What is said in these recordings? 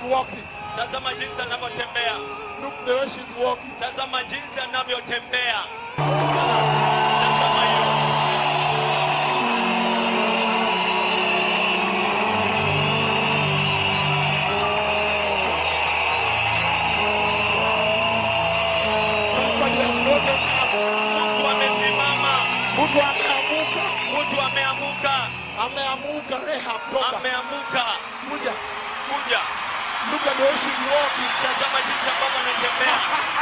walking. tazama jinsi anavyotembea Look the way she's walking. tazama jinsi anavyotembea tazama hiyo Somebody has gotten up. mtu amesimama Mtu ameamuka. mtu ameamuka Ameamuka Rehab toka. ameamuka Kuja. kuja Look at the way she's walking. tazama jinsi ambavyo anatembea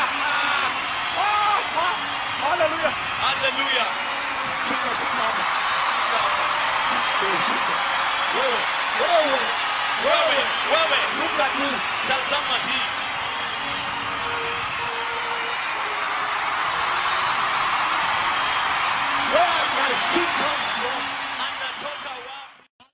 Hallelujah. haleluya Shika simama. Eh, shika. Wewe. Wewe. wewe wewe Look at this. tazama hii Where my sheep come from. anatoka wapi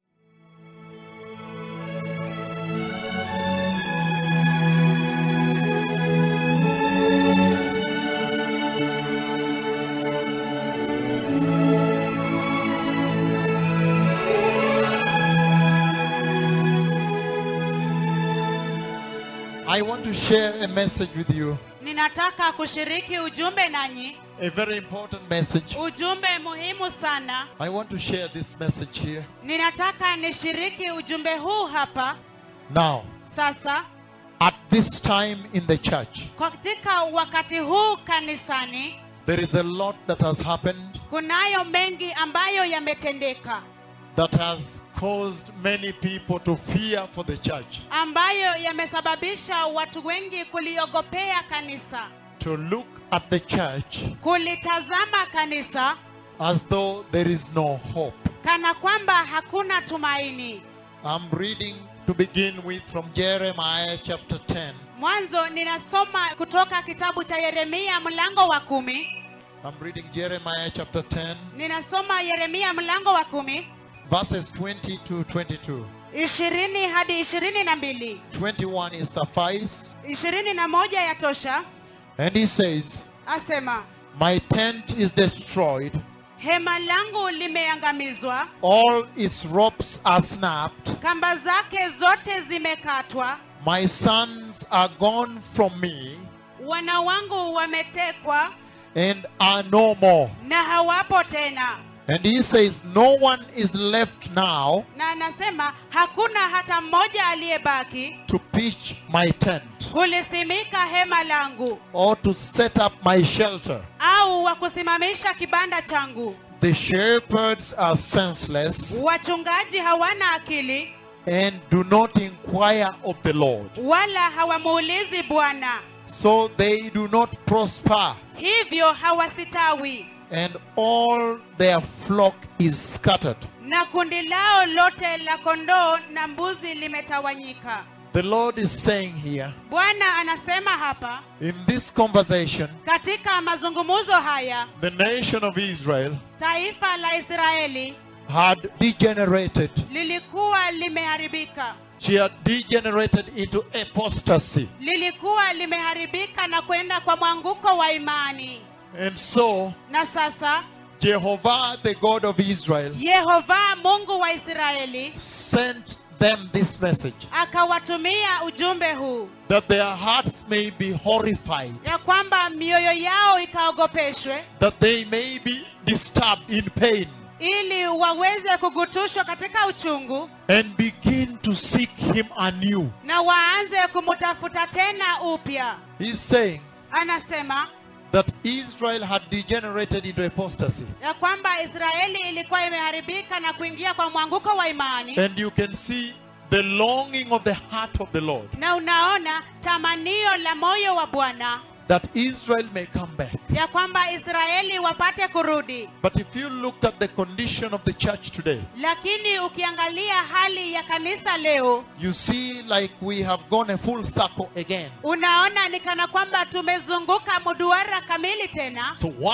I want to share a message with you. ninataka kushiriki ujumbe nanyi A very important message. ujumbe muhimu sana I want to share this message here. ninataka nishiriki ujumbe huu hapa Now, sasa at this time in the church, katika wakati huu kanisani there is a lot that has happened kunayo mengi ambayo yametendeka that has caused many people to fear for the church, ambayo yamesababisha watu wengi kuliogopea kanisa to look at the church kulitazama kanisa as though there is no hope. kana kwamba hakuna tumaini I'm reading to begin with from Jeremiah chapter 10. mwanzo ninasoma kutoka kitabu cha yeremia mlango wa kumi I'm reading Jeremiah chapter 10, ninasoma yeremia mlango wa kumi verses 20 to 22. ishirini hadi ishirini na mbili 21 is suffice. ishirini na moja ya tosha And he says, asema My tent is destroyed, hema langu limeangamizwa all its ropes are snapped, kamba zake zote zimekatwa my sons are gone from me wana wangu wametekwa and are no more. na hawapo tena And he says, No one is left now na anasema hakuna hata mmoja aliyebaki to pitch my tent kulisimika hema langu or to set up my shelter. au wa kusimamisha kibanda changu The shepherds are senseless wachungaji hawana akili and do not inquire of the Lord. wala hawamuulizi bwana So they do not prosper, hivyo hawasitawi and all their flock is scattered. na kundi lao lote la kondoo na mbuzi limetawanyika The Lord is saying here bwana anasema hapa in this conversation, katika mazungumzo haya the nation of Israel taifa la israeli had degenerated. lilikuwa limeharibika She had degenerated into apostasy. lilikuwa limeharibika na kwenda kwa mwanguko wa imani And so, na sasa Jehovah, the God of Israel, yehova mungu wa israeli sent them this message akawatumia ujumbe huu that their hearts may be horrified, ya kwamba mioyo yao ikaogopeshwe that they may be disturbed in pain, ili waweze kugutushwa katika uchungu and begin to seek Him anew. na waanze kumutafuta tena upya He's saying anasema that Israel had degenerated into apostasy. ya kwamba israeli ilikuwa imeharibika na kuingia kwa mwanguko wa imani And you can see the longing of the heart of the Lord na unaona tamanio la moyo wa bwana that Israel may come back. ya kwamba israeli wapate kurudi But if you look at the condition of the church today, lakini ukiangalia hali ya kanisa leo you see like we have gone a full circle again. unaona ni kana kwamba tumezunguka mduara kamili tena So while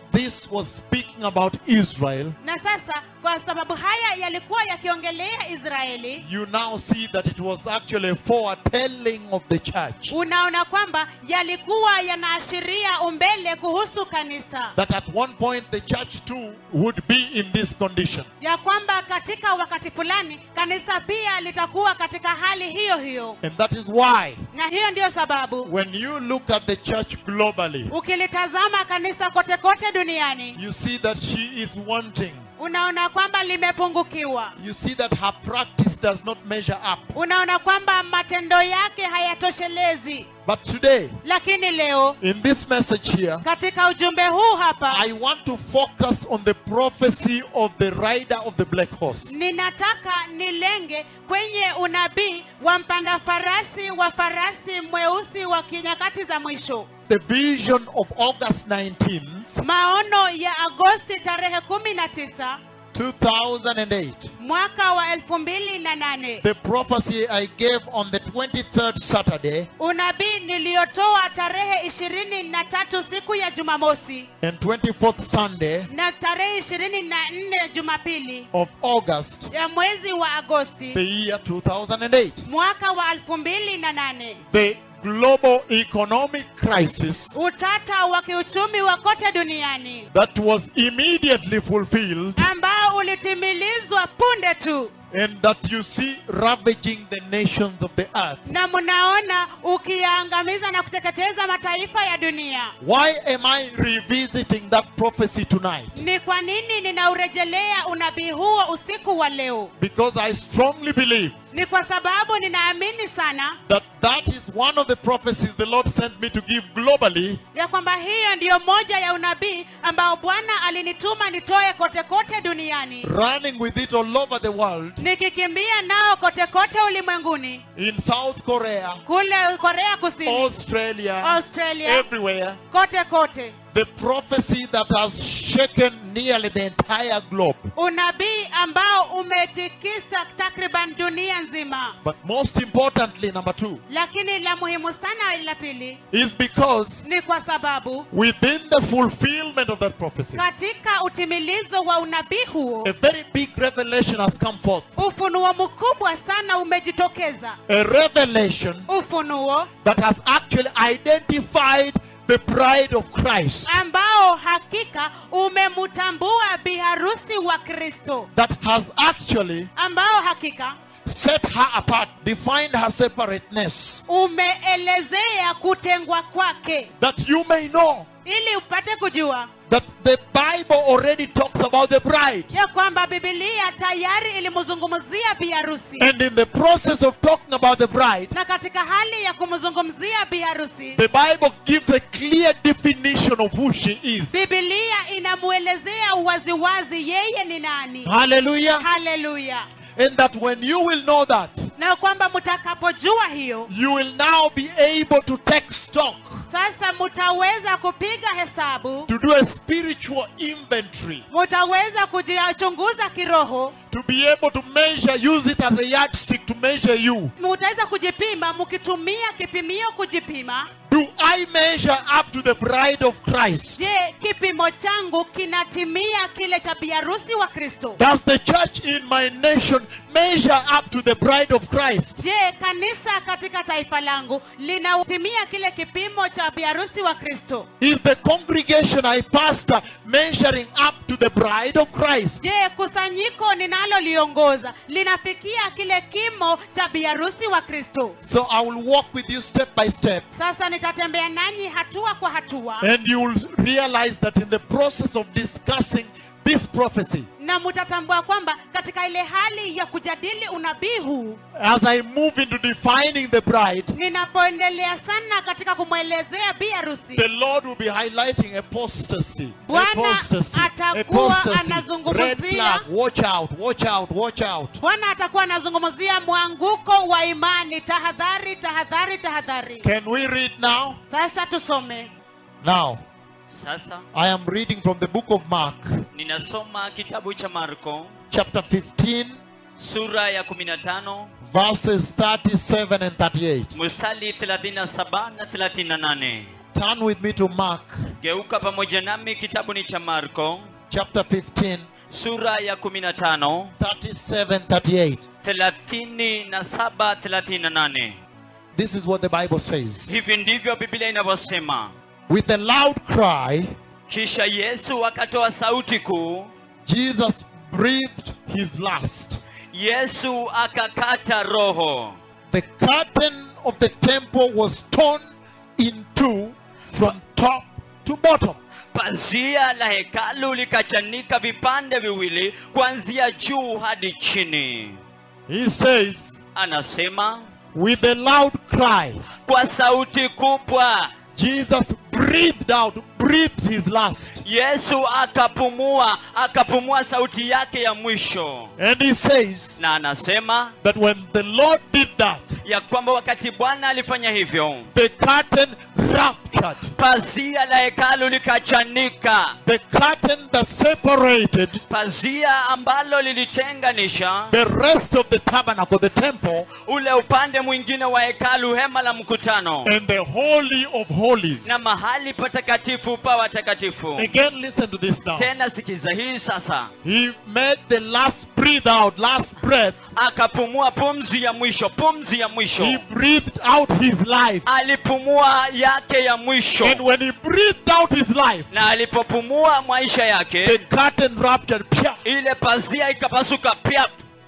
this was speaking about Israel, na sasa kwa sababu haya yalikuwa yakiongelea israeli you now see that it was actually a foretelling of the church. unaona kwamba yalikuwa yanaashiria umbele kuhusu kanisa That at one point the church too would be in this condition. ya kwamba katika wakati fulani kanisa pia litakuwa katika hali hiyo hiyo And that is why, na hiyo ndiyo sababu when you look at the church globally, ukilitazama kanisa kote kote duniani you see that she is wanting. unaona kwamba limepungukiwa You see that her practice does not measure up. unaona kwamba matendo yake hayatoshelezi But today, lakini leo in this message here, katika ujumbe huu hapa I want to focus on the prophecy of the rider of the black horse. ninataka nilenge kwenye unabii wa mpanda farasi wa farasi mweusi wa kinyakati za mwisho The vision of August 19th, maono ya agosti tarehe kumi na tisa 2008. mwaka wa elfu mbili na nane The prophecy I gave on the 23rd Saturday unabii niliyotoa tarehe ishirini na tatu siku ya jumamosi and 24th Sunday na tarehe ishirini na nne jumapili of August, ya mwezi wa agosti the year 2008. mwaka wa elfu mbili na nane The global economic crisis utata wa kiuchumi wa kote duniani that was immediately fulfilled ambao ulitimilizwa punde tu and that you see ravaging the nations of the earth. na mnaona ukiyaangamiza na kuteketeza mataifa ya dunia Why am I revisiting that prophecy tonight? ni kwa nini ninaurejelea unabii huo usiku wa leo Because I strongly believe ni kwa sababu ninaamini sana that that is one of the prophecies the Lord sent me to give globally ya kwamba hiyo ndiyo moja ya unabii ambao bwana alinituma nitoe kote kote duniani running with it all over the world nikikimbia nao kote kote ulimwenguni in South Korea, kule korea kusini Australia, australia everywhere. kote kote The prophecy that has shaken nearly the entire globe. unabii ambao umetikisa takriban dunia nzima But most importantly, number two, lakini la muhimu sana la pili is because ni kwa sababu within the fulfillment of that prophecy, katika utimilizo wa unabii huo a very big revelation has come forth. ufunuo mkubwa sana umejitokeza A revelation ufunuo that has actually identified the bride of Christ. ambao hakika umemtambua biharusi wa kristo That has actually ambao hakika set her apart, defined her separateness. umeelezea kutengwa kwake That you may know ili upate kujua that the Bible already talks about the bride. ya kwamba bibilia tayari ilimzungumzia biharusi And in the process of talking about the bride, na katika hali ya kumzungumzia biharusi the Bible gives a clear definition of who she is. bibilia inamwelezea waziwazi yeye ni nani Hallelujah. haleluya And that when you will know that, na kwamba mtakapojua hiyo you will now be able to take stock, sasa mutaweza kupiga hesabu to do a spiritual inventory, mutaweza kujichunguza kiroho to be able to measure, use it as a yardstick to measure you. mutaweza kujipima mkitumia kipimio kujipima Do I measure up to the bride of Christ? je kipimo changu kinatimia kile cha biharusi wa kristo Does the church in my nation measure up to the bride of Christ? je kanisa katika taifa langu linatimia kile kipimo cha biharusi wa kristo Is the congregation I pastor measuring up to the bride of Christ? je kusanyiko ninaloliongoza linafikia kile kimo cha biharusi wa kristo So I will walk with you step by step, sasa nitatembea nanyi hatua kwa hatua and you will realize that in the process of discussing this prophecy, na mutatambua kwamba katika ile hali ya kujadili unabii huu as I move into defining the bride, ninapoendelea sana katika kumwelezea bi harusi the Lord will be highlighting apostasy. Bwana Apostasy. atakuwa Apostasy. anazungumzia- Red flag. Watch out. Watch out. Watch out. bwana atakuwa anazungumzia mwanguko wa imani tahadhari tahadhari tahadhari Can we read now? sasa tusome Now, Sasa I am reading from the book of Mark, ninasoma kitabu cha Marko chapter 15, sura ya 15 verses 37 and 38. mstari 37 na 38. Turn with me to Mark geuka pamoja nami kitabuni cha marko chapter 15, sura ya 15 37, 38. 37 38 This is what the Bible says. hivi ndivyo biblia inavyosema With a loud cry, kisha yesu akatoa sauti kuu Jesus breathed his last. yesu akakata roho The curtain of the temple was torn in two from top to bottom. pazia la hekalu likachanika vipande viwili kuanzia juu hadi chini He says, anasema with a loud cry, kwa sauti kubwa Jesus breathed out, breathed his last. yesu akapumua akapumua sauti yake ya mwisho And he says na anasema that when the Lord did that, ya kwamba wakati bwana alifanya hivyo the curtain ruptured. pazia la hekalu likachanika The curtain that separated pazia ambalo lilitenganisha the rest of the tabernacle, the temple, ule upande mwingine wa hekalu hema la mkutano and the Holy of Holies. na mahali patakatifu pa watakatifu Again, listen to this now. tena sikiza hii sasa He made the last breathe out, last breath. akapumua pumzi ya mwisho pumzi ya mwisho He breathed out his life. alipumua yake ya mwisho And when he breathed out his life, na alipopumua maisha the yake curtain ruptured. Pia. ile pazia ikapasuka pia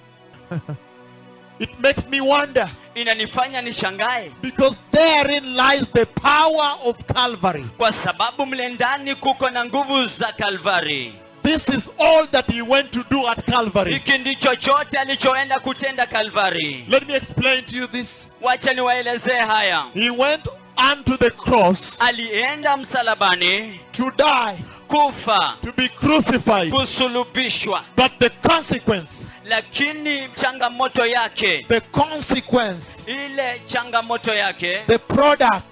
It makes me wonder inanifanya nishangae because therein lies the power of Calvary. kwa sababu mle ndani kuko na nguvu za kalvari This is all that he went to do at Calvary. hiki ndicho chote alichoenda kutenda kalvari Let me explain to you this. wacha niwaelezee haya He went unto the cross alienda msalabani to die, kufa to be crucified. kusulubishwa But the consequence, lakini changamoto yake the consequence, ile changamoto yake the product,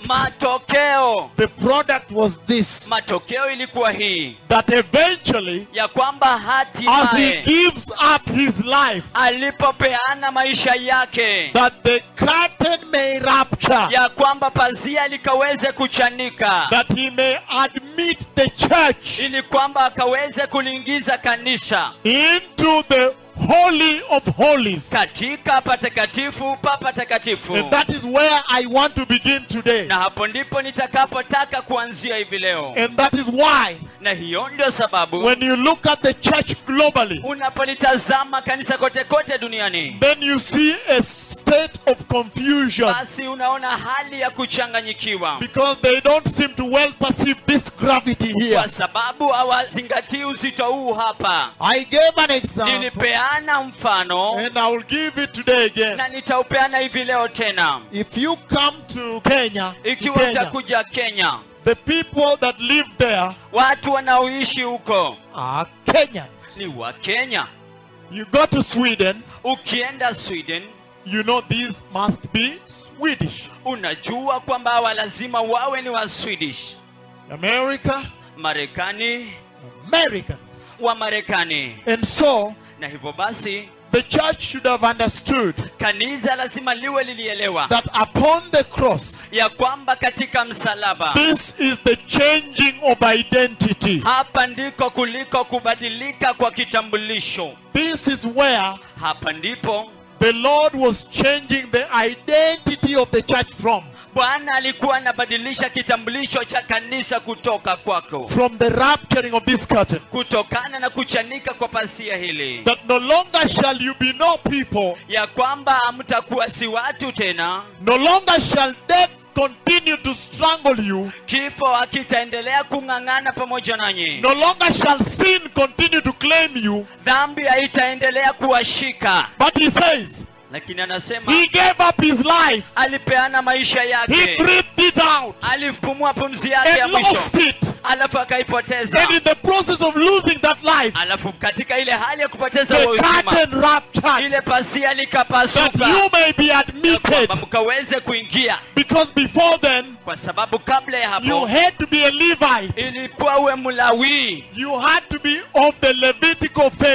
matokeo the product was this matokeo ilikuwa hii that eventually, ya kwamba as he hatimaye gives up his life, alipopeana maisha yake that the curtain may rupture, ya kwamba pazia likaweze kuchanika that he may admit the church ili kwamba akaweze kuliingiza kanisa into the Holy of Holies. katika patakatifu pa patakatifu And that is where I want to begin today. na hapo ndipo nitakapotaka kuanzia hivi leo And that is why, na hiyo ndio sababu when you look at the church globally, unapolitazama kanisa kote kote duniani then you see a state of confusion basi unaona hali ya kuchanganyikiwa because they don't seem to well perceive this gravity here. kwa sababu hawazingatii uzito huu hapa I gave an example nilipeana mfano and I will give it today again. na nitaupeana hivi leo tena If you come to Kenya, to ikiwa Kenya utakuja kenya the people that live there watu wanaoishi huko are Kenyans. ni wa kenya You go to Sweden, ukienda sweden you know these must be Swedish. unajua kwamba hawa lazima wawe ni wa swedish America, marekani Americans. wa marekani And so na hivyo basi the church should have understood kanisa lazima liwe lilielewa that upon the cross, ya kwamba katika msalaba this is the changing of identity. hapa ndiko kuliko kubadilika kwa kitambulisho This is where hapa ndipo the Lord was changing the identity of the church from. bwana alikuwa anabadilisha kitambulisho cha kanisa kutoka kwako From the rapturing of this curtain. kutokana na kuchanika kwa pasia hili That no longer shall you be no people, ya kwamba hamtakuwa si watu tena no longer shall death continue to strangle you, kifo hakitaendelea kung'ang'ana pamoja nanyi no longer shall sin continue to claim you. dhambi haitaendelea kuwashika But he says, lakini anasema he gave up his life, alipeana maisha he yake breathed it out, alipumua pumzi yake ya and mwisho lost it. alafu akaipoteza And in the process of losing that life, alafu katika ile hali ya kupoteza the huo uzima curtain ruptured ile pasia that likapasuka you may be ya admitted. kwamba mkaweze kuingia Because before then, kwa sababu kabla ya you hapo had to be a Levite. ilikuwa uwe mlawii You had to be of the Levitical family.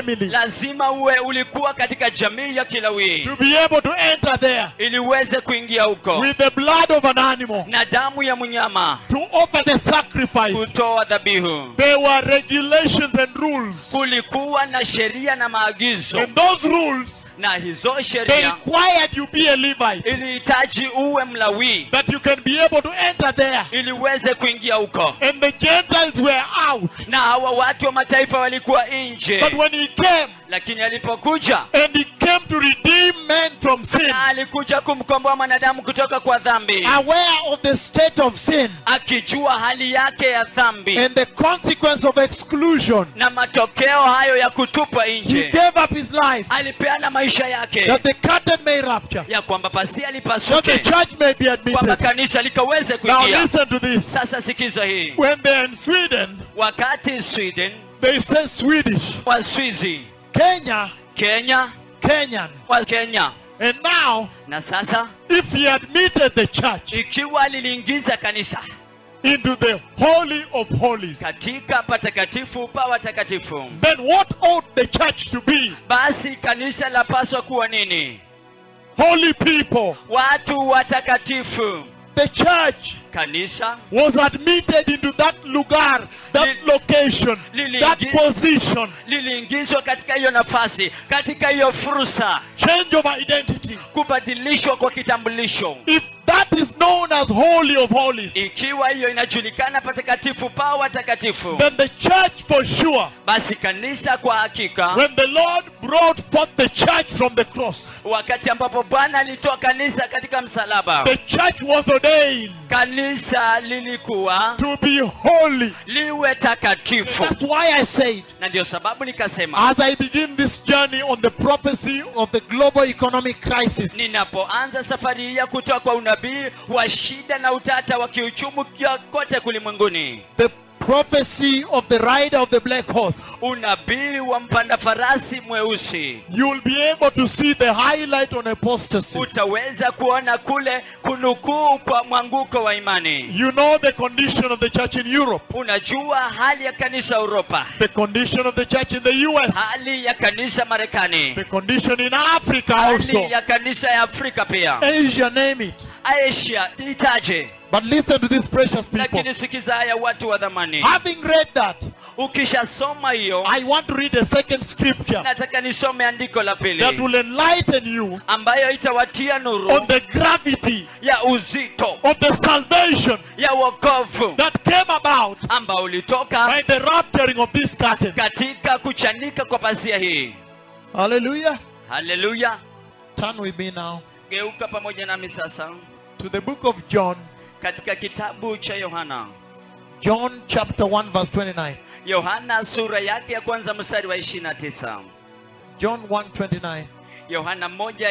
family lazima uwe ulikuwa katika jamii ya kilawii to be able to enter there ili uweze kuingia huko with the blood of an animal na damu ya mnyama to offer the sacrifice. kutoa dhabihu There were regulations and rules. kulikuwa na sheria na maagizo And those rules, na hizo they sheria required you be a Levite. ilihitaji uwe mlawii That you can be able to enter there. ili uweze kuingia huko And the Gentiles were out. na hawa watu wa mataifa walikuwa nje But when he came, lakini alipokuja and he came to redeem men from sin, na alikuja kumkomboa mwanadamu kutoka kwa dhambi aware of the state of sin akijua hali yake ya dhambi and the consequence of exclusion, na matokeo hayo ya kutupwa he nje gave up his life alipeana maisha yake that the curtain may rupture, ya kwamba pasia that the lipasuke church may be kwamba admitted. kanisa likaweze Now kuingia listen to this. sasa sikiza hii When they're in Sweden, wakati sweden they say Swedish. waswizi Kenya, kenya Kenyan. wa kenya And now, na sasa if he admitted the church ikiwa liliingiza kanisa into the Holy of Holies, katika patakatifu pa watakatifu then what ought the church to be? basi kanisa lapaswa kuwa nini Holy people. watu watakatifu The church kanisa was admitted into that lugar, that Li- location, Lili- that Gi- position. liliingizwa katika hiyo nafasi katika hiyo fursa Change of identity. kubadilishwa kwa kitambulisho If that is known as Holy of Holies, ikiwa hiyo inajulikana patakatifu pa watakatifu then the church for sure, basi kanisa kwa hakika when the Lord brought forth the church from the cross, wakati ambapo bwana alitoa kanisa katika msalaba the church was ordained kanisa lilikuwa to be holy. liwe takatifu That's why I said, na ndio sababu nikasema as I begin this journey on the prophecy of the global economic crisis, ninapoanza safari hii ya kutoka kwa unabii wa shida na utata wa kiuchumi kia- kote kulimwenguni the prophecy of the rider of the black horse, unabii wa mpanda farasi mweusi you will be able to see the highlight on apostasy. utaweza kuona kule kunukuu kwa mwanguko wa imani You know the condition of the church in Europe, unajua hali ya kanisa uropa the condition of the church in the US, hali ya kanisa marekani the condition in Africa also, hali ya kanisa ya afrika pia Asia, name it. asia itaje But listen to these precious people. lakini sikiza haya watu wa dhamani Having read that, ukishasoma hiyo I want to read a second scripture nataka nisome andiko la that pili will enlighten you ambayo itawatia on nuru the gravity ya uzito of the salvation ya wokovu that came about ambao ulitoka by the rapturing of this curtain. katika kuchanika kwa pazia hii Hallelujah. haleluya Turn with me now geuka pamoja nami sasa to the book of John, katika kitabu cha yohana John chapter 1, verse 29. yohana sura yake ya kwanza mstari wa 29 John 1 29. yohana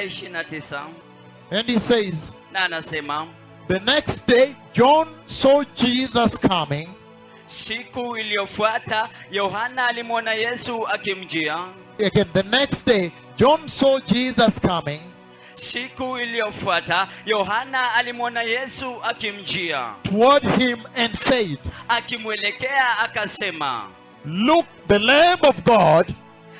1:29 And he says, na anasema The next day, John saw Jesus coming siku iliyofuata yohana alimwona yesu akimjia again. The next day, John saw Jesus coming siku iliyofuata yohana alimwona yesu akimjia toward him and said, akimwelekea akasema Look, the Lamb of God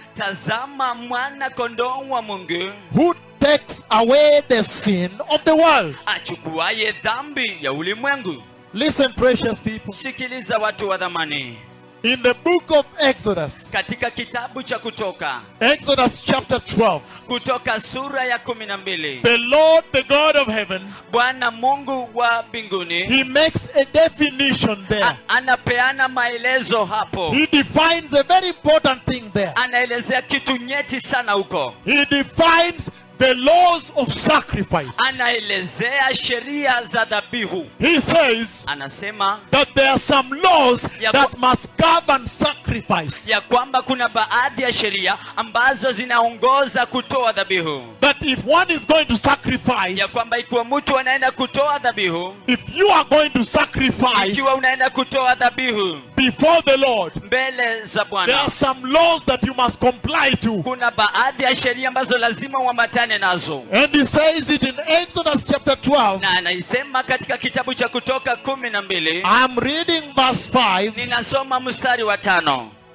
tazama mwana kondoo wa mungu who takes away the sin of the world. achukuaye dhambi ya ulimwengu Listen, precious people. sikiliza watu wa dhamani In the book of Exodus, katika kitabu cha kutoka Exodus chapter 12, kutoka sura ya kumi na mbili the Lord, the God of heaven, bwana mungu wa mbinguni he makes a definition there. a- anapeana maelezo hapo He defines a very important thing there. anaelezea kitu nyeti sana huko He defines the laws of sacrifice. anaelezea sheria za dhabihu He says anasema that there are some laws Ya that kwa- must govern sacrifice. ya kwamba kuna baadhi ya sheria ambazo zinaongoza kutoa dhabihu That if one is going to sacrifice, ya kwamba ikiwa mtu anaenda kutoa dhabihu if you are going to sacrifice ikiwa unaenda kutoa dhabihu before the Lord, mbele za there bwana are some laws that you must comply to. kuna baadhi ya sheria ambazo lazima uambatane nazo And he says it in Exodus chapter 12. na anaisema katika kitabu cha kutoka kumi na mbili I'm reading verse 5. ninasoma mstari wa tano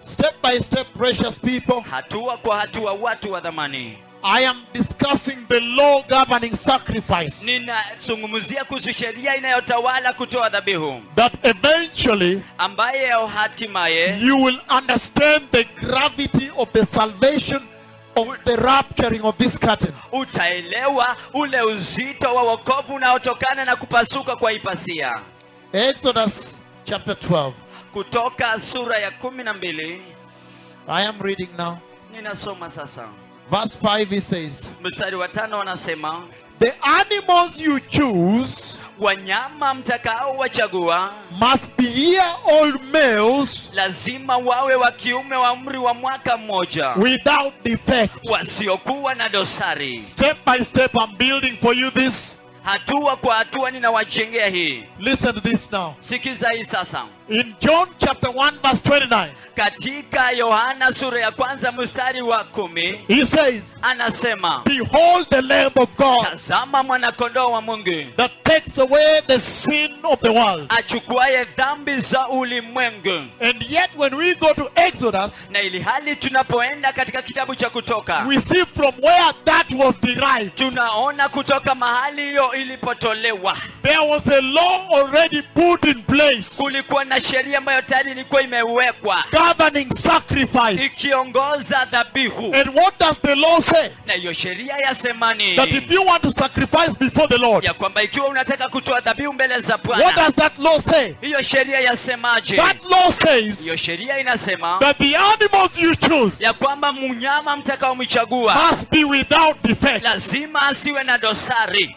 Step by step, precious people, hatua kwa hatua watu wa dhamani I am discussing the law governing sacrifice. ninazungumzia kuhusu sheria inayotawala kutoa dhabihu That eventually ambayo hatimaye you will understand the gravity of the salvation of the rapturing of this curtain. utaelewa ule uzito wa wokovu unaotokana na kupasuka kwa ipasia Exodus chapter 12. kutoka sura ya kumi na mbili I am reading now. ninasoma sasa Verse 5 he says, mstari wa tano wanasema The animals you choose wanyama mtakao wachagua must be year old males lazima wawe wa kiume wa umri wa mwaka mmoja without defect. wasiokuwa na dosari Step by step, I'm building for you this. hatua kwa hatua ninawajengea hii Listen to this now. sikiza hii sasa In John chapter 1, verse 29, katika yohana sura ya kwanza mstari wa kumi he says, anasema Behold the Lamb of God tazama mwanakondoo wa mungu that takes away the sin of the world. achukuaye dhambi za ulimwengu And yet, when we go to Exodus, na ili hali tunapoenda katika kitabu cha kutoka we see from where that was derived. tunaona kutoka mahali hiyo ilipotolewa There was a law already put in place kulikuwa na sheria ambayo tayari ilikuwa imewekwa governing sacrifice. ikiongoza dhabihu And what does the law say? na hiyo sheria yasemani That if you want to sacrifice before the Lord, ya kwamba ikiwa unataka kutoa dhabihu mbele za what bwana does that law say? hiyo sheria yasemaje That law says hiyo sheria inasema that the animals you choose ya kwamba mnyama mtakaomchagua must be without defect. lazima asiwe na dosari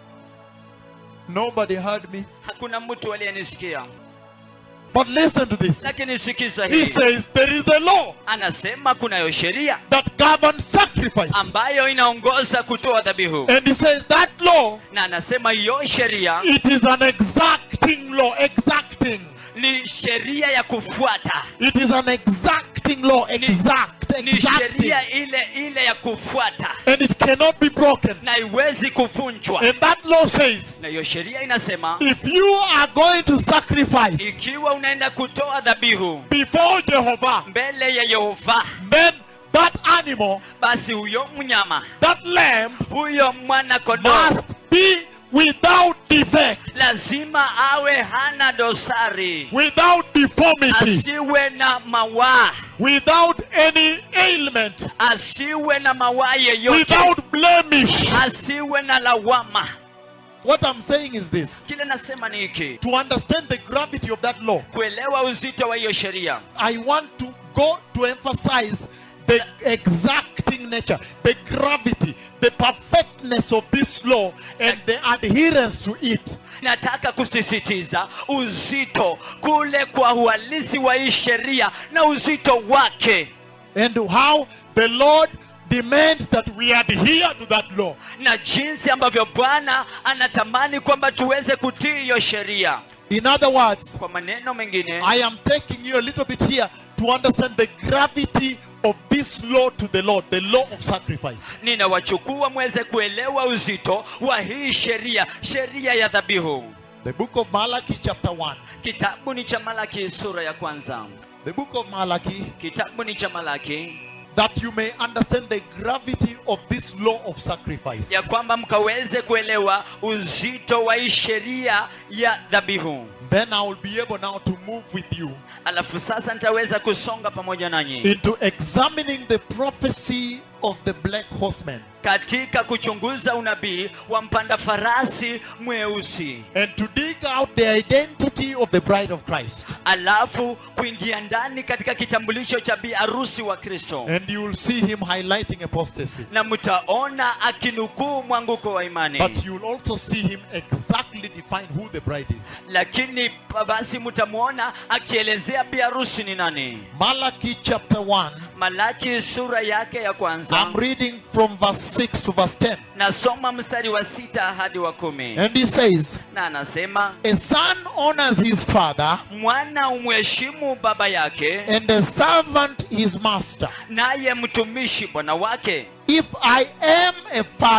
Nobody heard me. hakuna mtu aliyenisikia But listen to this. lakini sikiza He hii says there is a law anasema kunayo sheria that governs sacrifice. ambayo inaongoza kutoa dhabihu And he says that law, na anasema hiyo sheria it is an exacting law. Exacting. ni sheria ya kufuata It is an exacting law. Exact. ni Exacting. sheria ile ile ya kufuata And it cannot be broken. na haiwezi kuvunjwa And that law says na hiyo sheria inasema if you are going to sacrifice ikiwa unaenda kutoa dhabihu before Jehovah, mbele ya yehova then that animal, basi huyo mnyama that lamb, huyo mwana kondoo must be without defect, lazima awe hana dosari without deformity, asiwe na mawaa without any ailment, asiwe na mawaa yeyote without blemish. asiwe na lawama What I'm saying is this kile nasema ni hiki to understand the gravity of that law, kuelewa uzito wa hiyo sheria I want to go to emphasize the exacting nature, the gravity, the perfectness of this law, and the adherence to it. nataka kusisitiza uzito kule kwa uhalisi wa hii sheria na uzito wake and how the Lord demands that we adhere to that law. na jinsi ambavyo bwana anatamani kwamba tuweze kutii hiyo sheria In other words, kwa maneno mengine I am taking you a little bit here to understand the gravity of this law to the Lord, the law of sacrifice. ninawachukua mweze kuelewa uzito wa hii sheria sheria ya dhabihu The book of Malachi, chapter 1. kitabu ni cha malaki sura ya kwanza The book of Malachi, kitabu ni cha malaki that you may understand the gravity of this law of sacrifice. ya kwamba mkaweze kuelewa uzito wa hii sheria ya dhabihu Then I will be able now to move with you alafu sasa nitaweza kusonga pamoja nanyi into examining the prophecy of the black horseman katika kuchunguza unabii wa mpanda farasi mweusi and to dig out the identity of the bride of Christ. alafu kuingia ndani katika kitambulisho cha bi arusi wa kristo And you will see him highlighting apostasy. na mtaona akinukuu mwanguko wa imani But you will also see him exactly define who the bride is. lakini pa- basi mtamwona akielezea bi arusi ni nani Malachi chapter 1. malaki sura yake ya kwanza I'm reading from verse 6 to verse 10. nasoma mstari wa sita hadi wa kumi And he says, na anasema A son honors his father, mwana umheshimu baba yake and a servant his master. naye mtumishi bwana wake If I am a father,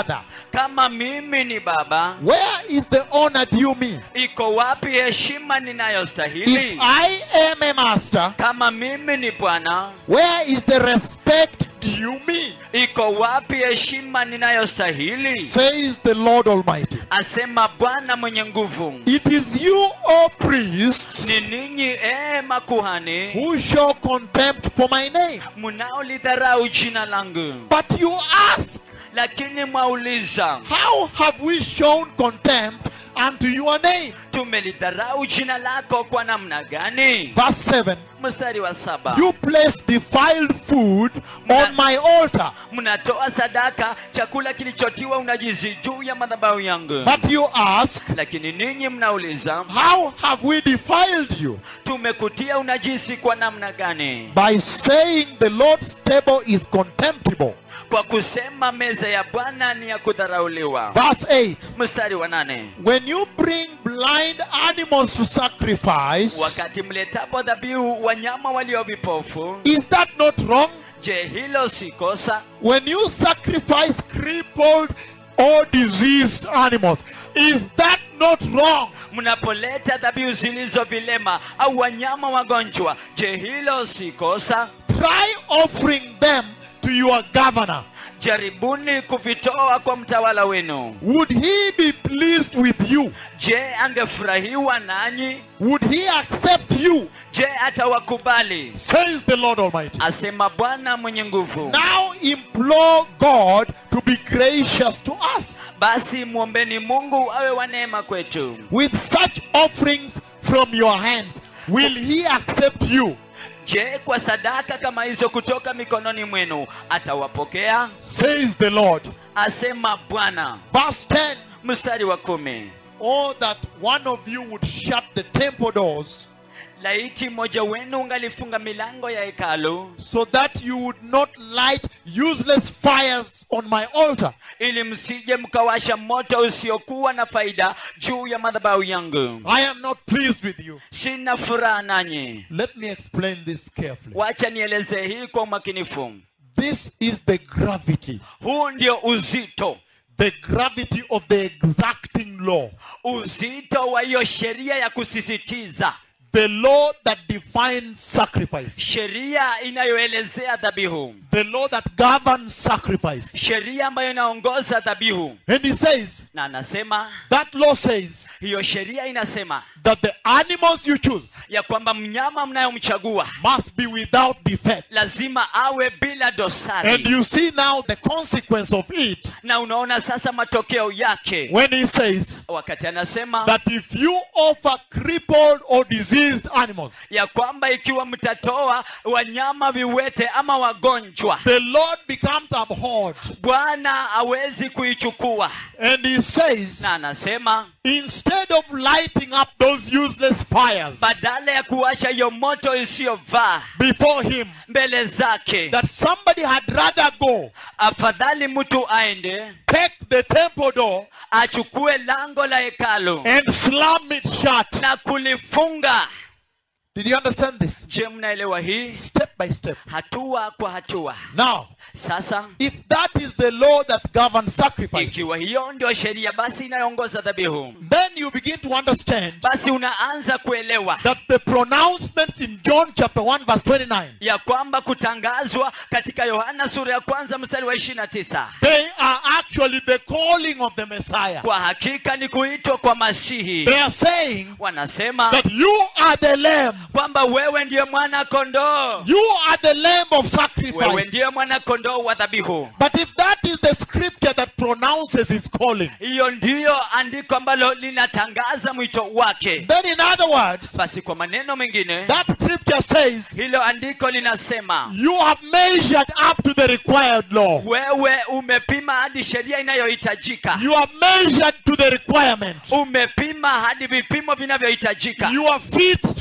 kama mimi ni baba where is the honor due me? iko wapi heshima If ninayostahili I am a master, kama mimi ni bwana where is the respect due me? iko wapi heshima ninayostahili Says the Lord Almighty. asema bwana mwenye nguvu It is you, O priests, ni ninyi ee makuhani who show contempt for my name. mnaolidharau jina langu But you ask, lakini mwauliza how have we shown contempt unto your name? tumelidharau jina lako kwa namna gani Verse 7 mstari wa saba You place defiled food on my altar, mnatoa sadaka chakula kilichotiwa unajizi juu ya madhabahu yangu but you ask, lakini ninyi mnauliza how have we defiled you? tumekutia unajisi kwa namna gani By saying the Lord's table is contemptible. kwa kusema meza ya bwana ni ya kudharauliwa Verse 8 mstari wa nane When you bring blind animals to sacrifice, wakati mletapo dhabihu wanyama walio vipofu is that not wrong? je hilo si kosa When you sacrifice crippled or diseased animals, is that not wrong? mnapoleta dhabihu zilizo vilema au wanyama wagonjwa je hilo si kosa Try offering them to your governor. jaribuni kuvitoa kwa mtawala wenu Would he be pleased with you? je angefurahiwa nanyi Would he accept you? je atawakubali Says the Lord Almighty. asema bwana mwenye nguvu Now implore God to be gracious to us basi mwombeni mungu awe wa neema kwetu with such offerings from your hands. Will he accept you? je kwa sadaka kama hizo kutoka mikononi mwenu atawapokea Says the Lord. asema bwana Verse 10 mstari wa kumi Oh, that one of you would shut the temple doors laiti mmoja wenu ungalifunga milango ya hekalu so that you would not light useless fires on my altar. ili msije mkawasha moto usiokuwa na faida juu ya madhabahu yangu I am not pleased with you. sina furaha nanyi Let me explain this carefully. wacha nielezee hii kwa umakinifu This is the gravity, huu ndio uzito the gravity of the exacting law, uzito wa hiyo sheria ya kusisitiza the law that defines sacrifice, sheria inayoelezea dhabihu the law that governs sacrifice. sheria ambayo inaongoza dhabihu And he says, na anasema that law says hiyo sheria inasema that the animals you choose ya kwamba mnyama mnayomchagua must be without defect. lazima awe bila And dosari you see now the consequence of it na unaona sasa matokeo yake when he says wakati anasema that if you offer crippled or diseased animals, ya kwamba ikiwa mtatoa wanyama viwete ama wagonjwa the Lord becomes abhorred. bwana hawezi kuichukua And he says, na anasema instead of lighting up those useless fires badala ya kuwasha hiyo moto isiyovaa before him, mbele zake that somebody had rather go afadhali mtu aende take the temple door achukue lango la hekalu and slam it shut. na kulifunga Did you understand this? je mnaelewa hii Step by step. hatua kwa hatua Now, sasa if that is the law that governs sacrifice, ikiwa hiyo ndio sheria basi inayoongoza dhabihu then you begin to understand basi unaanza kuelewa that the pronouncements in John chapter 1 verse 29 ya kwamba kutangazwa katika yohana sura ya kwanza mstari wa ishiri na tisa they are actually the calling of the Messiah. kwa hakika ni kuitwa kwa masihi They are saying wanasema that you are the lamb. kwamba wewe ndiye mwana kondoo You are the lamb of wewe sacrifice. ndiye mwana kondoo wa dhabihu But if that is the scripture that pronounces his calling, hiyo ndiyo andiko ambalo linatangaza mwito wake then in other words, basi kwa maneno mengine that scripture says hilo andiko linasema you have measured up to the required law. wewe umepima hadi sheria inayohitajika You have measured to the requirement. umepima hadi vipimo vinavyohitajika You are fit to be the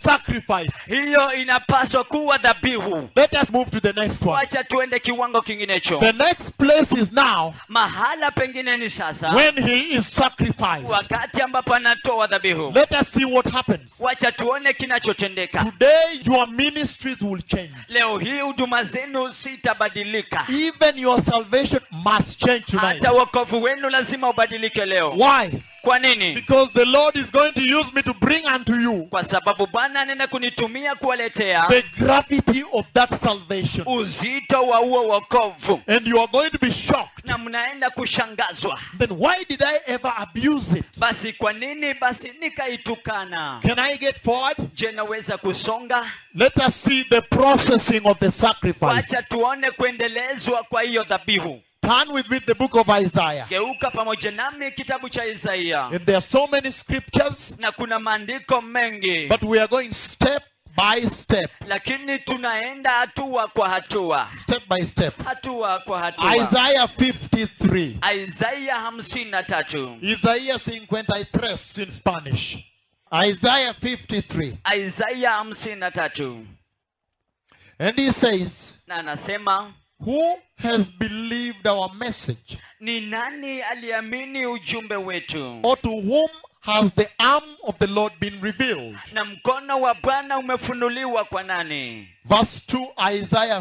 sacrifice. hiyo inapaswa kuwa dhabihu Let us move to the next one. wacha tuende kiwango kinginecho The next place is now mahala pengine ni sasa when he is sacrificed. wakati ambapo anatoa dhabihu Let us see what happens. wacha tuone kinachotendeka Today, your ministries will change. leo hii huduma zenu sitabadilika Even your salvation must change tonight. hata wokovu wenu lazima ubadilike leo Why? kwa nini Because the Lord is going to use me to bring unto you kwa sababu bwana anaenda kunitumia kuwaletea the gravity of that salvation. uzito wa huo wokovu And you are going to be shocked. na mnaenda kushangazwa Then why did I ever abuse it? basi kwa nini basi nikaitukana Can I get forward? je naweza kusonga Let us see the processing of the sacrifice. wacha tuone kuendelezwa kwa hiyo dhabihu Turn with me to the book of Isaiah. geuka pamoja nami kitabu cha isaia And there are so many scriptures, na kuna maandiko mengi but we are going step by step. lakini tunaenda hatua kwa hatua Step by step. hatua kwa hatua Isaiah 53. isaia hamsini na tatu Isaías 53 in Spanish. Isaiah 53. isaia hamsini na tatu And he says, na anasema Who has believed our message? ni nani aliamini ujumbe wetu Or to whom has the arm of the Lord been revealed? na mkono wa bwana umefunuliwa kwa nani Verse 2, Isaiah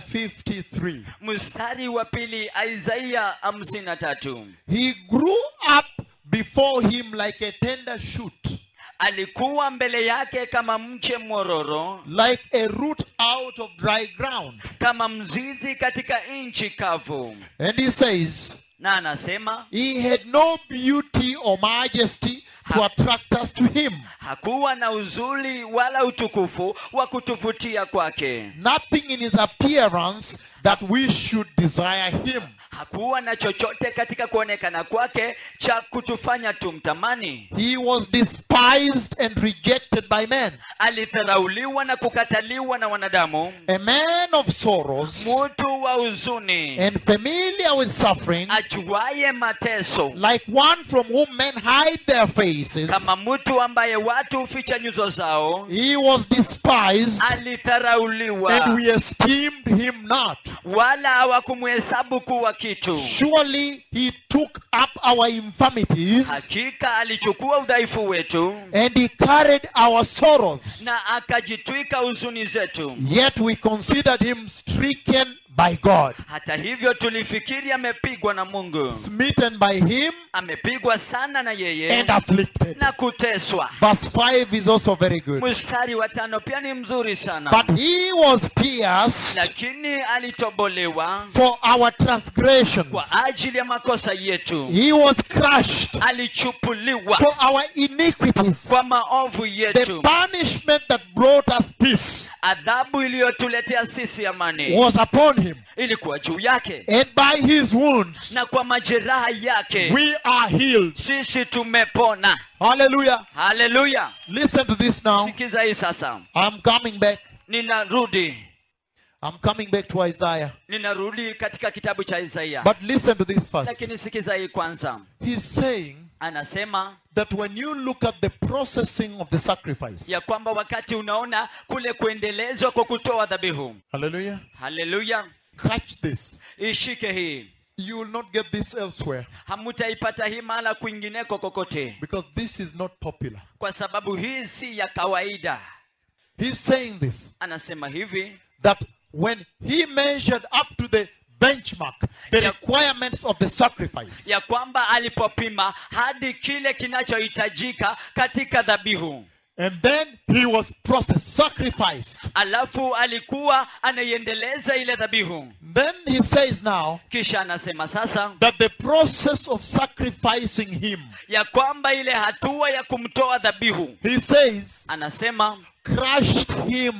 53. mstari wa pili isaia hamsini na tatu He grew up before him like a tender shoot, alikuwa mbele yake kama mche mwororo like a root out of dry ground. kama mzizi katika nchi kavu And he says, na anasema He had no beauty or majesty to attract us to him. hakuwa na uzuri wala utukufu wa kutuvutia kwake Nothing in his appearance that we should desire him. hakuwa na chochote katika kuonekana kwake cha kutufanya tumtamani He was despised and rejected by men, alidharauliwa na kukataliwa na wanadamu a man of sorrows mtu wa huzuni and familiar with suffering, ajuaye mateso like one from whom men hide their faces. kama mtu ambaye watu huficha nyuso zao He was despised, alidharauliwa and we esteemed him not. wala hawakumhesabu kuwa kitu Surely he took up our infirmities, hakika alichukua udhaifu wetu and he carried our sorrows. na akajitwika huzuni zetu Yet we considered him stricken by God, hata hivyo tulifikiri amepigwa na mungu smitten by him, amepigwa sana na yeye and afflicted. na kuteswa Verse 5 is also very good. mstari wa tano pia ni mzuri sana But he was pierced lakini alitobolewa for our transgressions, kwa ajili ya makosa yetu he was crushed alichupuliwa for our iniquities. kwa maovu The yetu punishment that brought us peace adhabu iliyotuletea sisi amani was upon him, ilikuwa juu yake and by his wounds na kwa majeraha yake we are healed. sisi tumepona Hallelujah. haleluya Listen to this now. sikiza hii sasa I'm coming back. ninarudi I'm coming back to Isaiah. ninarudi katika kitabu cha isaia But listen to this first. lakini sikiza hii kwanza He's saying anasema that when you look at the processing of the sacrifice, ya kwamba wakati unaona kule kuendelezwa kwa kutoa dhabihu hallelujah, haleluya catch this. ishike hii You will not get this elsewhere hamutaipata hii mahala kwingineko kokote because this is not popular. kwa sababu hii si ya kawaida He's saying this anasema hivi that when he measured up to the benchmark, the Yeah. requirements of the sacrifice, ya kwamba alipopima hadi kile kinachohitajika katika dhabihu and then he was processed, sacrificed. alafu alikuwa anaiendeleza ile dhabihu Then he says now kisha anasema sasa that the process of sacrificing him, ya kwamba ile hatua ya kumtoa dhabihu he says, anasema crushed him.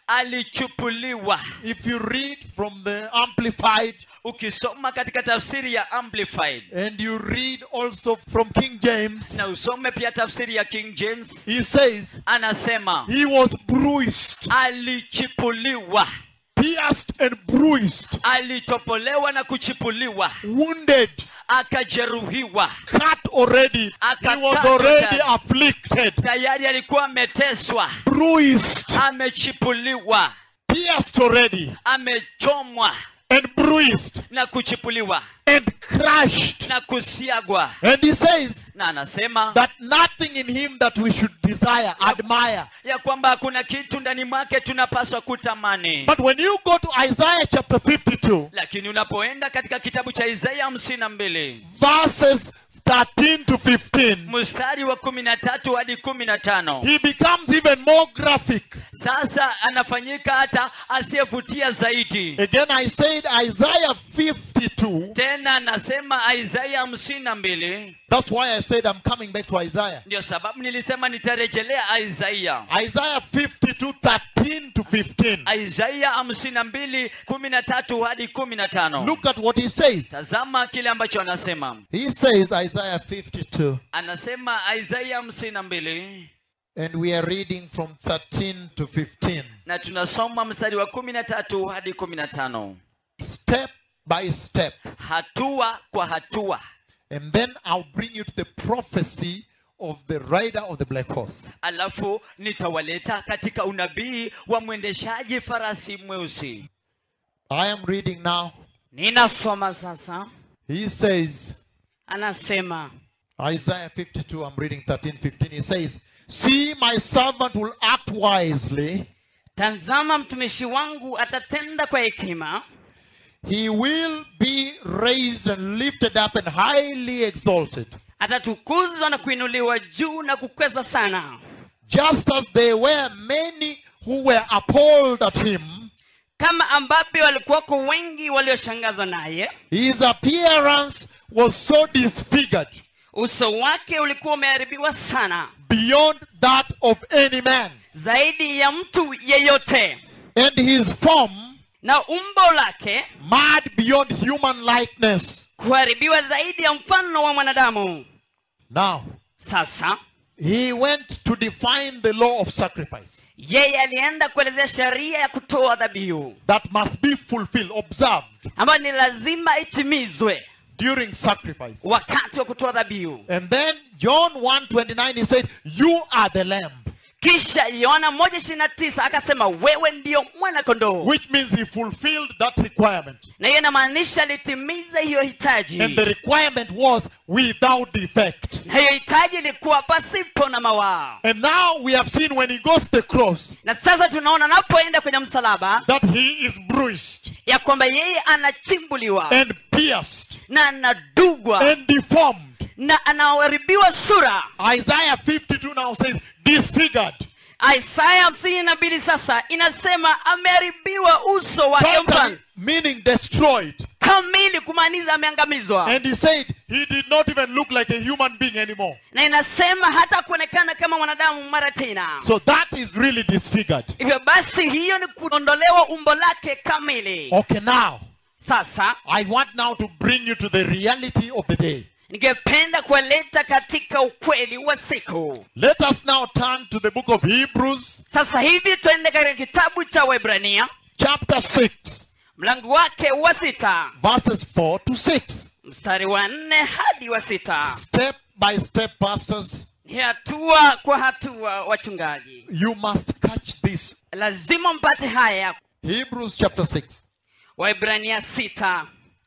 alichupuliwa If you read from the Amplified ukisoma katika tafsiri ya amplified and you read also from King James, na usome pia tafsiri ya king james he says, anasema he was bruised, alichipuliwa pierced and bruised, alitopolewa na kuchipuliwa wounded, akajeruhiwa cut already. He Akakatwa was already tayari. afflicted, tayari alikuwa ameteswa bruised, amechipuliwa pierced already, amechomwa and bruised, na kuchipuliwa and crushed. na kusiagwa And he says na anasema that nothing in him that we should desire, admire. ya kwamba hakuna kitu ndani mwake tunapaswa kutamani But when you go to Isaiah chapter 52, lakini unapoenda katika kitabu cha isaya hamsini na mbili verses 13 to 15, mstari wa kumi na tatu hadi kumi na tano he becomes even more graphic. sasa anafanyika hata asiyevutia zaidi Again, I said Isaiah 52. tena anasema isaya hamsini na mbili That's why I said I'm coming back to Isaiah. ndio sababu nilisema nitarejelea isaya Isaiah 52, 13 to 15. isaya hamsini na mbili kumi na tatu hadi kumi na tano Look at what he says. tazama kile ambacho anasema He says, Isaiah 52, anasema isaya hamsini na mbili and we are reading from 13 to 15. na tunasoma mstari wa kumi na tatu hadi kumi na tano Step by step. hatua kwa hatua And then I'll bring you to the prophecy of the rider of the black horse. alafu nitawaleta katika unabii wa mwendeshaji farasi mweusi I am reading now. ninasoma sasa He says, anasema Isaiah 52, I'm reading 13, 15. He says, See, my servant will act wisely. tazama mtumishi wangu atatenda kwa hekima He will be raised and lifted up and highly exalted. atatukuzwa na kuinuliwa juu na kukweza sana Just as there were many who were appalled at him, kama ambavyo walikuwako wengi walioshangazwa naye his appearance was so disfigured uso wake ulikuwa umeharibiwa sana beyond that of any man. zaidi ya mtu yeyote And his form na umbo lake marred beyond human likeness. kuharibiwa zaidi ya mfano wa mwanadamu Now, sasa he went to define the law of sacrifice yeye alienda kuelezea sheria ya kutoa dhabihu that must be fulfilled, observed ambayo ni lazima itimizwe during sacrifice. wakati wa kutoa dhabihu And then John 1:29 he said, "You are the lamb," kisha yohana moja ishirini na tisa akasema wewe ndiyo mwana kondoo which means he fulfilled that requirement. na hiyo inamaanisha litimiza hiyo hitaji And the requirement was without defect. na hiyo hitaji ilikuwa pasipo na mawaa And now we have seen when he goes to the cross na sasa tunaona anapoenda kwenye msalaba that he is bruised ya kwamba yeye anachimbuliwa and pierced na anadugwa and deformed. na anaharibiwa sura Isaiah 52 now says disfigured. isaya hamsini na mbili sasa inasema ameharibiwa uso wake Totally, mfano meaning destroyed. kamili kumaanisha ameangamizwa And he said he did not even look like a human being anymore. na inasema hata kuonekana kama mwanadamu mara tena So that is really disfigured. hivyo basi hiyo ni kuondolewa umbo lake kamili Okay, now sasa I want now to bring you to the reality of the day. ningependa kuwaleta katika ukweli wa siku Let us now turn to the book of Hebrews, sasa hivi tuende katika kitabu cha webrania chapter 6, mlango wake wa sita verses 4 to 6. mstari wa nne hadi wa sita Step by step, pastors, ni hatua kwa hatua wachungaji you must catch this. lazima mpate haya Hebrews chapter 6, waibrania sita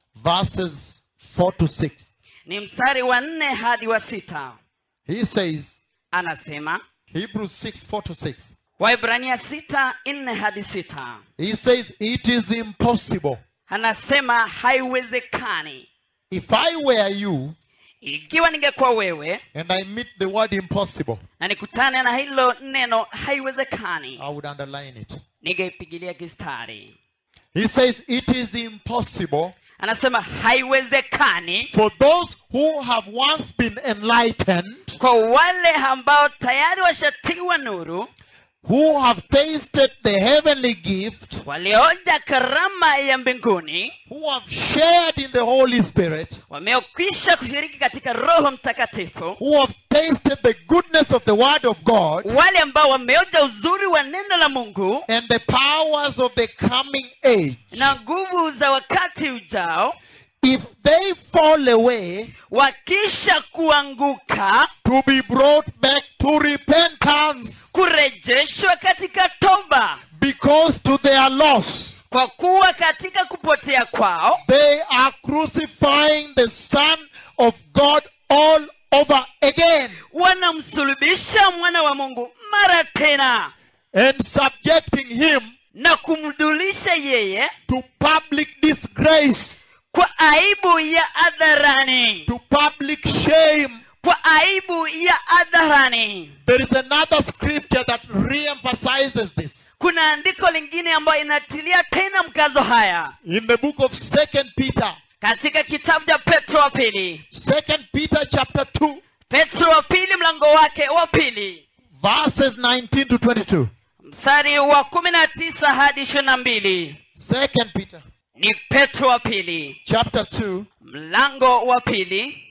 verses 4 to 6. ni mstari wa nne hadi wa sita He says, anasema Hebrews 6, 4 to 6. waibrania sita nne hadi sita He says, It is impossible. anasema haiwezekani If I were you ikiwa ningekuwa wewe and I meet the word impossible, na nikutane na hilo neno haiwezekani I would underline it. ningeipigilia kistari He says, It is impossible anasema haiwezekani for those who have once been enlightened, kwa wale ambao tayari washatiwa nuru who have tasted the heavenly gift, walioja karama ya mbinguni who have shared in the Holy Spirit, wameokwisha kushiriki katika roho mtakatifu who have tasted the goodness of the Word of God wale ambao wameoja uzuri wa neno la mungu and the powers of the coming age. na nguvu za wakati ujao if they fall away, wakisha kuanguka to be brought back to repentance, kurejeshwa katika toba because to their loss kwa kuwa katika kupotea kwao they are crucifying the Son of God all over again wanamsulubisha mwana wa mungu mara tena and subjecting him na kumdulisha yeye to public disgrace, kwa aibu ya hadharani to public shame. kwa aibu ya hadharani There is another scripture that re-emphasizes this. kuna andiko lingine ambayo inatilia tena mkazo haya In the book of Second Peter, katika kitabu cha petro wa pili Second Peter chapter 2, petro wa pili mlango wake wa pili verses 19 to 22. mstari wa kumi na tisa hadi ishirini na mbili Second Peter ni petro wa pili chapter 2, mlango wa pili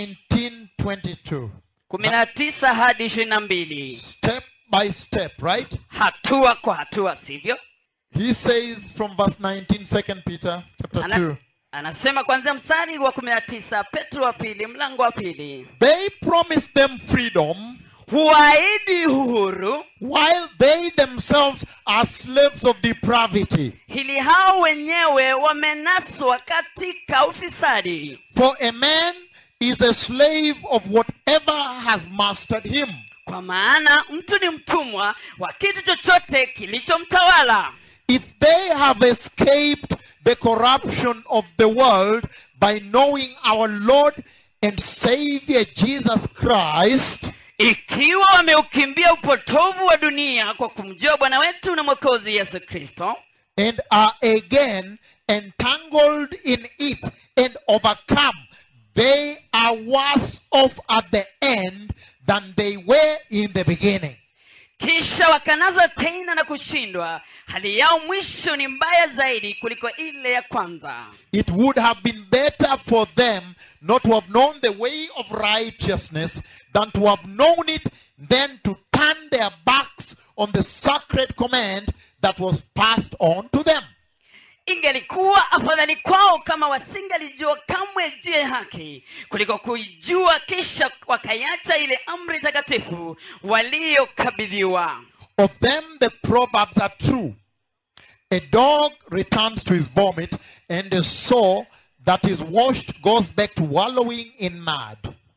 19 22. kumi na tisa hadi ishirini na mbili Step by step, right? hatua kwa hatua sivyo He says from verse 19, Second Peter chapter 2. Ana, anasema kwanzia mstari wa kumi na tisa petro wa pili mlango wa pili They promised them freedom huahidi uhuru while they themselves are slaves of depravity. hili hao wenyewe wamenaswa katika ufisadi For a man is a slave of whatever has mastered him. kwa maana mtu ni mtumwa wa kitu chochote kilichomtawala If they have escaped the corruption of the world by knowing our Lord and Savior Jesus Christ, ikiwa wameukimbia upotovu wa dunia kwa kumjua bwana wetu na mwokozi yesu kristo and are again entangled in it and overcome, they are worse off at the end than they were in the beginning. kisha wakanaza tena na kushindwa hali yao mwisho ni mbaya zaidi kuliko ile ya kwanza It would have been better for them not to have known the way of righteousness than to have known it, then to turn their backs on the sacred command that was passed on to them. ingelikuwa afadhali kwao kama wasingalijua kamwe juu ya haki kuliko kuijua kisha wakaiacha ile amri takatifu waliyokabidhiwa Of them, the proverbs are true. A dog returns to his vomit, and a soul that is washed goes back to wallowing in mud.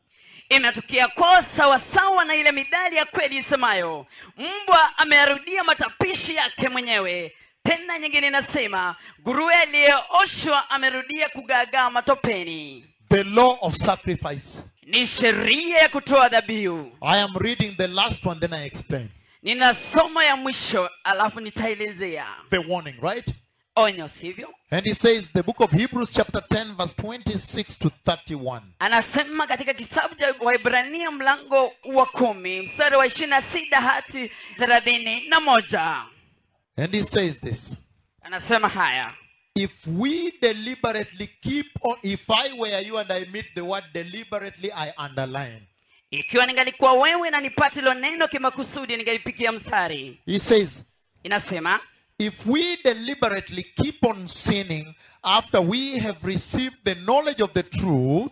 inatukia kwao sawasawa na ile midali ya kweli isemayo mbwa ameyarudia matapishi yake mwenyewe tena nyingine inasema nguruwe aliyeoshwa amerudia kugaagaa matopeni The law of sacrifice. ni sheria ya kutoa dhabihu I am reading the last one, then I explain. nina somo ya mwisho alafu nitaelezea The warning, right? onyo sivyo And he says, the book of Hebrews, chapter 10, verse 26 to 31. anasema katika kitabu cha waibrania mlango wa kumi mstari wa ishirini na sita hadi thelathini na moja And he says this anasema haya If we deliberately keep on, if I were you and I meet the word deliberately, I underline. ikiwa ningalikuwa wewe na nipate hilo neno kimakusudi ningalipikia mstari He says, inasema if we deliberately keep on sinning after we have received the knowledge of the truth,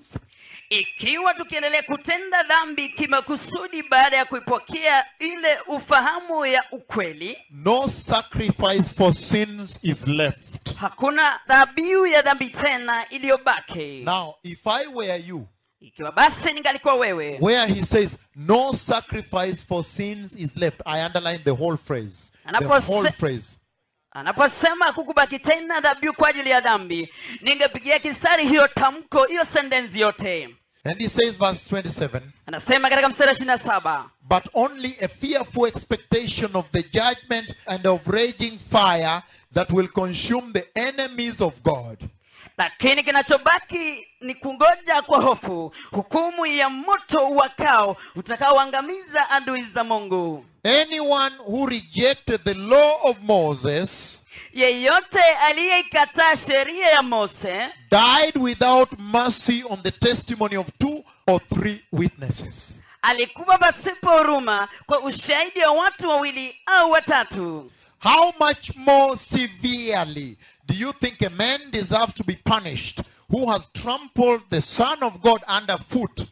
ikiwa tukiendelea kutenda dhambi kimakusudi baada ya kuipokea ile ufahamu ya ukweli no sacrifice for sins is left. hakuna dhabihu ya dhambi tena iliyobaki Now, if I were you, ikiwa basi ningalikuwa wewe where he says no sacrifice for sins is left, I underline the whole phrase. The Anapose- whole phrase. anaposema kukubaki tena dhabihu kwa ajili ya dhambi ningepigia kistari hiyo tamko hiyo sentensi yote And he says, verse 27. anasema katika mstari wa ishiri na saba but only a fearful expectation of the judgment and of raging fire that will consume the enemies of God. lakini kinachobaki ni kungoja kwa hofu hukumu ya moto wakao utakaoangamiza adui za mungu Anyone who rejected the law of Moses yeyote aliyeikataa sheria ya mose died without mercy on the testimony of two or three witnesses. alikuwa pasipo huruma kwa ushahidi wa watu wawili au watatu How much more severely do you think a man deserves to be punished who has trampled the Son of God underfoot,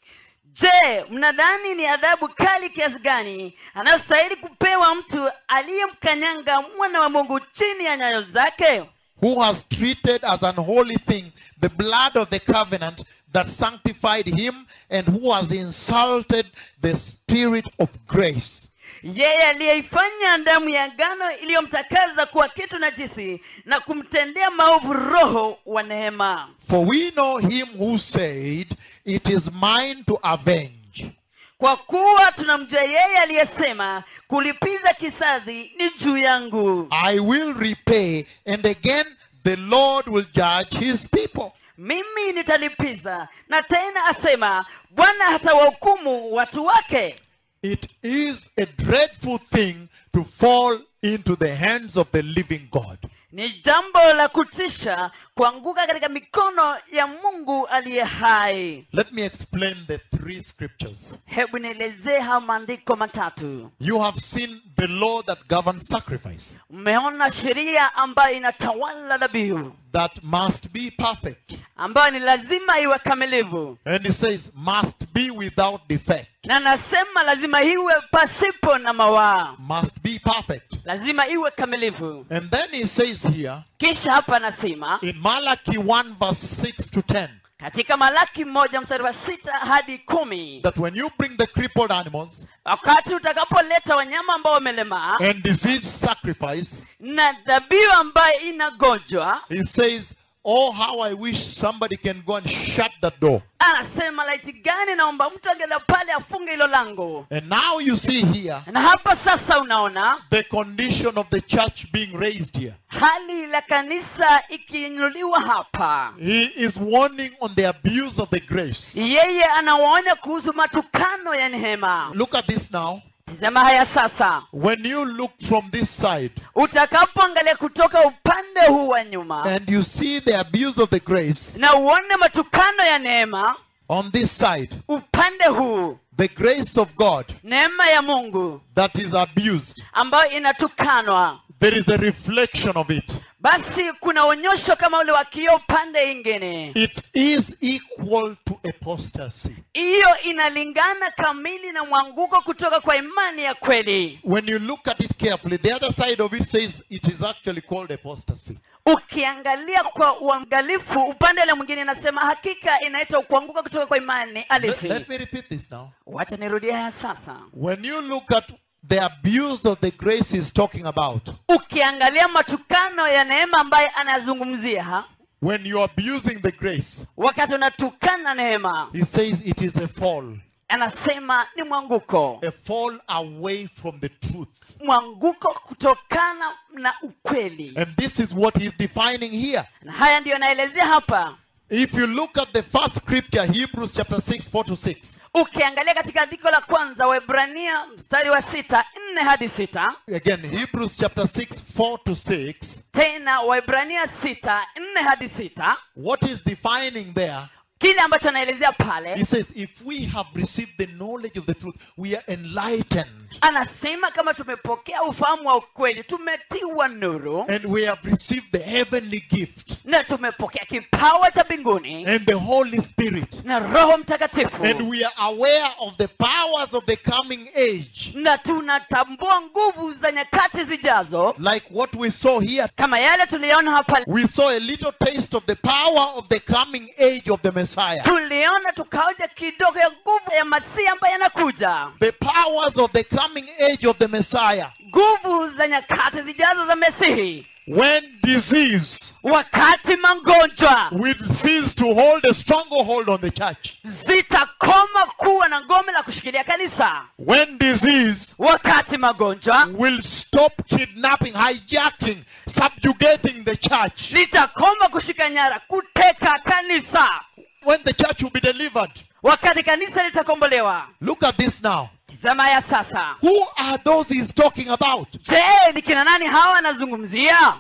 je mnadhani ni adhabu kali kiasi gani anayostahili kupewa mtu aliyemkanyanga mwana wa mungu chini ya nyayo zake who has treated as an holy thing the blood of the covenant that sanctified him, and who has insulted the Spirit of grace. yeye aliyeifanya damu ya ngano iliyomtakaza kuwa kitu najisi na kumtendea maovu roho wa neema For we know him who said, It is mine to avenge. kwa kuwa tunamjua yeye aliyesema kulipiza kisazi ni juu yangu I will repay, and again the Lord will judge his people. mimi nitalipiza na tena asema bwana hatawahukumu watu wake It is a dreadful thing to fall into the hands of the living God. ni jambo la kutisha kuanguka katika mikono ya mungu aliye hai Let me explain the three scriptures. hebu nielezee haya maandiko matatu You have seen the law that governs sacrifice, mmeona sheria ambayo inatawala dhabihu that must be perfect. ambayo ni lazima iwe kamilivu And it says, must be without defect, na nasema lazima iwe pasipo na mawaa must be perfect. lazima iwe kamilivu And then he says here, kisha hapa anasema in Malachi 1, verse 6 to 10, katika malaki moja mstari wa sita hadi kumi that when you bring the crippled animals wakati utakapoleta wanyama ambao wamelemaa and disease sacrifice, na dhabihu ambayo inagonjwa he says, Oh, how I wish somebody can go and shut that door. anasema laiti gani naomba mtu angela pale afunge hilo lango And now you see here na hapa sasa unaona the condition of the church being raised here. hali la kanisa ikiinuliwa hapa He is warning on the abuse of the grace. yeye anawaonya kuhusu matukano ya neema Look at this now. tizama haya sasa When you look from this side utakapoangalia kutoka upande huu wa nyuma and you see the abuse of the grace na uone matukano ya neema on this side, upande huu the grace of God neema ya mungu that is abused, ambayo inatukanwa there is a reflection of it. basi kuna onyosho kama ule wa kioo pande ingine It is equal to apostasy. hiyo inalingana kamili na mwanguko kutoka kwa imani ya kweli When you look at it carefully, the other side of it says it is actually called apostasy. ukiangalia kwa uangalifu upande ule mwingine inasema hakika inaitwa kuanguka kutoka kwa imani Let, alisi let me repeat this now. wacha nirudie haya sasa When you look at the abuse of the grace he's talking about, ukiangalia matukano ya neema ambaye anazungumzia ha? when you're abusing the grace, wakati unatukana neema he says it is a fall, anasema ni mwanguko a fall away from the truth. mwanguko kutokana na ukweli And this is what he's defining here. na haya ndiyo anaelezea hapa If you look at the first scripture, Hebrews chapter 6, 4 to 6, ukiangalia katika andiko la kwanza waebrania mstari wa sita nne hadi sita again, Hebrews chapter 6, 4 to 6, tena waebrania sita nne hadi sita what is defining there? kile ambacho anaelezea He pale says, if we have received the knowledge of the truth, we are enlightened anasema kama tumepokea ufahamu wa ukweli tumetiwa nuru and we have received the heavenly gift na tumepokea kipawa cha mbinguni and the Holy Spirit. na roho mtakatifu And we are aware of the powers of the coming age, na tunatambua nguvu za nyakati zijazo like what we saw here. kama yale tuliona hapa We saw a little taste of the power of the coming age of the Messiah. tuliona tukaoja kidogo ya nguvu ya masihi ambaye anakuja The powers of the coming age of the Messiah. nguvu za nyakati zijazo za mesihi When disease wakati magonjwa will cease to hold a stronghold on the church. zitakoma kuwa na ngome la kushikilia kanisa When disease wakati magonjwa will stop kidnapping, hijacking, subjugating the church. litakoma kushika nyara kuteka kanisa When the church will be delivered. wakati kanisa litakombolewa Look at this now. tizama ya sasa Who are those he's talking about? je ni kina nani hawa anazungumzia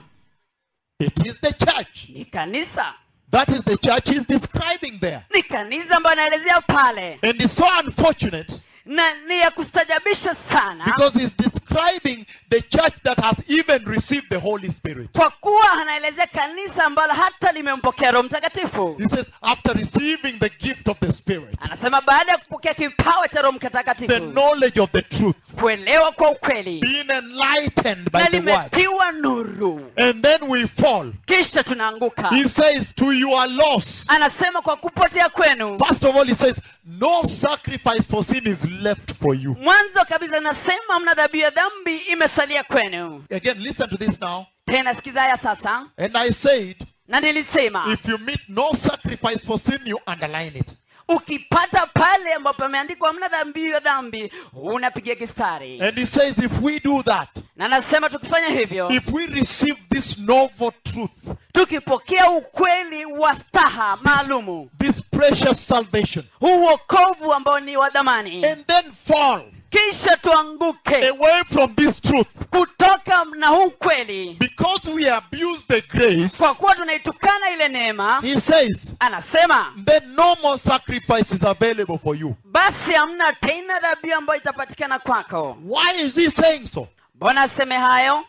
It is the church. ni kanisa That is the church he's describing there. ni kanisa ambayo anaelezea pale And it's so unfortunate na ni ya kustajabisha sana because he's describing the church that has even received the Holy Spirit. kwa kuwa anaelezea kanisa ambalo hata limempokea roho mtakatifu He says, after receiving the gift of the Spirit, anasema baada ya kupokea kipawa cha roho the mtakatifu knowledge of the truth, kuelewa kwa ukweli being enlightened by na the word, limetiwa nuru and then we fall. kisha tunaanguka He says, to your loss. anasema kwa kupotea kwenu First of all, he says, no sacrifice for sin is left for you. mwanzo kabisa anasema mna dhabihu ya dhambi imesalia kwenu Again, listen to this now. tena sikiza haya sasa And I said, na nilisema if you meet no sacrifice for sin, you underline it. ukipata pale ambapo ameandikwa hamna dhabihu ya dhambi unapiga kistari And he says, if we do that, na anasema tukifanya hivyo if we receive this novel truth, tukipokea ukweli wa staha maalumu this precious salvation, huu uokovu ambao ni wa dhamani and then fall kisha tuanguke away from this truth, kutoka na huu kweli because we abuse the grace, kwa kuwa tunaitukana ile neema he says, anasema then no more sacrifice is available for you. basi hamna tena dhabihu ambayo itapatikana kwako Why is he saying so? mbona aseme hayo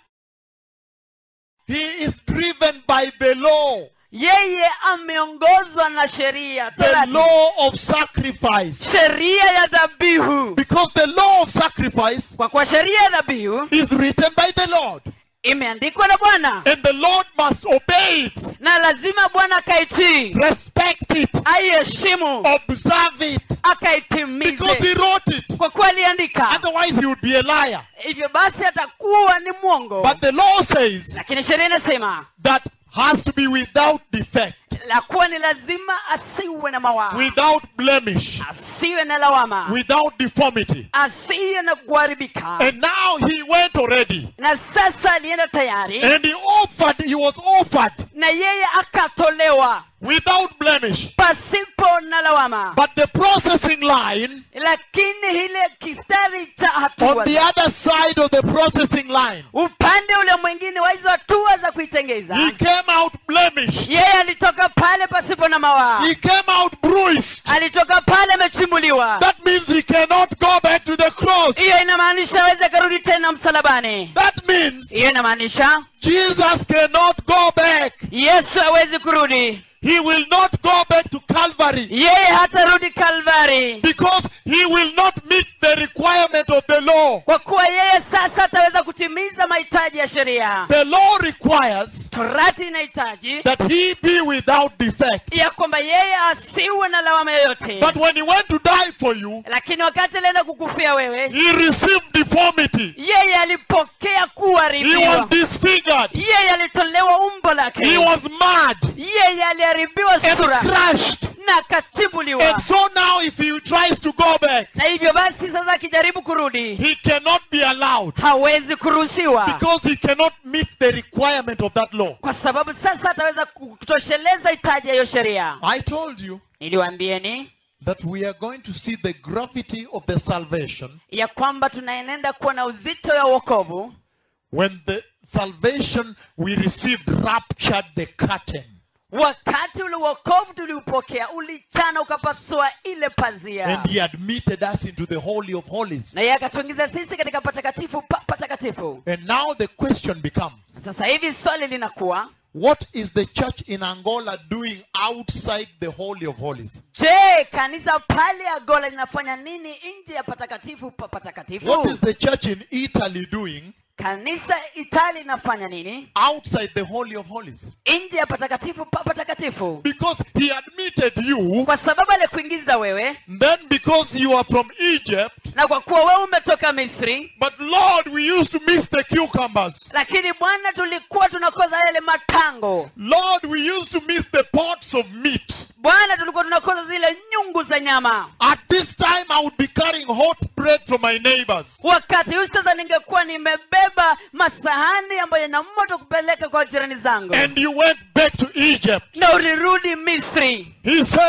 He is driven by the law, yeye ameongozwa na sheria the Torati. law of sacrifice. sheria ya dhabihu Because the law of sacrifice kwa kuwa sheria ya dhabihu is written by the Lord, imeandikwa na bwana and the Lord must obey it, na lazima bwana akaitii respect it, aiheshimu observe it, because akaitimize He wrote it. kwa kuwa aliandika Otherwise, he would be a liar. hivyo basi atakuwa ni mwongo But the law says lakini sheria inasema that has to be without defect, la kuwa ni lazima asiwe na mawaa without blemish, asiwe na lawama without deformity. asiwe na kuharibika And now he went already, na sasa alienda tayari and he offered, he was offered na yeye akatolewa without blemish. pasipo na lawama But the processing line, lakini ile kistari cha on hatua the other side of the processing line, upande ule mwingine wa hizo hatua za kuitengeza he came out blemished. yeye alitoka pale pasipo na mawaa He came out bruised. alitoka pale amechimbuliwa That means he cannot go back to the cross. hiyo inamaanisha aweze akarudi tena msalabani That means hiyo inamaanisha Jesus cannot go back. yesu hawezi kurudi He will not go back to Calvary yeye hatarudi kalvari because he will not meet the requirement of the law. kwa kuwa yeye sasa ataweza kutimiza mahitaji ya sheria The law requires torati inahitaji that he be without defect. ya kwamba yeye asiwe na lawama yoyote But when he went to die for you, lakini wakati alienda kukufia wewe he received deformity. yeye alipokea He was kuharibiwa disfigured. yeye alitolewa umbo lake He was mad yeye aliharibiwa and sura crushed. na akachibuliwa And so now if he tries to go back, na hivyo basi sasa akijaribu kurudi he cannot be allowed hawezi kuruhusiwa because he cannot meet the requirement of that law. kwa sababu sasa ataweza kutosheleza hitaji ya hiyo sheria I told you niliwaambieni that we are going to see the gravity of the salvation ya kwamba tunaenenda kuwa na uzito ya uokovu when the salvation we received raptured the curtain. wakati ule uokovu tuliupokea ulichana ukapasua ile pazia And he admitted us into the Holy of Holies. na yeye akatuingiza sisi katika patakatifu pa patakatifu And now the question becomes sasa hivi swali linakuwa what is the church in Angola doing outside the Holy of Holies? je kanisa pale agola linafanya nini nje ya patakatifu pa What patakatifu is the church in Italy doing kanisa itali linafanya nini outside the Holy of Holies? nje ya patakatifu pa patakatifu Because he admitted you, kwa sababu alikuingiza wewe then because you are from Egypt, na kwa kuwa wewe umetoka misri but Lord, we used to miss the cucumbers. lakini bwana tulikuwa tunakoza yale matango Lord, we used to miss the pots of meat. bwana tulikuwa tunakoza zile nyungu za nyama At this time, I would be carrying hot bread from my neighbors. wakati huu sasa ningekuwa nimebeba masahani ambayo yana moto kupeleka kwa jirani zangu And you went back to Egypt. na ulirudi misri He says,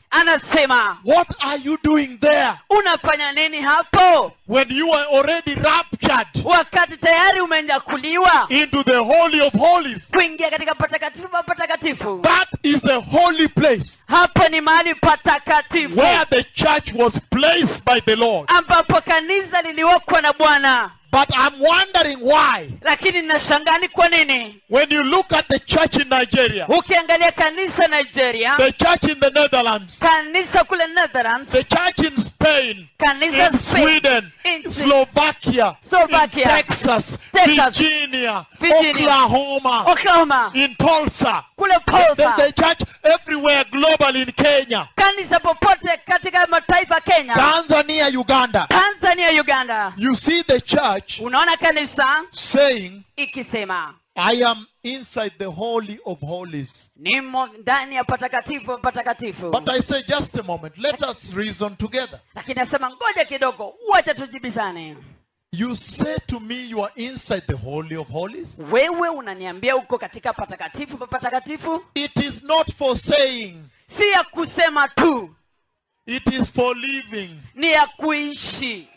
anasema What are you doing there unafanya nini hapo when you are already raptured wakati tayari umenyakuliwa into the Holy of Holies? kuingia katika patakatifu pa patakatifu That is the holy place hapo ni mahali patakatifu where the church was placed by the Lord. ambapo kanisa liliwekwa na bwana But I'm wondering why, lakini nashangaa ni kwa nini when you look at the church in Nigeria, ukiangalia kanisa nigeria the church in the Netherlands, kanisa kule netherlands the church in Spain, kanisa in Spain, Sweden, in Slovakia, Slovakia, in Texas, Texas, Virginia, Virginia, Oklahoma, oklahoma in Tulsa, kule the, polsa the church everywhere globally in Kenya, kanisa popote katika mataifa kenya Tanzania, Uganda. tanzania uganda You see the church unaona kanisa saying, ikisema I am inside the Holy of Holies. nimo ndani ya patakatifu patakatifu But I say, just a moment, let us reason together. lakini nasema ngoja kidogo wacha tujibizane You say to me, you are inside the Holy of Holies. wewe unaniambia uko katika patakatifu pa patakatifu It is not for saying, si ya kusema tu it is for living. ni ya kuishi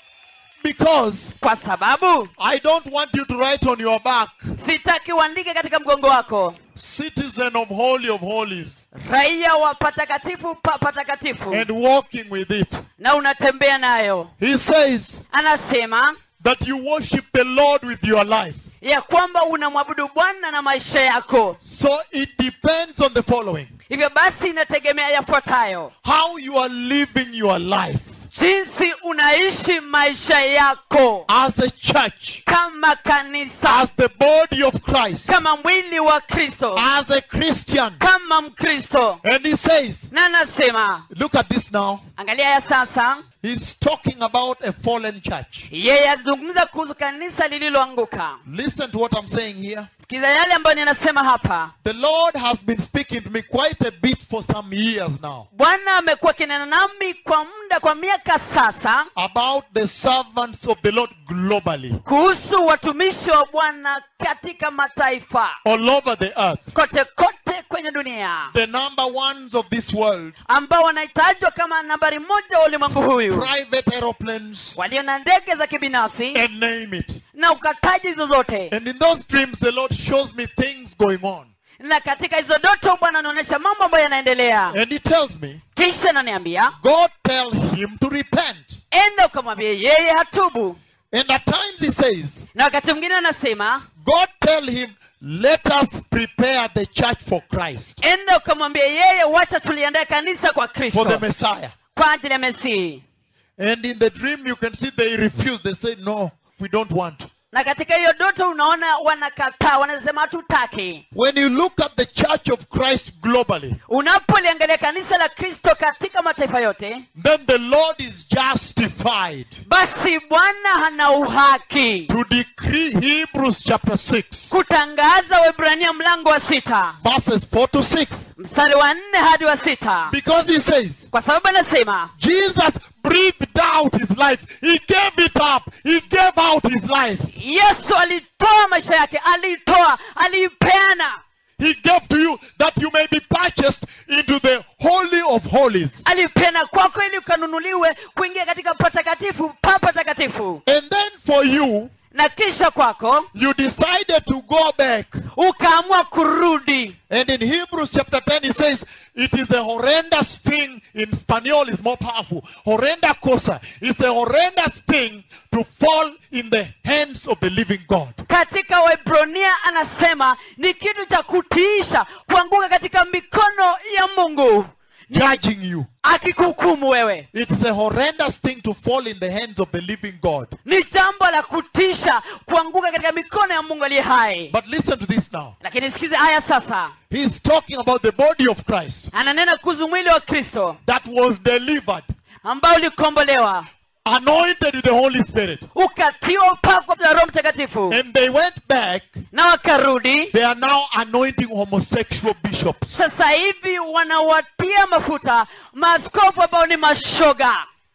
Because kwa sababu I don't want you to write on your back, sitaki uandike katika mgongo wako citizen of Holy of Holies, raia wa patakatifu pa patakatifu and walking with it. na unatembea nayo He says anasema that you worship the Lord with your life. ya kwamba unamwabudu bwana na maisha yako So it depends on the following hivyo basi inategemea yafuatayo how you are living your life jinsi unaishi maisha yako as a church, kama kanisa as the body of Christ, kama mwili wa kristo as a Christian. kama mkristo And he says, na anasema look at this now. angalia ya sasa He's talking about a fallen church. yeye azungumza kuhusu kanisa lililoanguka Listen to what I'm saying here. sikiza yale ambayo ninasema hapa The Lord has been speaking to me quite a bit for some years now bwana amekuwa akinena nami kwa muda kwa miaka sasa about the servants of the Lord globally, kuhusu watumishi wa bwana katika mataifa all over the earth. kote kote kwenye dunia The number ones of this world, ambao wanahitajwa kama nambari moja wa ulimwengu huyu private aeroplanes, walio na ndege za kibinafsi and name it. na ukataji zozote And in those dreams, the Lord shows me things going on. na katika hizo doto bwana anaonyesha mambo ambayo yanaendelea And He tells me, kisha ananiambia God tell him to repent. enda ukamwambie yeye hatubu And at times He says, na wakati mwingine anasema God tell him, let us prepare the church for Christ, enda ukamwambie yeye wacha tuliandae kanisa kwa for kristo the Messiah. kwa ajili ya mesihi And in the dream, you can see they refuse. They say, no, we don't want. na katika hiyo doto unaona wanakataa wanasema hatutaki When you look at the church of Christ globally, unapoliangalia kanisa la kristo katika mataifa yote then the Lord is justified basi bwana hana uhaki to decree Hebrews chapter 6, kutangaza webrania mlango wa sita verses 4 to 6. mstari wa nne hadi wa sita Because he says, kwa sababu anasema Jesus breathed out his life. He gave it up. He gave out his life. yesu alitoa maisha yake aliitoa aliipeana He gave to you that you may be purchased into the Holy of Holies. alipeana kwako ili ukanunuliwe kuingia katika patakatifu pa patakatifu And then for you, na kisha kwako you decided to go back. ukaamua kurudi And in Hebrews chapter 10, it says, it is a horrendous thing. In Spanish, is more powerful. Horrenda cosa. It's a horrendous thing to fall in the hands of the living God. katika waibrania anasema ni kitu cha kutiisha kuanguka katika mikono ya mungu Judging you. akikuhukumu wewe It's a horrendous thing to fall in the hands of the living God. ni jambo la kutisha kuanguka katika mikono ya mungu aliye hai But listen to this now. lakini sikize haya sasa He's talking about the body of Christ ananena kuhusu mwili wa kristo that was delivered, ambao ulikombolewa anointed with the Holy Spirit. ukatiwa upako na roho mtakatifu And they went back. na wakarudi They are now anointing homosexual bishops. sasa hivi wanawatia mafuta maaskofu ambao ni mashoga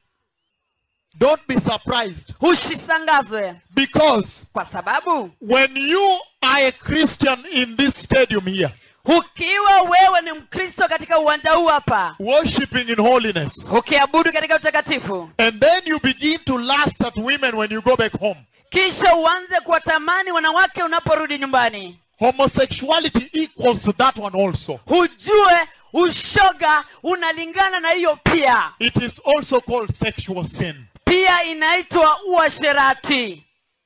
Don't be surprised usisangazwe because kwa sababu when you are a Christian in this stadium here, ukiwa wewe ni mkristo katika uwanja huu hapa worshiping in holiness. ukiabudu katika utakatifu And then you begin to lust at women when you go back home. kisha uanze kuwatamani wanawake unaporudi nyumbani Homosexuality equals to that one also. hujue ushoga unalingana na hiyo pia It is also called sexual sin. pia inaitwa uasherati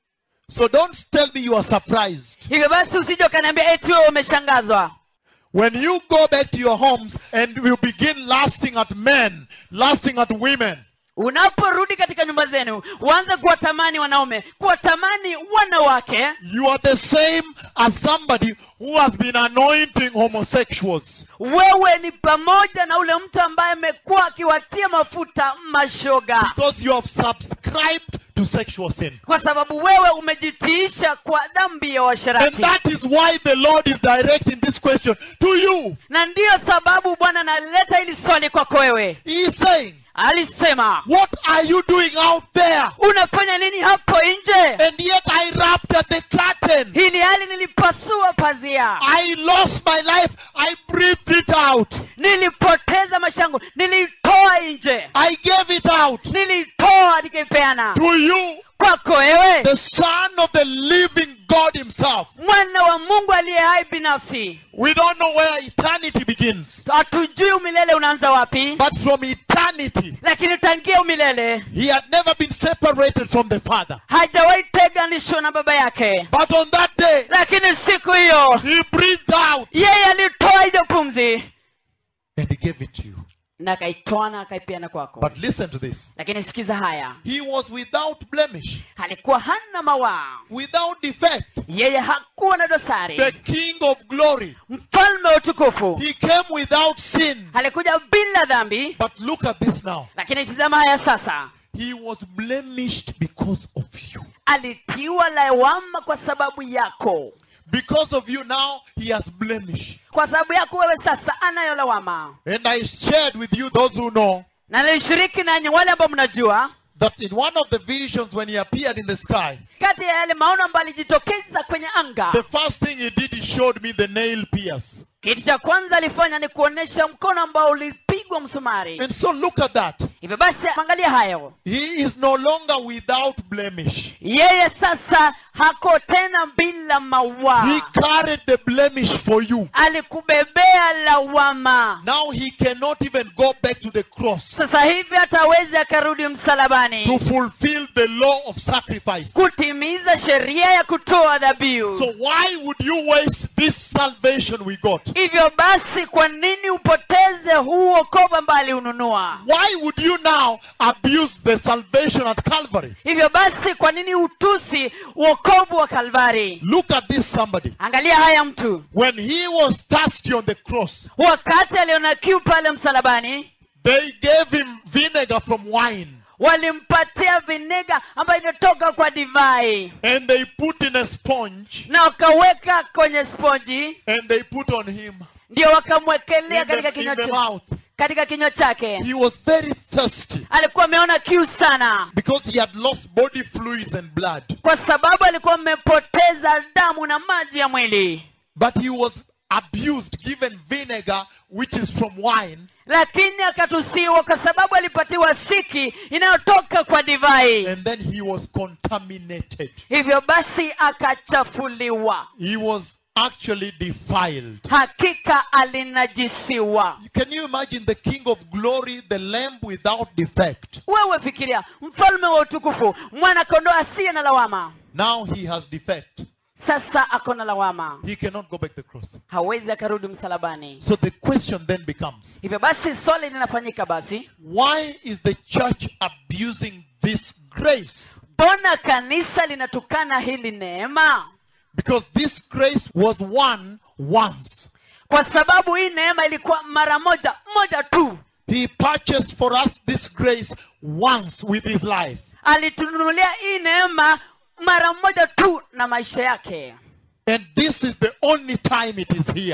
So don't tell me you are surprised. hivyo basi usije ukaniambia eti wewe umeshangazwa When you go back to your homes and you begin lusting at men, lusting at women, unaporudi katika nyumba zenu uanze kuwatamani wanaume kuwatamani wanawake you are the same as somebody who has been anointing homosexuals. wewe ni pamoja na ule mtu ambaye amekuwa akiwatia mafuta mashoga Because you have subscribed to sexual sin. kwa sababu wewe umejitiisha kwa dhambi ya And uasherati that is why the Lord is directing this question to you. na ndiyo sababu bwana analeta hili swali kwako wewe He is saying, alisema What are you doing out there? unafanya nini hapo nje And yet I rapped at the curtain. hii ni hali nilipasua pazia I lost my life. I breathed it out. nilipoteza mashango nilitoa nje I gave it out nilitoa nikaipeana to you, kwako wewe the Son of the living God Himself. mwana wa mungu aliye hai binafsi We don't know where eternity begins, hatujui umilele unaanza wapi but from eternity, lakini tangia umilele He had never been separated from the Father. hajawahi teganishwa na baba yake But on that day, lakini siku hiyo He breathed out yeye alitoa hiyo pumzi and He gave it to you. na akaitoa na akaipeana kwako But listen to this lakini sikiza haya He was without blemish, alikuwa hana mawaa without defect, yeye hakuwa na the dosari King of glory. mfalme wa utukufu He came without sin. alikuja bila dhambi But look at this now. lakini tizama haya sasa He was blemished because of you. alitiwa lawama kwa sababu yako Because of you now, he has blemish. kwa sababu yako wewe sasa anayo lawama And I shared with you, those who know, na nilishiriki nanyi wale ambao mnajua that in one of the visions when he appeared in the sky, kati ya yale maono ambayo alijitokeza kwenye anga the first thing he did, he showed me the nail pierce. kitu cha kwanza alifanya ni kuonyesha mkono ambao ulipigwa msumari And so look at that. hivyo basi angalia hayo He is no longer without blemish. yeye sasa hako tena bila He mawaa carried the blemish for you. alikubebea lawama Now he cannot even go back to the cross sasa hivi hatawezi akarudi msalabani to fulfill the law of sacrifice. kutimiza sheria ya kutoa dhabihu So why would you waste this salvation we got? hivyo basi kwa nini upoteze huu wokovu ambaye aliununua Why would you now abuse the salvation at Calvary? hivyo basi kwa nini utusi wokovu wa kalvari Look at this somebody. angalia haya mtu When he was thirsty on the cross, wakati aliona kiu pale msalabani they gave him vinegar from wine walimpatia vinega ambayo inatoka kwa divai and they put in a sponge na wakaweka kwenye sponji and they put on him ndio wakamwekelea in katika the, kinywa in the cha- mouth. katika kinywa chake He was very thirsty alikuwa ameona kiu sana because he had lost body fluids and blood. kwa sababu alikuwa amepoteza damu na maji ya mwili But he was abused, given vinegar, which is from wine, lakini akatusiwa kwa sababu alipatiwa siki inayotoka kwa divai and then he was contaminated. hivyo basi akachafuliwa He was actually defiled. hakika alinajisiwa Can you imagine the King of glory, the lamb without defect? wewe fikiria mfalme wa utukufu mwana kondoo asiye na lawama Now he has defect. sasa ako na lawama He cannot go back to the cross. hawezi akarudi msalabani So the question then becomes hivyo basi swali linafanyika basi why is the church abusing this grace? mbona kanisa linatukana hili neema Because this grace was won once. kwa sababu hii neema ilikuwa mara moja moja tu He purchased for us this grace once with his life. alitununulia hii neema mara moja tu na maisha yake And this is the only time it is here.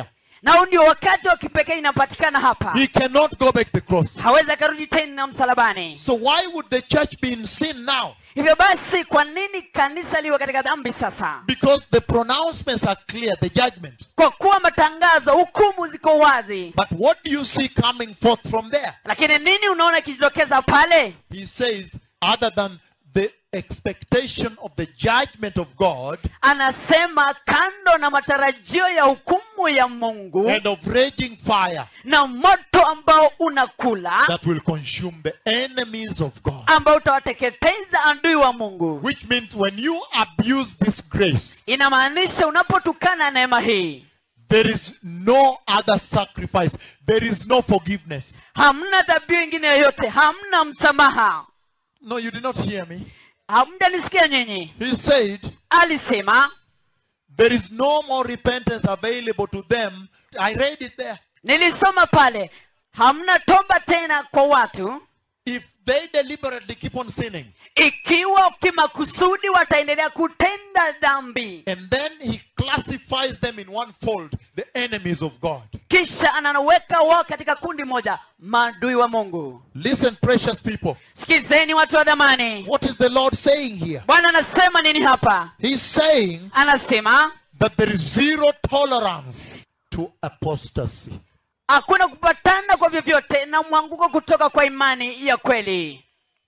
na huu ndio wakati wa kipekee inapatikana hapa He cannot go back the cross. hawezi akarudi tena msalabani So why would the church be in sin now? hivyo basi kwa nini kanisa liwe katika dhambi sasa Because the pronouncements are clear, the judgment. kwa kuwa matangazo hukumu ziko wazi But what do you see coming forth from there? lakini nini unaona ikijitokeza pale He says, other than the expectation of the judgment of God anasema kando na matarajio ya hukumu ya mungu and of raging fire na moto ambao unakula that will consume the enemies of God. ambao utawateketeza adui wa mungu Which means when you abuse this grace, inamaanisha unapotukana neema hii there is no other sacrifice, there is no forgiveness. hamna dhabihu ingine yoyote hamna msamaha No, you did not hear me. hamjanisikia nyinyi He said, alisema There is no more repentance available to them. I read it there. nilisoma pale hamna toba tena kwa watu If they deliberately keep on sinning, ikiwa kimakusudi wataendelea kutenda dhambi and then he classifies them in one fold, the enemies of God. kisha anaweka wao katika kundi moja maadui wa mungu Listen, precious people. sikizeni watu wa dhamani What is the Lord saying here? bwana anasema nini hapa He's saying anasema that there is zero tolerance to apostasy. hakuna kupatana kwa vyovyote na mwanguko kutoka kwa imani ya kweli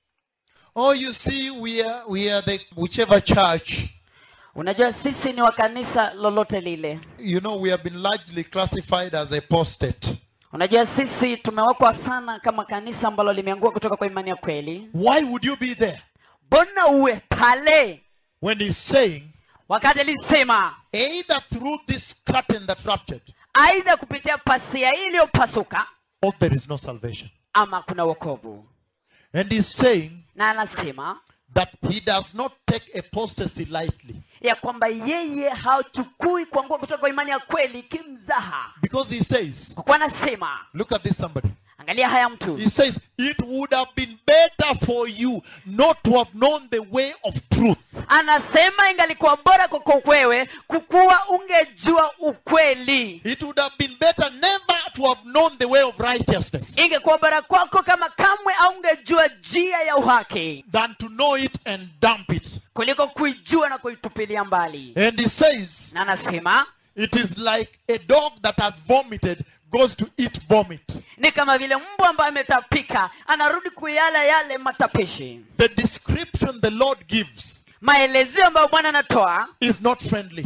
Oh, you see, we are we are the whichever church. unajua sisi ni wa kanisa lolote lile You know, we have been largely classified as apostate. unajua sisi tumewekwa sana kama kanisa ambalo limeangua kutoka kwa imani ya kweli Why would you be there mbona uwe pale when he's saying wakati alisema either through this curtain that ruptured aidha kupitia pasia hii iliyopasuka or there is no salvation? ama kuna wokovu And he's saying na anasema that he does not take apostasy lightly ya kwamba yeye hachukui kuangua kutoka kwa imani ya kweli kimzaha because he says, kwa kuwa anasema look at this somebody. angalia haya mtu He says, it would have been better for you not to have known the way of truth. anasema ingalikuwa bora kwako wewe kukuwa ungejua ukweli It would have been better never to have known the way of righteousness ingekuwa bora kwako kama kamwe aungejua njia ya uhaki than to know it and dump it. kuliko kuijua na kuitupilia mbali And he says, na anasema it is like a dog that has vomited goes to eat vomit. ni kama vile mbwa ambaye ametapika anarudi kuyala yale matapishi The description the Lord gives maelezeo ambayo bwana anatoa is not friendly.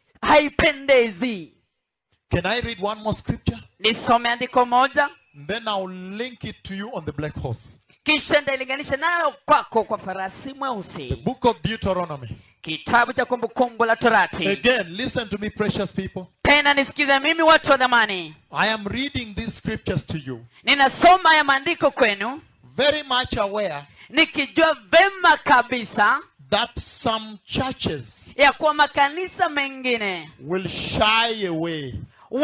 haipendezi Can I read one more scripture? nisome andiko moja Then I'll link it to you on the black horse. kisha ndailinganisha nayo kwako kwa farasi The mweusi book of Deuteronomy. kitabu cha kumbukumbu la torati Again, listen to me, precious people. tena nisikize mimi watu wa dhamani I am reading these scriptures to you, ninasoma ya maandiko kwenu very much aware nikijua vema kabisa that some churches ya kuwa makanisa mengine will shy away.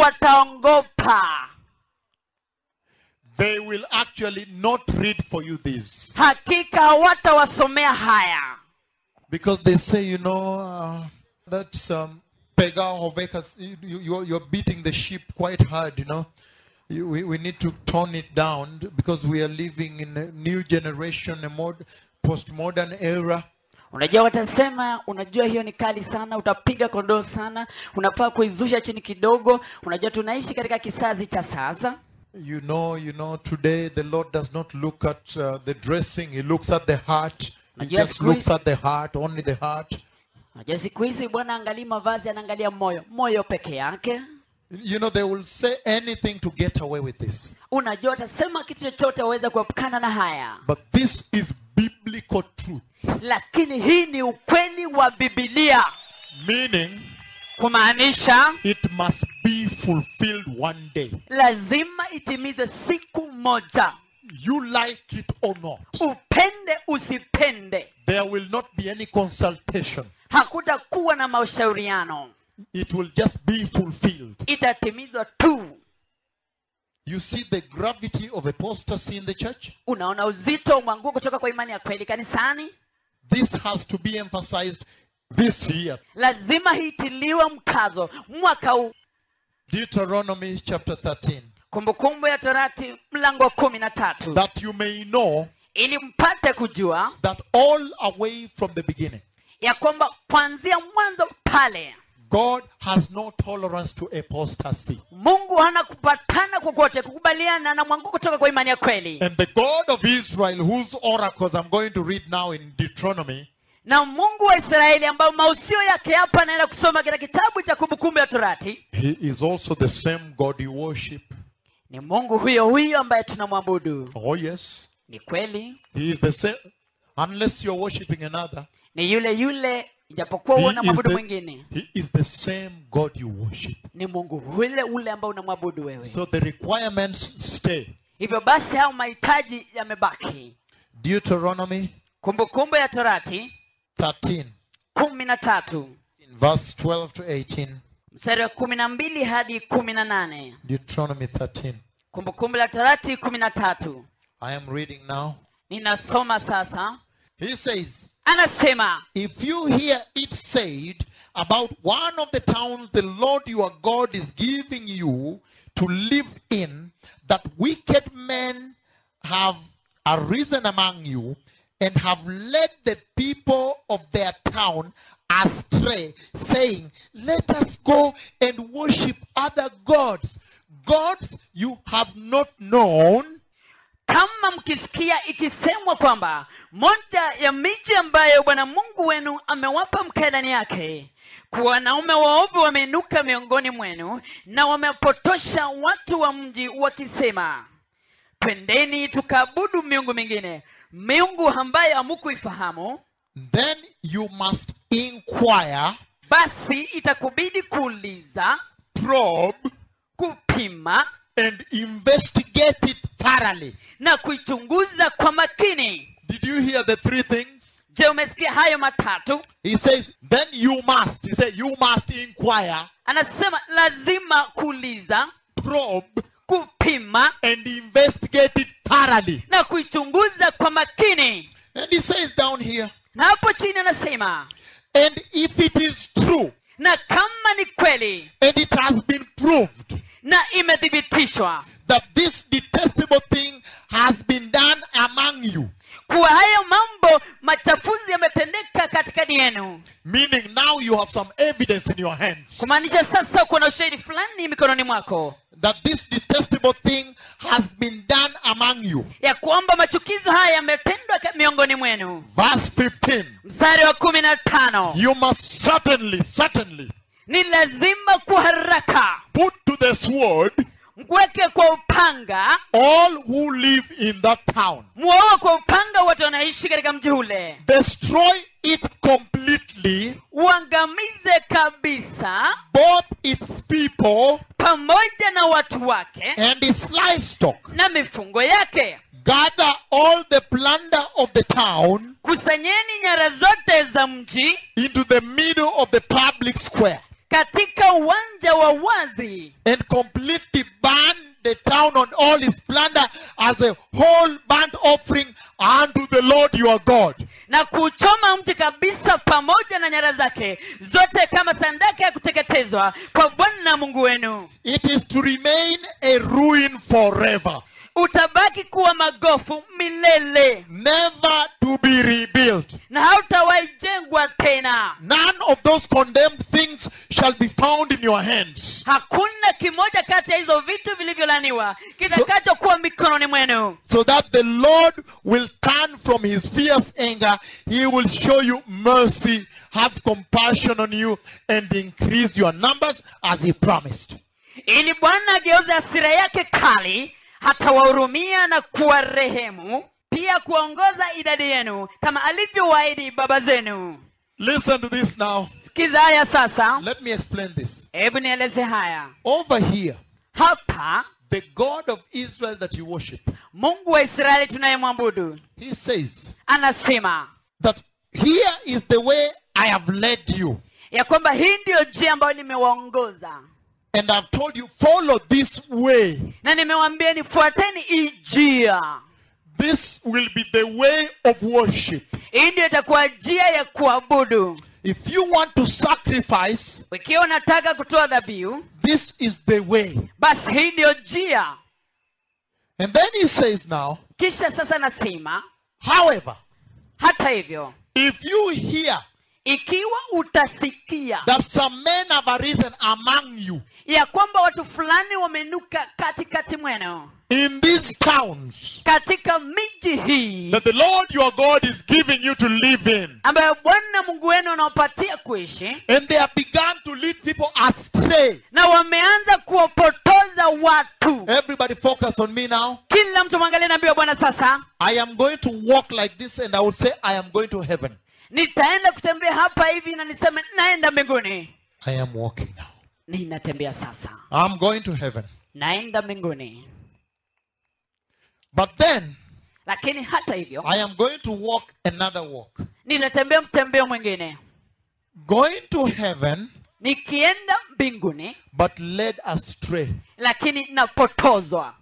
wataongopa They will actually not read for you this. hakika hawatawasomea haya Because they say, you know, uh, that's um, Pega Hovekas, you, you, you're- you're beating the sheep quite hard, you know. You, we, we need to tone it down because we are living in a new generation, a mod, postmodern era. unajua watasema unajua hiyo ni kali sana utapiga kondoo sana unafaa kuizusha chini kidogo unajua tunaishi katika kizazi cha sasa You know, you know, today the Lord does not look at uh, the dressing, He looks at the heart. He Yes, just looks Chris. at the heart, only the heart. unajua siku hizi bwana angalii mavazi anaangalia moyo moyo peke yake You know, they will say anything to get away with this. unajua watasema kitu chochote waweza kuepukana na haya But this is biblical truth, lakini hii ni ukweli wa bibilia meaning kumaanisha it must be fulfilled one day. lazima itimize siku moja You like it or not, upende usipende there will not be any consultation. hakutakuwa na mashauriano It will just be fulfilled. itatimizwa tu You see the gravity of apostasy in the church? unaona uzito wa mwanguko kutoka kwa imani ya kweli kanisani This has to be emphasized this year. lazima hiitiliwe mkazo mwaka huu Deuteronomy chapter 13. kumbukumbu ya torati mlango wa kumi na tatu That you may know ili mpate kujua that all away from the beginning, ya kwamba kuanzia mwanzo pale God has no tolerance to apostasy. mungu hana kupatana kokote kukubaliana na mwanguko kutoka kwa imani ya kweli And the God of Israel, whose oracles I'm going to read now in Deuteronomy, na mungu wa israeli ambayo mausio yake hapa anaenda kusoma katika kitabu cha kumbukumbu ya torati He is also the same God you worship. ni mungu huyo huyo ambaye tunamwabudu Oh, yes. ni kweli He is the same. Unless you're worshiping another, ni yule yule ijapokuwa he una is, mwabudu the, mwingine he is the same God you worship. ni mungu ule ule ambao unamwabudu wewe So the requirements stay. hivyo basi hayo mahitaji yamebaki Deuteronomy kumbukumbu ya torati 13, kumi na tatu in verse 12 to 18. mstari wa kumi na mbili hadi kumi na nane Deuteronomy 13. kumbukumbu la torati kumi na tatu I am reading now. ninasoma sasa He says, anasema If you hear it said about one of the towns the Lord your God is giving you to live in, that wicked men have arisen among you and have led the people of their town astray, saying, Let us go and worship other gods, gods you have not known. kama mkisikia ikisemwa kwamba moja ya miji ambayo bwana mungu wenu amewapa mkae ndani yake kuwa wanaume waovu wameinuka miongoni mwenu na wamepotosha watu wa mji wakisema twendeni tukaabudu miungu mingine miungu ambayo hamukuifahamu Then you must inquire, basi itakubidi kuuliza probe, kupima and investigate it thoroughly. na kuichunguza kwa makini Did you hear the three things? je umesikia hayo matatu He says, then you must. He said, you must inquire, anasema lazima kuuliza probe, kupima and investigate it thoroughly. na kuichunguza kwa makini And he says down here, na hapo chini anasema and if it is true, na kama ni kweli and it has been proved na imethibitishwa that this detestable thing has been done among you, kuwa hayo mambo machafuzi yametendeka katikati yenu meaning now you have some evidence in your hands kumaanisha sasa kuna ushahidi fulani mikononi mwako that this detestable thing has been done among you. ya kwamba machukizo haya yametendwa ka- miongoni mwenu Verse 15. mstari wa kumi na tano You must certainly, certainly ni lazima kwa haraka put to the sword mkuweke kwa upanga all who live in that town. muwaue kwa upanga wote wanaishi katika mji ule Destroy it completely, uangamize kabisa both its people pamoja na watu wake and its livestock. na mifungo yake Gather all the plunder of the town kusanyeni nyara zote za mji into the middle of the public square katika uwanja wa wazi and completely burn the town on all its plunder as a whole burnt offering unto the Lord your God. na kuchoma mji kabisa pamoja na nyara zake zote kama sadaka ya kuteketezwa kwa bwana mungu wenu It is to remain a ruin forever, utabaki kuwa magofu milele never to be rebuilt. na hautawaijengwa tena None of those condemned things shall be found in your hands. hakuna kimoja kati ya hizo vitu vilivyolaniwa kitakachokuwa mikononi mwenu So that the Lord will turn from his fierce anger, he will show you mercy, have compassion on you, and increase your numbers as he promised. ili bwana ageuze hasira yake kali hatawahurumia na kuwarehemu pia kuongoza idadi yenu kama alivyowaahidi baba zenu Listen to this now. sikiza haya sasa Let me explain this. hebu nieleze haya Over here, hapa the God of Israel that you worship, mungu wa israeli tunayemwabudu he says anasema that here is the way I have led you. ya kwamba hii ndiyo njia ambayo nimewaongoza And I've told you, follow this way. na nimewambia nifuateni hii njia This will be the way of worship. hii ndio itakuwa njia ya kuabudu If you want to sacrifice, ikiwa unataka kutoa dhabihu this is the way. basi hii ndiyo njia And then he says now, kisha sasa nasema however, hata hivyo if you hear ikiwa utasikia that some men have arisen among you ya kwamba watu fulani wamenuka katikati mwenu in these towns katika miji hii that the Lord your God is giving you to live in, ambayo bwana mungu wenu anawapatia kuishi and they have begun to lead people astray. na wameanza kuwapotoza watu Everybody focus on me now. kila mtu mwangalie nabii wa bwana sasa I am going to walk like this and I will say, I am going to heaven. nitaenda kutembea hapa hivi na niseme naenda mbinguni I am walking now. ninatembea sasa I'm going to heaven. naenda mbinguni But then lakini hata hivyo I am going to walk another walk. ninatembea mtembeo mwingine Going to heaven, nikienda mbinguni but led astray. lakini napotozwa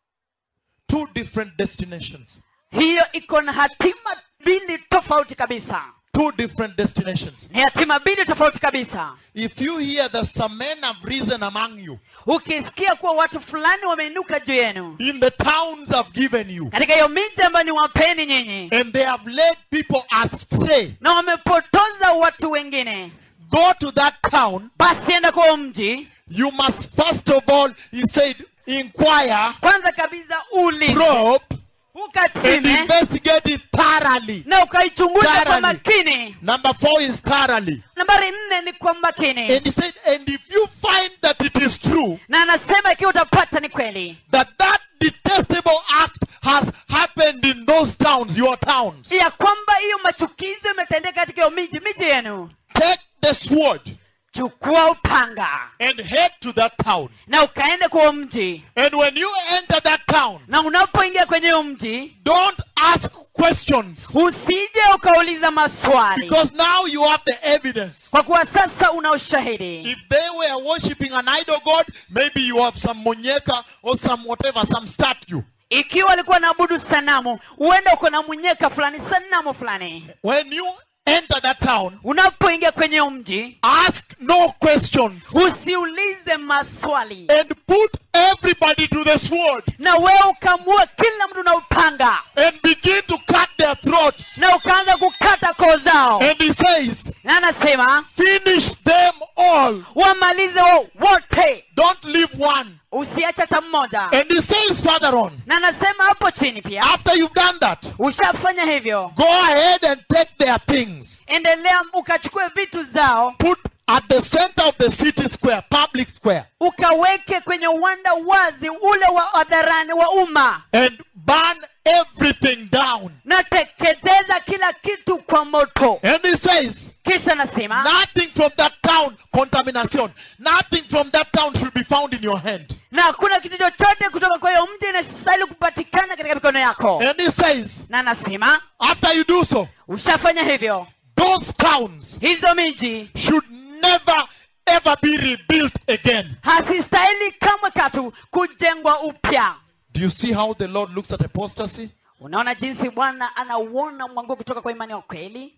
Two different destinations. hiyo iko na hatima mbili tofauti kabisa Two different destinations. ni hatima mbili tofauti kabisa If you hear that some men have risen among you ukisikia kuwa watu fulani wameinuka juu yenu in the towns I've given you, katika hiyo miji ambayo ni wapeni nyinyi and they have led people astray, na wamepotoza watu wengine go to that town. basi enda kwa mji You must first of all, he said, inquire, kwanza kabisa ulize probe, and ukatime investigate it thoroughly. na ukaichunguza kwa Thoroughly. makini Number four is thoroughly. nambari nne ni kwa makini And he said, and if you find that it is true, na anasema ikiwa utapata ni kweli that that detestable act has happened in those towns, your towns, ya kwamba hiyo machukizo imetendeka katika hiyo miji miji yenu take the sword chukua upanga and head to that town. na ukaende kwa huo mji And when you enter that town, na unapoingia kwenye huo mji don't ask questions usije ukauliza maswali because now you have the evidence. kwa kuwa sasa una ushahidi If they were worshiping an idol god, maybe you have some monyeka or some whatever, some statue. ikiwa walikuwa naabudu sanamu huenda uko na munyeka fulani sanamu fulani When you enter that town, unapoingia kwenye huo mji ask no questions usiulize maswali and put everybody to the sword na wewe ukamua kila mtu na upanga and begin to cut their throats. na ukaanza kukata koo zao And he says, na anasema finish them all. wamalize wo- wote Don't leave one. usiache hata mmoja And he says further on, na anasema hapo chini pia after you've done that, ushafanya hivyo go ahead and take their things. endelea ukachukue vitu zao Put at the center of the city square, public square, ukaweke kwenye uwanda wazi ule wa hadharani wa umma and burn everything down. na teketeza kila kitu kwa moto And he says, kisha nasema nothing from that town, contamination, nothing from that town should be found in your hand. na hakuna kitu chochote kutoka kwa hiyo mji inastahili kupatikana katika mikono yako And he says, na nasema after you do so, ushafanya hivyo those towns hizo miji should never ever be rebuilt again. hazistahili kamwe katu kujengwa upya Do you see how the Lord looks at apostasy? unaona jinsi bwana anauona mwanguo kutoka kwa imani ya ukweli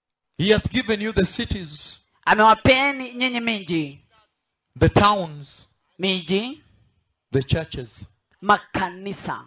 He has given you the cities, amewapeni nyinyi miji the towns, miji the churches. makanisa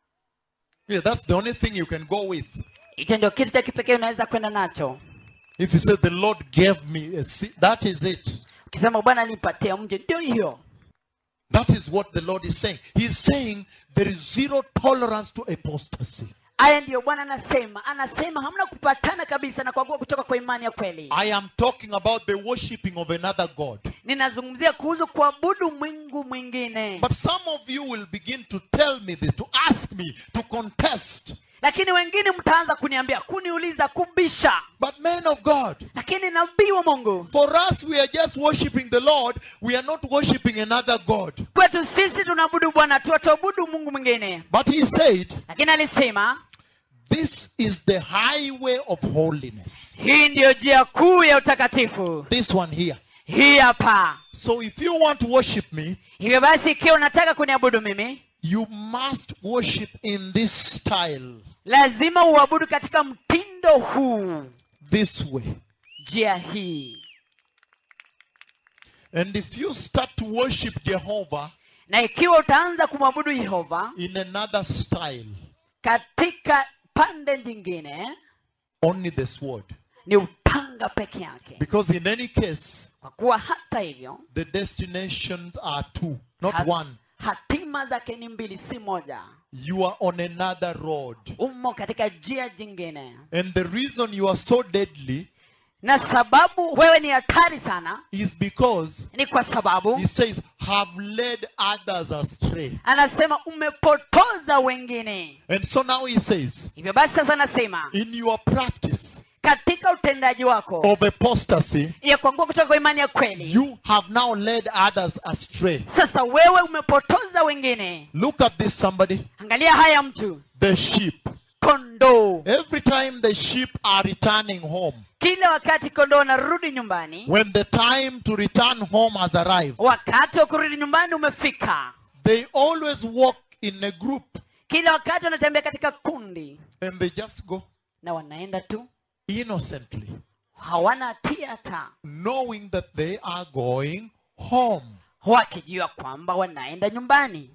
Yeah, that's the only thing you can go with. hicho ndio kitu cha kipekee unaweza kwenda nacho If you say the Lord gave me a ci- that is it. ukisema bwana alinipatia mji ndio hiyo That is what the Lord is saying. He's saying there is zero tolerance to apostasy. haya ndiyo bwana anasema anasema hamna kupatana kabisa na kuagua kutoka kwa imani ya kweli I am talking about the worshipping of another God. ninazungumzia kuhusu kuabudu mwingu mwingine But some of you will begin to tell me this, to ask me, to contest. lakini wengine mtaanza kuniambia kuniuliza kubisha But men of God, lakini nabii wa mungu for us, we are just worshipping the Lord. We are not worshipping another God. kwetu sisi tunaabudu bwana tu hatuabudu mungu mwingine But he said, lakini alisema This is the highway of holiness. hii ndiyo njia kuu ya utakatifu This one here. hii hapa So if you want to worship me, hivyo basi ikiwa unataka kuniabudu mimi you must worship in this style, lazima uabudu katika mtindo huu this way. njia hii And if you start to worship Jehovah na ikiwa utaanza kumwabudu yehova in another style, katika pande nyingine only the sword. ni upanga peke yake Because in any case, kwa kuwa hata hivyo the destinations are two, not hat- one. hatima zake ni mbili si moja You are on another road. umo katika njia jingine And the reason you are so deadly na sababu wewe ni hatari sana is because ni kwa sababu he says, have led others astray. anasema umepotoza wengine And so now he says, hivyo basi sasa anasema in your practice katika utendaji wako of apostasy, ya kuangua kutoka kwa imani ya kweli you have now led others astray. sasa wewe umepotoza wengine Look at this, somebody. angalia haya mtu The sheep. kondoo Every time the sheep are returning home, kila wakati kondoo wanarudi nyumbani when the time to return home has arrived, wakati wa kurudi nyumbani umefika they always walk in a group kila wakati wanatembea katika kundi and they just go na wanaenda tu innocently, hawana hatia hata knowing that they are going home. wakijua kwamba wanaenda nyumbani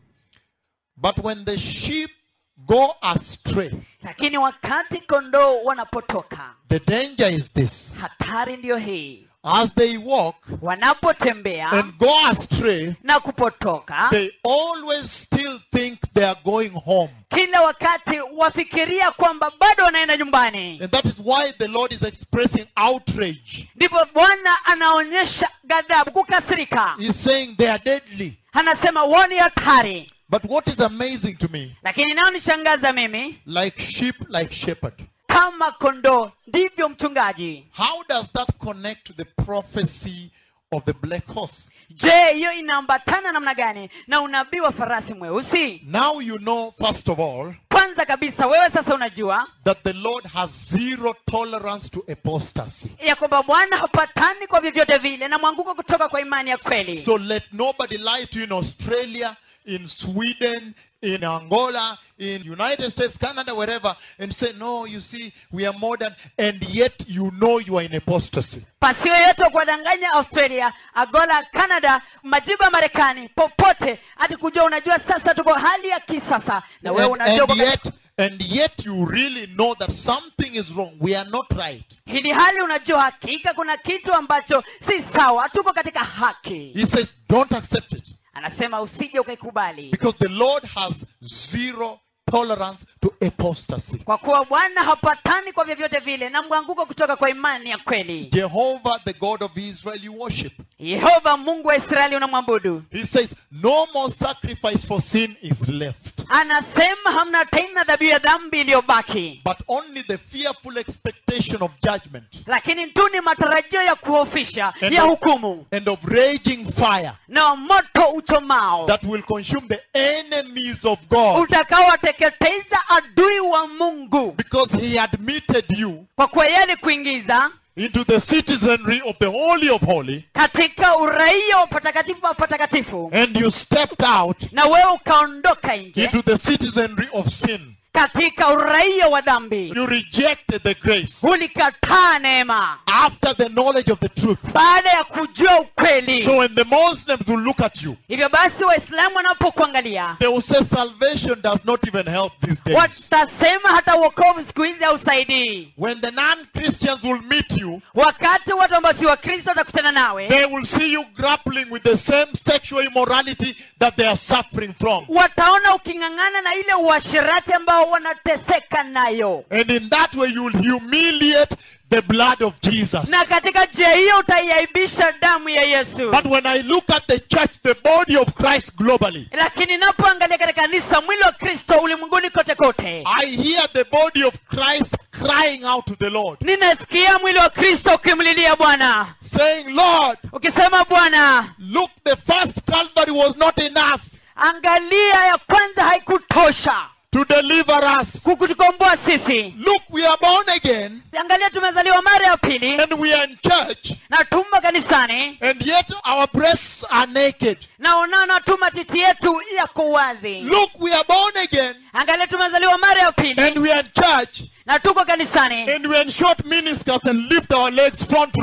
But when the sheep go astray, lakini wakati kondoo wanapotoka the danger is this hatari ndiyo hii as they walk wanapotembea and go astray, na kupotoka they always still think they are going home. kila wakati wafikiria kwamba bado wanaenda nyumbani And that is why the Lord is expressing outrage. ndipo bwana anaonyesha ghadhabu kukasirika He's saying they are deadly. anasema woni hatari But what is amazing to me, lakini naonishangaza mimi like sheep, like shepherd. kama kondoo ndivyo mchungaji How does that connect to the prophecy of the black horse? je hiyo inaambatana namna gani na unabii wa farasi mweusi Now you know, first of all, kwanza kabisa wewe sasa unajua that the Lord has zero tolerance to apostasy. ya kwamba bwana hapatani kwa vyovyote vile na mwanguko kutoka kwa imani ya kweli So let nobody lie to you in Australia, in Sweden, in Angola, in United States, Canada, wherever, and say, no, you see, we are modern, and yet you know you are in apostasy. pasiwe yote wa kuwadanganya australia agola canada majibu ya marekani popote hati kujua unajua sasa tuko hali ya kisasa na wewe And, unajua and kwamba- yet, and yet you really know that something is wrong. We are not right. hili hali unajua hakika kuna kitu ambacho si sawa hatuko katika haki He says, don't accept it. anasema usije ukaikubali Because the Lord has zero tolerance to apostasy. kwa kuwa bwana hapatani kwa vyovyote vile na mwanguko kutoka kwa imani ya kweli Jehovah, the God of Israel, you worship. yehova mungu wa israeli unamwabudu He says, no more sacrifice for sin is left. anasema hamna tena dhabihu ya dhambi iliyobaki but only the fearful expectation of judgment lakini tu ni matarajio ya kuhofisha And ya of- hukumu and of raging fire na moto uchomao that will consume the enemies of God utakaowateketeza adui wa mungu because he admitted you kwa kuwa yeye alikuingiza into the citizenry of the Holy of Holy katika uraia wa patakatifu wa patakatifu and you stepped out na wewe ukaondoka nje into the citizenry of sin. katika uraia wa dhambi You rejected the grace ulikataa neema after the knowledge of the truth. baada ya kujua ukweli So when the Muslims will look at you, hivyo basi waislamu wanapokuangalia they will say salvation does not even help these days. watasema hata uokovu siku hizi hausaidii When the non-Christians will meet you, wakati watu ambao si wakristo watakutana nawe they will see you grappling with the same sexual immorality that they are suffering from. wataona uking'ang'ana na ile uasherati ambao wanateseka nayo And in that way, you will humiliate the blood of Jesus. na katika njia hiyo utaiaibisha damu ya yesu But when I look at the church, the body of Christ globally, lakini napoangalia katika kanisa mwili wa kristo ulimwenguni kote kote I hear the body of Christ crying out to the Lord, ninasikia mwili wa kristo ukimlilia bwana saying, Lord, ukisema bwana look, the first Calvary was not enough angalia ya kwanza haikutosha to deliver us. kukutukomboa sisi Look, we are born again angalia tumezaliwa mara ya pili and we are in church, na tumo kanisani and yet our breasts are naked. na unaona tu matiti yetu yako wazi Look, we are born again angalia tumezaliwa mara ya pili and we are in church na tuko kanisani and we are in short miniskirts and lift our legs front row.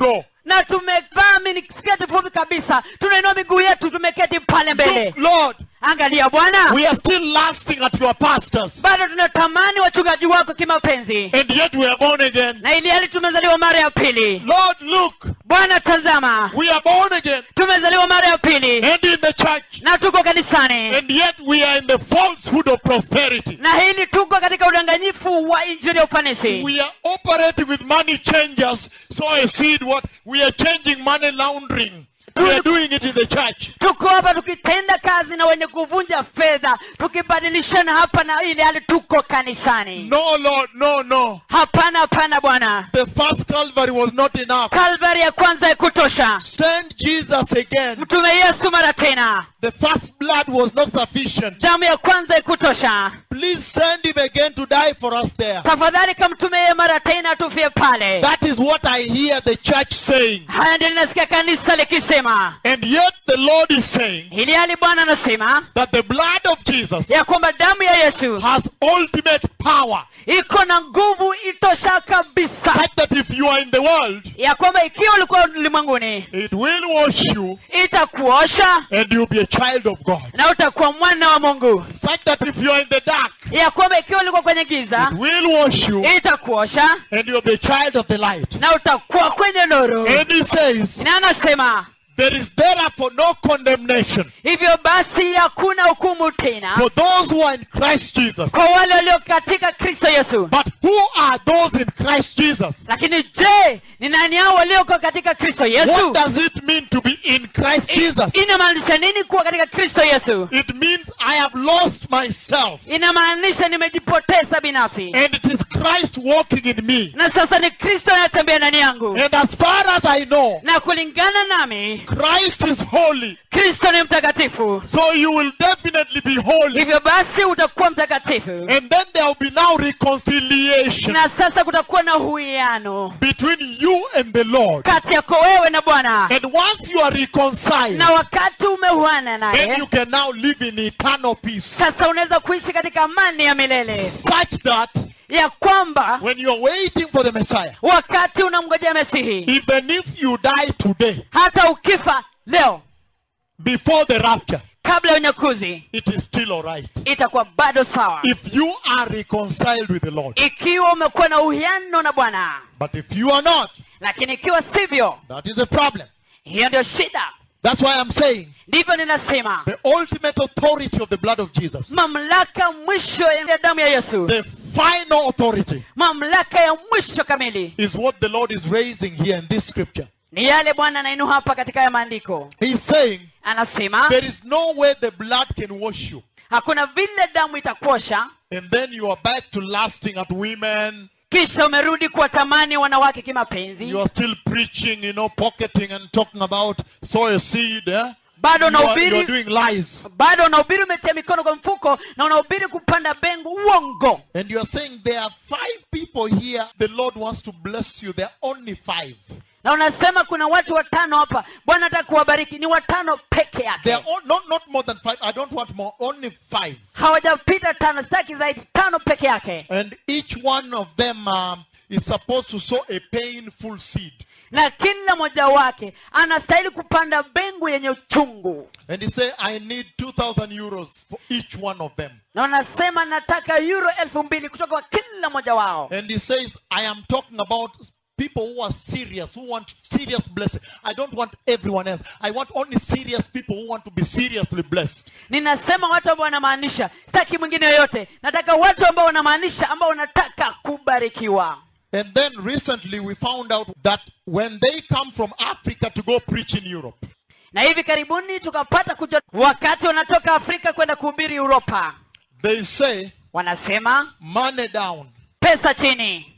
na tumevaa minisketi fupi kabisa tunainua miguu yetu tumeketi pale mbele Look, Lord, angalia bwana we are still lasting at your pastors. bado tunatamani wachungaji wako kimapenzi And yet we are born again. na ili hali tumezaliwa mara ya pili Lord, look, bwana tazama we are born again tumezaliwa mara ya pili and in the church. na tuko kanisani And yet we are in the falsehood of prosperity. na hili tuko katika udanganyifu wa injili ya ufanisi We are operating with money changers. So I see what we are changing money laundering. We are doing it in the church. tuko hapa tukitenda kazi na wenye kuvunja fedha tukibadilishana hapa na ili hali tuko kanisani No, Lord, no, no. hapana hapana bwana The first Calvary was not enough. kalvari ya kwanza ikutosha Send Jesus again. mtume yesu mara tena The first blood was not sufficient. damu ya kwanza ikutosha Please send him again to die for us there. tafadhali kamtume yeye mara tena tufie pale That is what I hear the church saying. haya ndio linasikia kanisa likisema And yet the Lord is saying ili hali bwana anasema that the blood of Jesus ya kwamba damu ya yesu has ultimate power. iko na nguvu itosha kabisa Such that if you are in the world, ya kwamba ikiwa ulikuwa ulimwenguni it will wash you itakuosha and you'll be a child of God. na utakuwa mwana wa mungu Such that if you are in the dark, ya kwamba ikiwa ulikuwa kwenye giza it will wash you itakuosha and you'll be a child of the light. na utakuwa kwenye nuru And he says, na anasema there is therefore no condemnation hivyo basi hakuna hukumu tena for those who are in Christ Jesus. kwa wale walio katika kristo yesu But who are those in Christ Jesus? lakini je ni nani hao walioko katika kristo What yesu does it mean to be in Christ Jesus? inamaanisha nini kuwa katika kristo yesu It means I have lost myself. inamaanisha nimejipoteza binafsi And it is Christ walking in me. na sasa ni kristo anayetembea ndani yangu And as far as I know, na kulingana nami Christ is holy. kristo ni mtakatifu So you will definitely be holy. hivyo basi utakuwa mtakatifu And then there will be now reconciliation na sasa kutakuwa na uwiano between you and the Lord. kati yako wewe na bwana And once you are reconciled, na wakati umeuana then naye you can now live in eternal peace. sasa unaweza kuishi katika amani ya milele Such that ya kwamba when you're waiting for the Messiah, wakati unamngojea mesihi even if you die today, hata ukifa leo before the rapture, kabla ya unyakuzi it is still alright. itakuwa bado sawa If you are reconciled with the Lord. ikiwa umekuwa na uhiano na bwana But if you are not, lakini ikiwa sivyo that is a problem. hiyo ndio shida That's why I'm saying ndivyo ninasema the ultimate authority of the blood of Jesus, mamlaka mwisho ya damu ya yesu the final authority, mamlaka ya mwisho kamili is what the Lord is raising here in this scripture. ni yale bwana anainua hapa katika ya maandiko He's saying anasema there is no way the blood can wash you. hakuna vile damu itakuosha And then you are back to lasting at women. kisha umerudi kuwatamani wanawake kimapenzi You are still preaching, you know, pocketing and talking about sow a seed. Eh? bado You are, you are unahubiri doing lies. bado unahubiri umetia mikono kwa mfuko na unahubiri kupanda bengu uongo And you are saying there are five people here. The Lord wants to bless you. There are only five. na unasema kuna watu watano hapa bwana ataka kuwabariki ni watano peke There yake are all, not, not more than five. I don't want more. Only five. hawajapita tano sitaki zaidi tano peke yake And each one of them um, is supposed to sow a painful seed. na kila mmoja wake anastahili kupanda bengu yenye uchungu And he said, I need 2,000 euros for each one of them. na unasema nataka euro elfu mbili kutoka kwa kila mmoja wao And he says, I am talking about people who are serious, who want serious blessing. I don't want everyone else. I want only serious people who want to be seriously blessed. ninasema watu ambao wanamaanisha sitaki mwingine yoyote nataka watu ambao wanamaanisha ambao wanataka kubarikiwa And then recently we found out that when they come from Africa to go preach in Europe, na hivi karibuni tukapata kujua wakati wanatoka afrika kwenda kuhubiri uropa they say, wanasema money down, pesa chini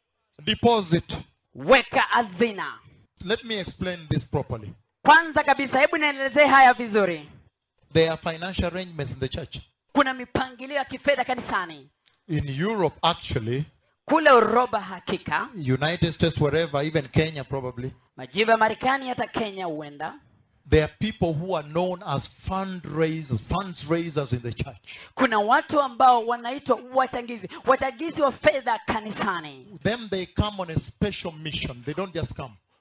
deposit. weka hazina Let me explain this properly. kwanza kabisa hebu nielezee haya vizuri There are financial arrangements in the church. kuna mipangilio ya kifedha kanisani In Europe, actually, kule uroba hakika United States, wherever, even Kenya probably, majivu ya marekani hata kenya huenda there are people who are known as fundraisers, funds raisers in the church. kuna watu ambao wanaitwa wachangizi wachangizi wa fedha kanisani Them, they come on a special mission. They don't just come.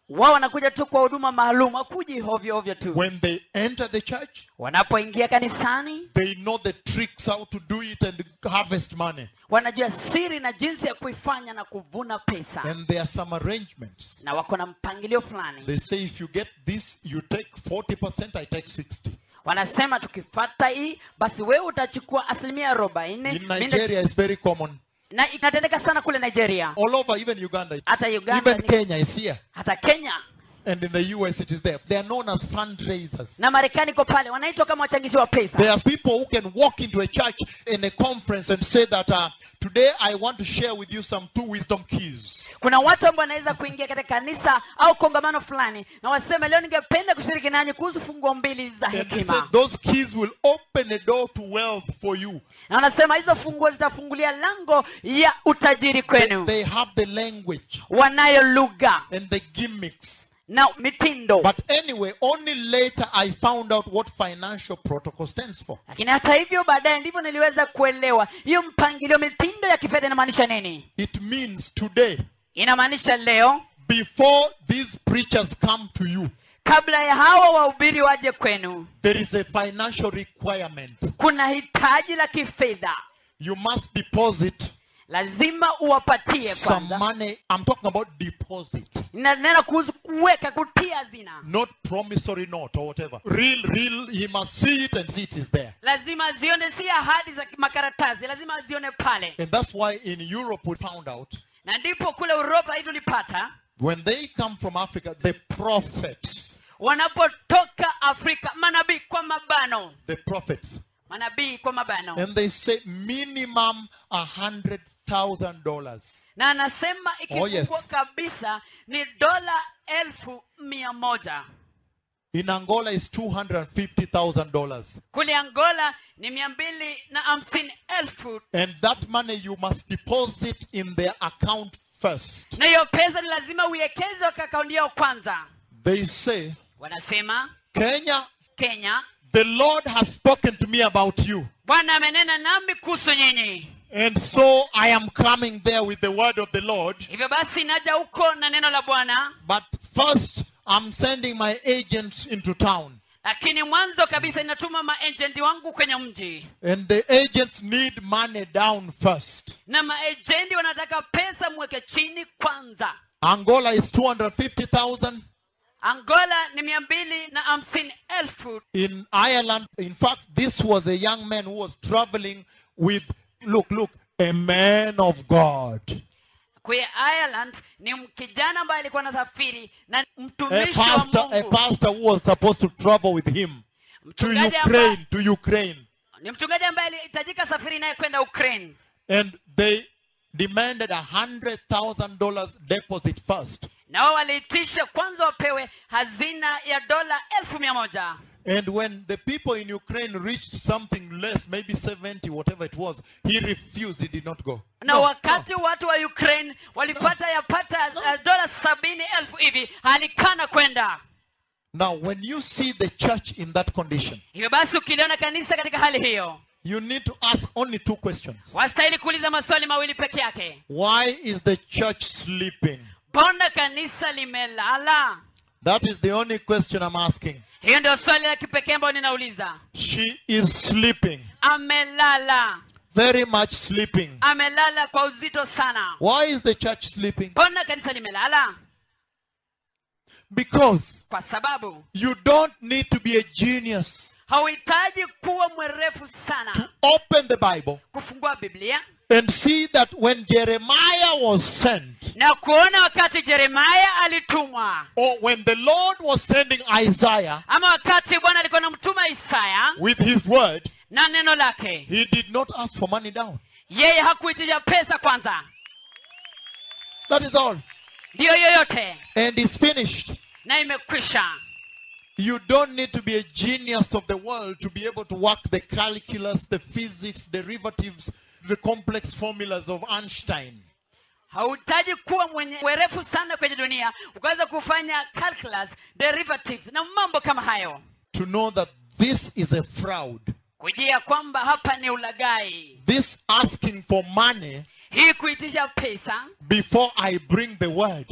wao wanakuja tu kwa huduma maalum akuji hovyo hovyo tu When they enter the church, wanapoingia kanisani they know the tricks how to do it and harvest money. wanajua siri na jinsi ya kuifanya na kuvuna pesa And there are some arrangements. na wako na mpangilio fulani They say if you get this, you take 40%, I take 60. wanasema tukifata hii basi wewe utachukua asilimia arobaini In mimi nita- Nigeria, it's very common. na inatendeka sana kule nigeria All over, even Uganda. hata uganda Even ni- Kenya is here. hata kenya And in the US, it is there. They are known as fundraisers. na marekani iko pale wanaitwa kama wachangishi wa There pesa are people who can walk into a church in a conference and say that uh, today I want to share with you some two wisdom keys. kuna watu ambao wanaweza kuingia katika kanisa au kongamano fulani na waseme leo ningependa kushiriki nanyi kuhusu funguo mbili za And they say hekima those keys will open a door to wealth for you. na wanasema hizo funguo zitafungulia lango ya utajiri kwenu They have the language wanayo lugha and the gimmicks. na mitindo But anyway, only later I found out what financial protocol stands for. lakini hata hivyo baadaye ndivyo niliweza kuelewa hiyo mpangilio mitindo ya kifedha inamaanisha nini It means today, inamaanisha leo before these preachers come to you, kabla ya hawa wahubiri waje kwenu there is a financial requirement. kuna hitaji la kifedha You must deposit lazima uwapatie some kwanza money. I'm talking about deposit, nanena kuhusu kuweka kutia zina not promissory note or whatever. Real, real, he must see it and see it is there. lazima zione si ahadi za makaratasi lazima zione pale And that's why in Europe we found out na ndipo kule uropa hii tulipata when they come from Africa, the prophets, wanapotoka afrika manabii kwa mabano the prophets, manabii kwa mabano and they say minimum a hundred thousand dollars. na anasema ikifungwa yes. kabisa ni dola elfu mia moja In Angola is two hundred and fifty thousand dollars, kule angola ni mia mbili na hamsini elfu and that money you must deposit in their account first. na hiyo pesa ni lazima uiwekeze kwa akaunti yao kwanza They say, wanasema Kenya, kenya the Lord has spoken to me about you. bwana amenena nami kuhusu nyinyi And so I am coming there with the word of the Lord. hivyo basi naja huko na neno la bwana But first, I'm sending my agents into town. lakini mwanzo kabisa inatuma maejenti wangu kwenye mji And the agents need money down first. na maejenti wanataka pesa mweke chini kwanza Angola is 250,000. angola ni mia mbili na hamsini elfu In Ireland, in fact, this was a young man who was traveling with, look, look, a man of God. kwe ireland ni kijana ambaye alikuwa anasafiri na A mtumishi wa pastor, a mungu pastor who was supposed to travel with him to mchungaji ambaye, Ukraine, to Ukraine. ni mchungaji ambaye alihitajika safiri naye kwenda ukraine And they demanded a hundred thousand dollars deposit first. na wao waliitisha kwanza wapewe hazina ya dola elfu mia moja And when the people in Ukraine reached something less, maybe 70, whatever it was, he refused. He did not go. na No, wakati watu wa ukraine walipata yapata uh, dola sabini elfu hivi alikana kwenda no. Now, when you see the church in that condition, hivyo basi ukiliona kanisa katika hali hiyo you need to ask only two questions. wastahili kuuliza maswali mawili peke yake Why is the church sleeping? mbona kanisa limelala That is the only question I'm asking. hiyo ndio swali la kipekee ambayo ninauliza She is sleeping, amelala very much sleeping. amelala kwa uzito sana Why is the church sleeping? mbona kanisa limelala Because kwa sababu you don't need to be a genius hauhitaji kuwa mwerefu to sana open the Bible kufungua biblia and see that when Jeremiah was sent, na kuona wakati jeremaya alitumwa or when the Lord was sending Isaiah ama wakati bwana alikuwa namtuma isaya with his word, na neno lake he did not ask for money down. yeye hakuitisha pesa kwanza That is all. ndiyo yoyote And it's finished. na imekwisha You don't need to be a genius of the world to be able to work the calculus, the physics, derivatives, the complex formulas of Einstein. hauhitaji kuwa mwenye werefu sana kwenye dunia ukaweza kufanya calculus derivatives na mambo kama hayo to know that this is a fraud. kujia kwamba hapa ni ulagai This asking for money hii kuitisha pesa before I bring the word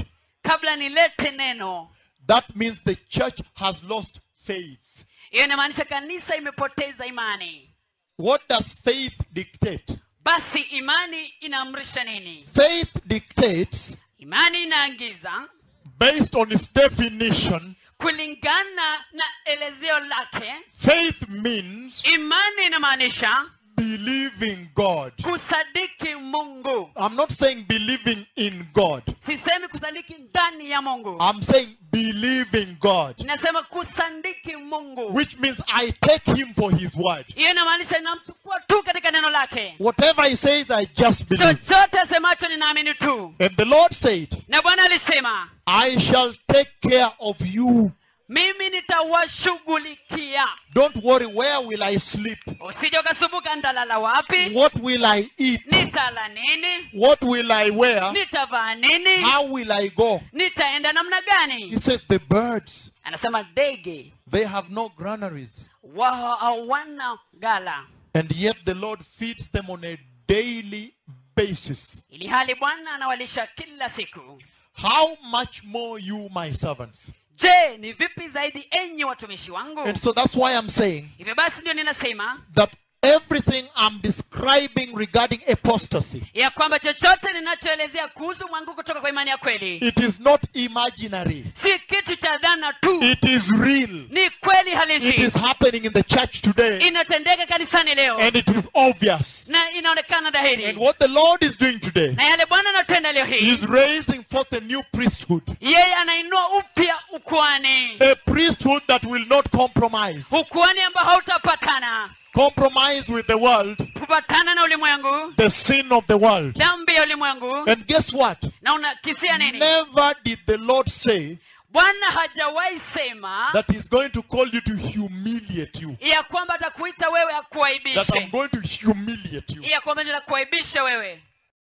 kabla nilete neno that means the church has lost faith. hiyo inamaanisha kanisa imepoteza imani What does faith dictate? basi imani inaamrisha nini Faith dictates, imani inaangiza based on its definition, kulingana na elezeo lake faith means imani inamaanisha believing God. kusadiki mungu I'm not saying believing in God. sisemi kusadiki ndani ya mungu I'm saying believing God, inasema kusadiki mungu which means I take Him for His word. hiyo inamaanisha ninamchukua tu katika neno lake Whatever He says, I just believe. chochote asemacho ninaamini tu And the Lord said, na bwana alisema I shall take care of you. mimi nitawashughulikia Don't worry, where will I sleep? usije ukasumbuka nitalala wapi What will I eat? nitala nini What will I wear? nitavaa nini How will I go? nitaenda namna He gani says, The birds, anasema ndege they have no granaries. wao hawana gala And yet the Lord feeds them on a daily basis. ili hali bwana anawalisha kila siku How much more you, my servants? je ni vipi zaidi enyi watumishi wangu And so that's why I'm saying hivyo basi ndio ninasema that everything I'm describing regarding apostasy, ya kwamba chochote ninachoelezea kuhusu mwangu kutoka kwa imani ya kweli it is not imaginary. si kitu cha dhana tu It is real. ni kweli It halisi is happening in the church today. inatendeka kanisani leo And it is obvious. na inaonekana And dhahiri what the Lord is doing today na yale bwana anatenda leo He hii is raising forth a new priesthood. yeye anainua upya ukwani A priesthood that will not compromise. ukwani ambao hautapatana Compromise with the world, kupatana na ulimwengu the sin of the world. dhambi ya ulimwengu And guess what? na unakisia nini Never did the Lord say bwana hajawahi sema that He's going to call you to humiliate you. ya kwamba atakuita wewe That I'm akuaibishe going to humiliate you. ya kwamba nitakuaibisha wewe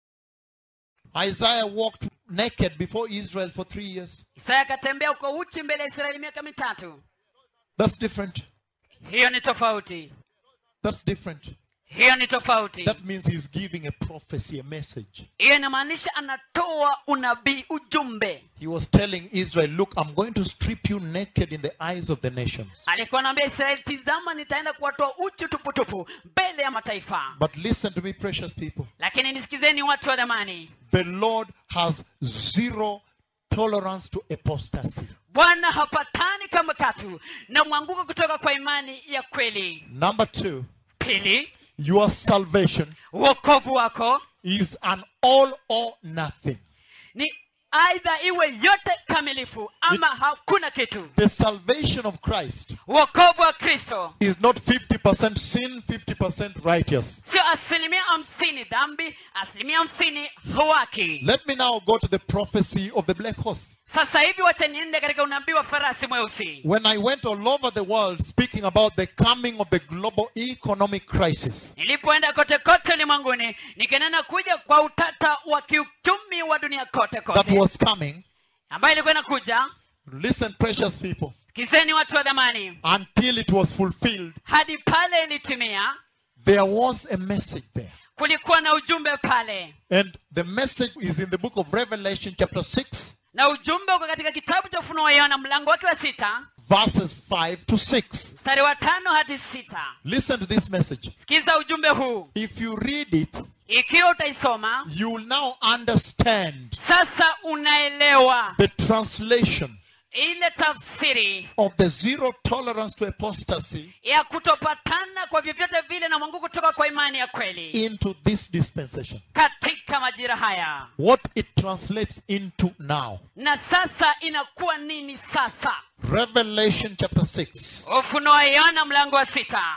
Isaiah walked naked before Israel for three years. isaya akatembea uko uchi mbele ya israeli miaka mitatu That's different. hiyo ni tofauti That's different. hiyo ni tofauti That means He's giving a prophecy, a message. hiyo inamaanisha anatoa unabii ujumbe He was telling Israel, Look, I'm going to strip you naked in the eyes of the nations. alikuwa anaambia israeli tizama nitaenda kuwatoa uchi tuputupu mbele ya mataifa But listen to me, precious people. lakini nisikizeni watu wa dhamani The Lord has zero tolerance to apostasy. bwana hapatani kama katu na mwanguko kutoka kwa imani ya kweli Number two, pili your salvation uokovu wako is an all or nothing. ni aidha iwe yote kamilifu ama hakuna kitu The salvation of Christ uokovu wa kristo is not 50% sin, 50% righteous. sio asilimia hamsini dhambi asilimia hamsini hawaki Let me now go to the prophecy of the black horse. sasa hivi wacha niende katika unabii wa farasi mweusi When I went all over the world speaking about the coming of the global economic crisis, nilipoenda kote kote ulimwenguni nikinena kuja kwa utata wa kiuchumi wa dunia kote that kote was coming, ambayo ilikuwa inakuja listen, precious people, kizeni watu wa dhamani until it was fulfilled, hadi pale ilitimia there was a message there. kulikuwa na ujumbe pale And the message is in the book of Revelation, chapter 6, na ujumbe uko katika kitabu cha ufunuo wa yohana mlango wake wa sita verses 5 to 6. mstari wa tano hadi sita Listen to this message. sikiza ujumbe huu If you read it, ikiwa utaisoma you will now understand sasa unaelewa the translation ile tafsiri of the zero tolerance to apostasy ya kutopatana kwa vyovyote vile na mwangu kutoka kwa imani ya kweli into this dispensation. katika majira haya What it translates into now. na sasa inakuwa nini sasa Revelation chapter 6. ufunuo wa yohana mlango wa sita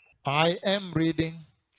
I am reading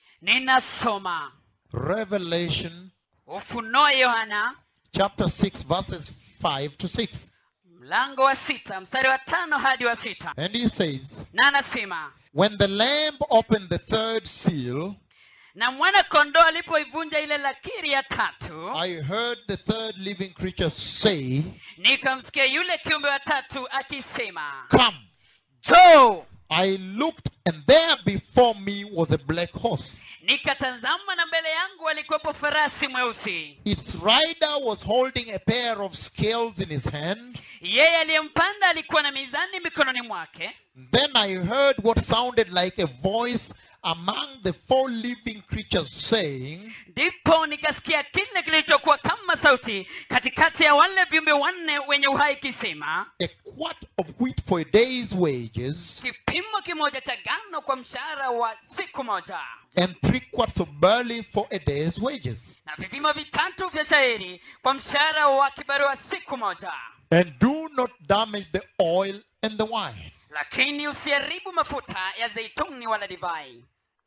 ninasoma Revelation ufunuo wa yohana chapter 6, verses 5 to 6. mlango wa sita mstari wa tano hadi wa sita And he says, na anasema When the Lamb opened the third seal, na mwana kondoo alipoivunja ile lakiri ya tatu I heard the third living creature say, nikamsikia yule kiumbe wa tatu akisema Come. jo I looked, and there before me was a black horse. nikatazama na mbele yangu alikuwepo farasi mweusi Its rider was holding a pair of scales in his hand. yeye aliyempanda alikuwa na mizani mikononi mwake Then I heard what sounded like a voice among the four living creatures saying, ndipo nikasikia kile kilichokuwa kama sauti katikati ya wale viumbe wanne wenye uhai kisema A quart of wheat for a day's wages, kipimo kimoja cha gano kwa mshahara wa siku moja and three quarts of barley for a day's wages. na vipimo vitatu vya shairi kwa mshahara wa kibarua siku moja And do not damage the oil and the wine. lakini usiharibu mafuta ya zeituni wala divai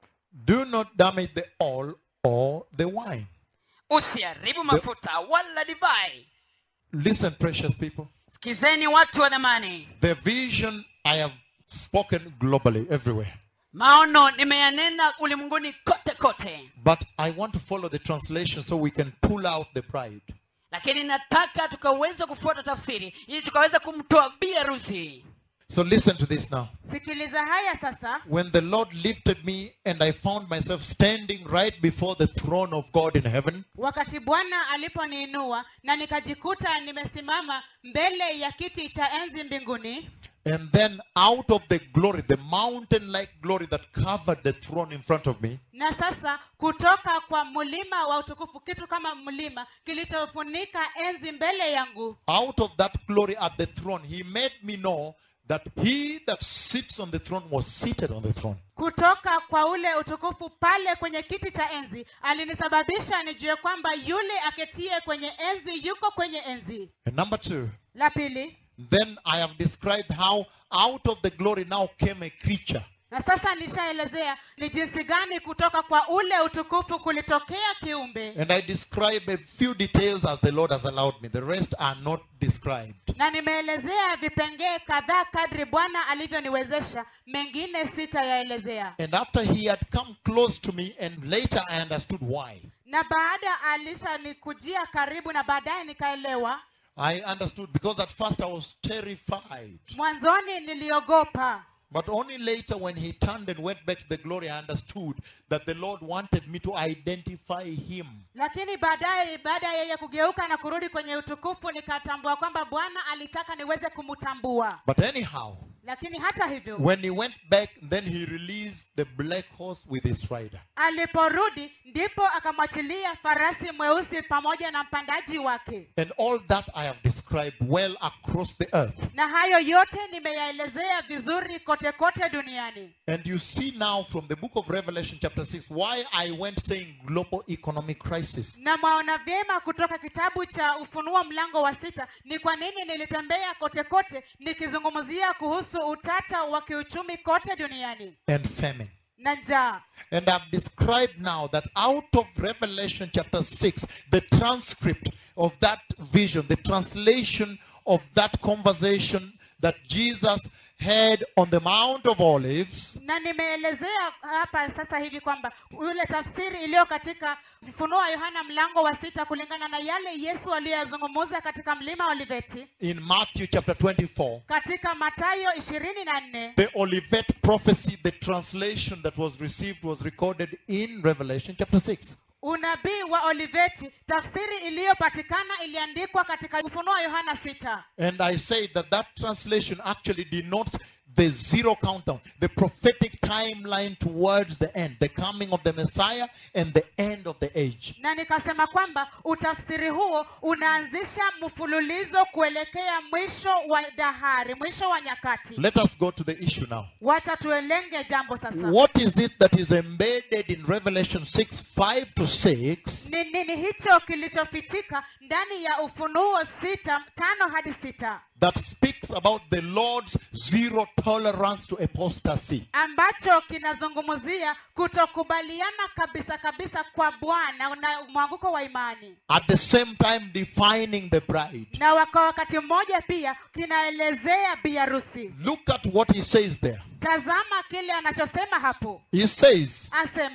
Do not damage the oil or the wine. usiharibu mafuta wala divai Listen, precious people. sikizeni watu wa dhamani The vision I have spoken globally everywhere. maono nimeyanena ulimwenguni kote kote But I want to follow the translation so we can pull out the pride. lakini nataka tukaweza kufuata tafsiri ili tukaweza kumtoa bi harusi So listen to this now. sikiliza haya sasa When the Lord lifted me and I found myself standing right before the throne of God in heaven, wakati bwana aliponiinua na nikajikuta nimesimama mbele ya kiti cha enzi mbinguni and then out of the glory, the mountain like glory that covered the throne in front of me, na sasa kutoka kwa mlima wa utukufu kitu kama mlima kilichofunika enzi mbele yangu out of that glory at the throne, He made me know that He that sits on the throne was seated on the throne. kutoka kwa ule utukufu pale kwenye kiti cha enzi alinisababisha nijue kwamba yule aketie kwenye enzi yuko kwenye enzi And number two, la pili then I have described how out of the glory now came a creature. na sasa nishaelezea ni jinsi gani kutoka kwa ule utukufu kulitokea kiumbe And I describe a few details as the Lord has allowed me. The rest are not described. na nimeelezea vipengee kadhaa kadri bwana alivyoniwezesha mengine sitayaelezea And after he had come close to me, and later I understood why. na baada alishanikujia karibu na baadaye nikaelewa I understood because at first I was terrified. mwanzoni niliogopa But only later, when he turned and went back to the glory, I understood that the Lord wanted me to identify him. lakini baadaye baada ya yeye kugeuka na kurudi kwenye utukufu nikatambua kwamba bwana alitaka niweze kumtambua But anyhow, lakini hata hivyo when he went back, then he released the black horse with his rider. aliporudi ndipo akamwachilia farasi mweusi pamoja na mpandaji wake And all that I have described well across the earth. na hayo yote nimeyaelezea vizuri kote kote duniani And you see now from the book of Revelation, chapter 6, why I went saying global economic crisis. na mwaona vyema kutoka kitabu cha ufunuo mlango wa sita ni kwa nini nilitembea kote kote nikizungumzia kuhusu utata wa kiuchumi kote duniani and famine. na njaa And I've described now that out of Revelation chapter 6, the transcript of that vision, the translation of that conversation that Jesus had on the Mount of Olives, na nimeelezea hapa sasa hivi kwamba yule tafsiri iliyo katika ufunuo wa yohana mlango wa sita kulingana na yale yesu aliyoyazungumuza katika mlima wa oliveti in Matthew chapter 24, katika matayo ishirini na nne the Olivet prophecy, the translation that was received was recorded in Revelation chapter 6. unabii wa oliveti tafsiri iliyopatikana iliandikwa katika ufunuo wa yohana sita And I say that that translation actually denotes the zero countdown, the prophetic timeline towards the end, the coming of the Messiah and the end of the age. na nikasema kwamba utafsiri huo unaanzisha mfululizo kuelekea mwisho wa dahari mwisho wa nyakati Let us go to the issue now. wacha tuelenge jambo sasa What is it that is embedded in Revelation 6 5 to 6 ni nini hicho kilichofichika ndani ya ufunuo sita tano hadi sita that speaks about the Lord's zero tolerance to apostasy? ambacho kinazungumzia kutokubaliana kabisa kabisa kwa bwana na mwanguko wa imani At the same time, defining the bride. na kwa wakati mmoja pia kinaelezea biharusi Look at what he says there. tazama kile anachosema hapo He says, asema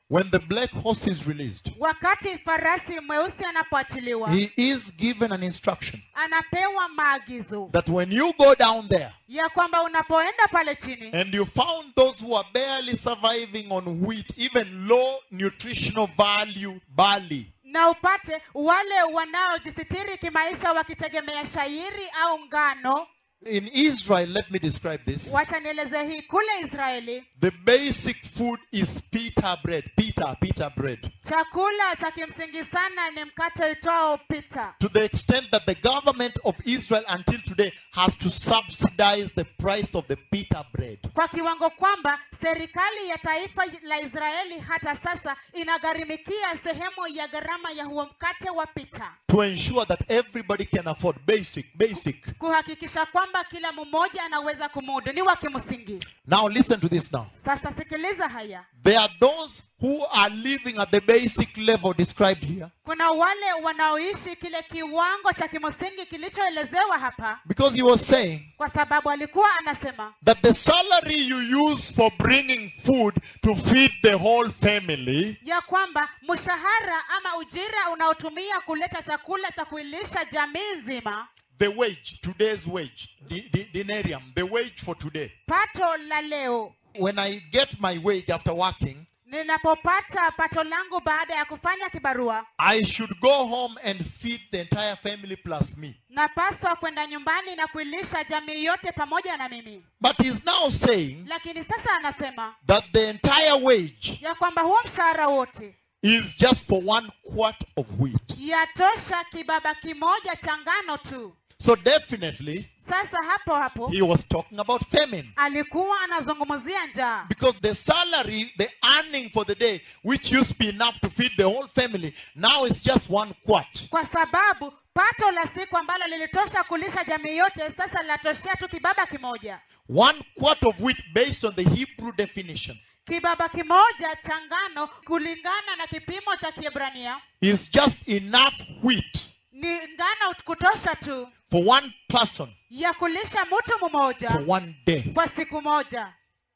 when the black horse is released, wakati farasi mweusi anapoachiliwa he is given an instruction anapewa maagizo that when you go down there ya kwamba unapoenda pale chini and you found those who are barely surviving on wheat, even low nutritional value barley, na upate wale wanaojisitiri kimaisha wakitegemea shairi au ngano in Israel, let me describe this. wacha nieleze hii kule israeli The basic food is pita bread. Pita, pita bread. chakula cha kimsingi sana ni mkate uitwao pita To the extent that the government of Israel until today has to subsidize the price of the pita bread. kwa kiwango kwamba serikali ya taifa la israeli hata sasa inagharimikia sehemu ya gharama ya huo mkate wa pita To ensure that everybody can afford basic, basic. kuhakikisha kwamba kila mmoja anaweza kumudu ni wa kimsingi Now listen to this now. sasa sikiliza haya There are those who are living at the basic level described here kuna wale wanaoishi kile kiwango cha kimsingi kilichoelezewa hapa because he was saying kwa sababu alikuwa anasema that the salary you use for bringing food to feed the whole family ya kwamba mshahara ama ujira unaotumia kuleta chakula cha kuilisha jamii nzima the wage today's wage di- di- denarium the wage for today pato la leo when i get my wage after working ninapopata pato langu baada ya kufanya kibarua i should go home and feed the entire family plus me napaswa kwenda nyumbani na kuilisha jamii yote pamoja na mimi but he's now saying lakini sasa anasema that the entire wage ya kwamba huo mshahara wote is just for one quart of wheat yatosha kibaba kimoja cha ngano tu so definitely sasa hapo hapo he was talking about famine alikuwa anazungumzia njaa because the salary the earning for the day which used to be enough to feed the whole family now is just one quart kwa sababu pato la siku ambalo lilitosha kulisha jamii yote sasa linatoshea tu kibaba kimoja one quart of wheat based on the hebrew definition kibaba kimoja cha ngano kulingana na kipimo cha kiebrania is just enough wheat ni ngano kutosha tu for one person ya kulisha mtu mmoja for one day. kwa siku moja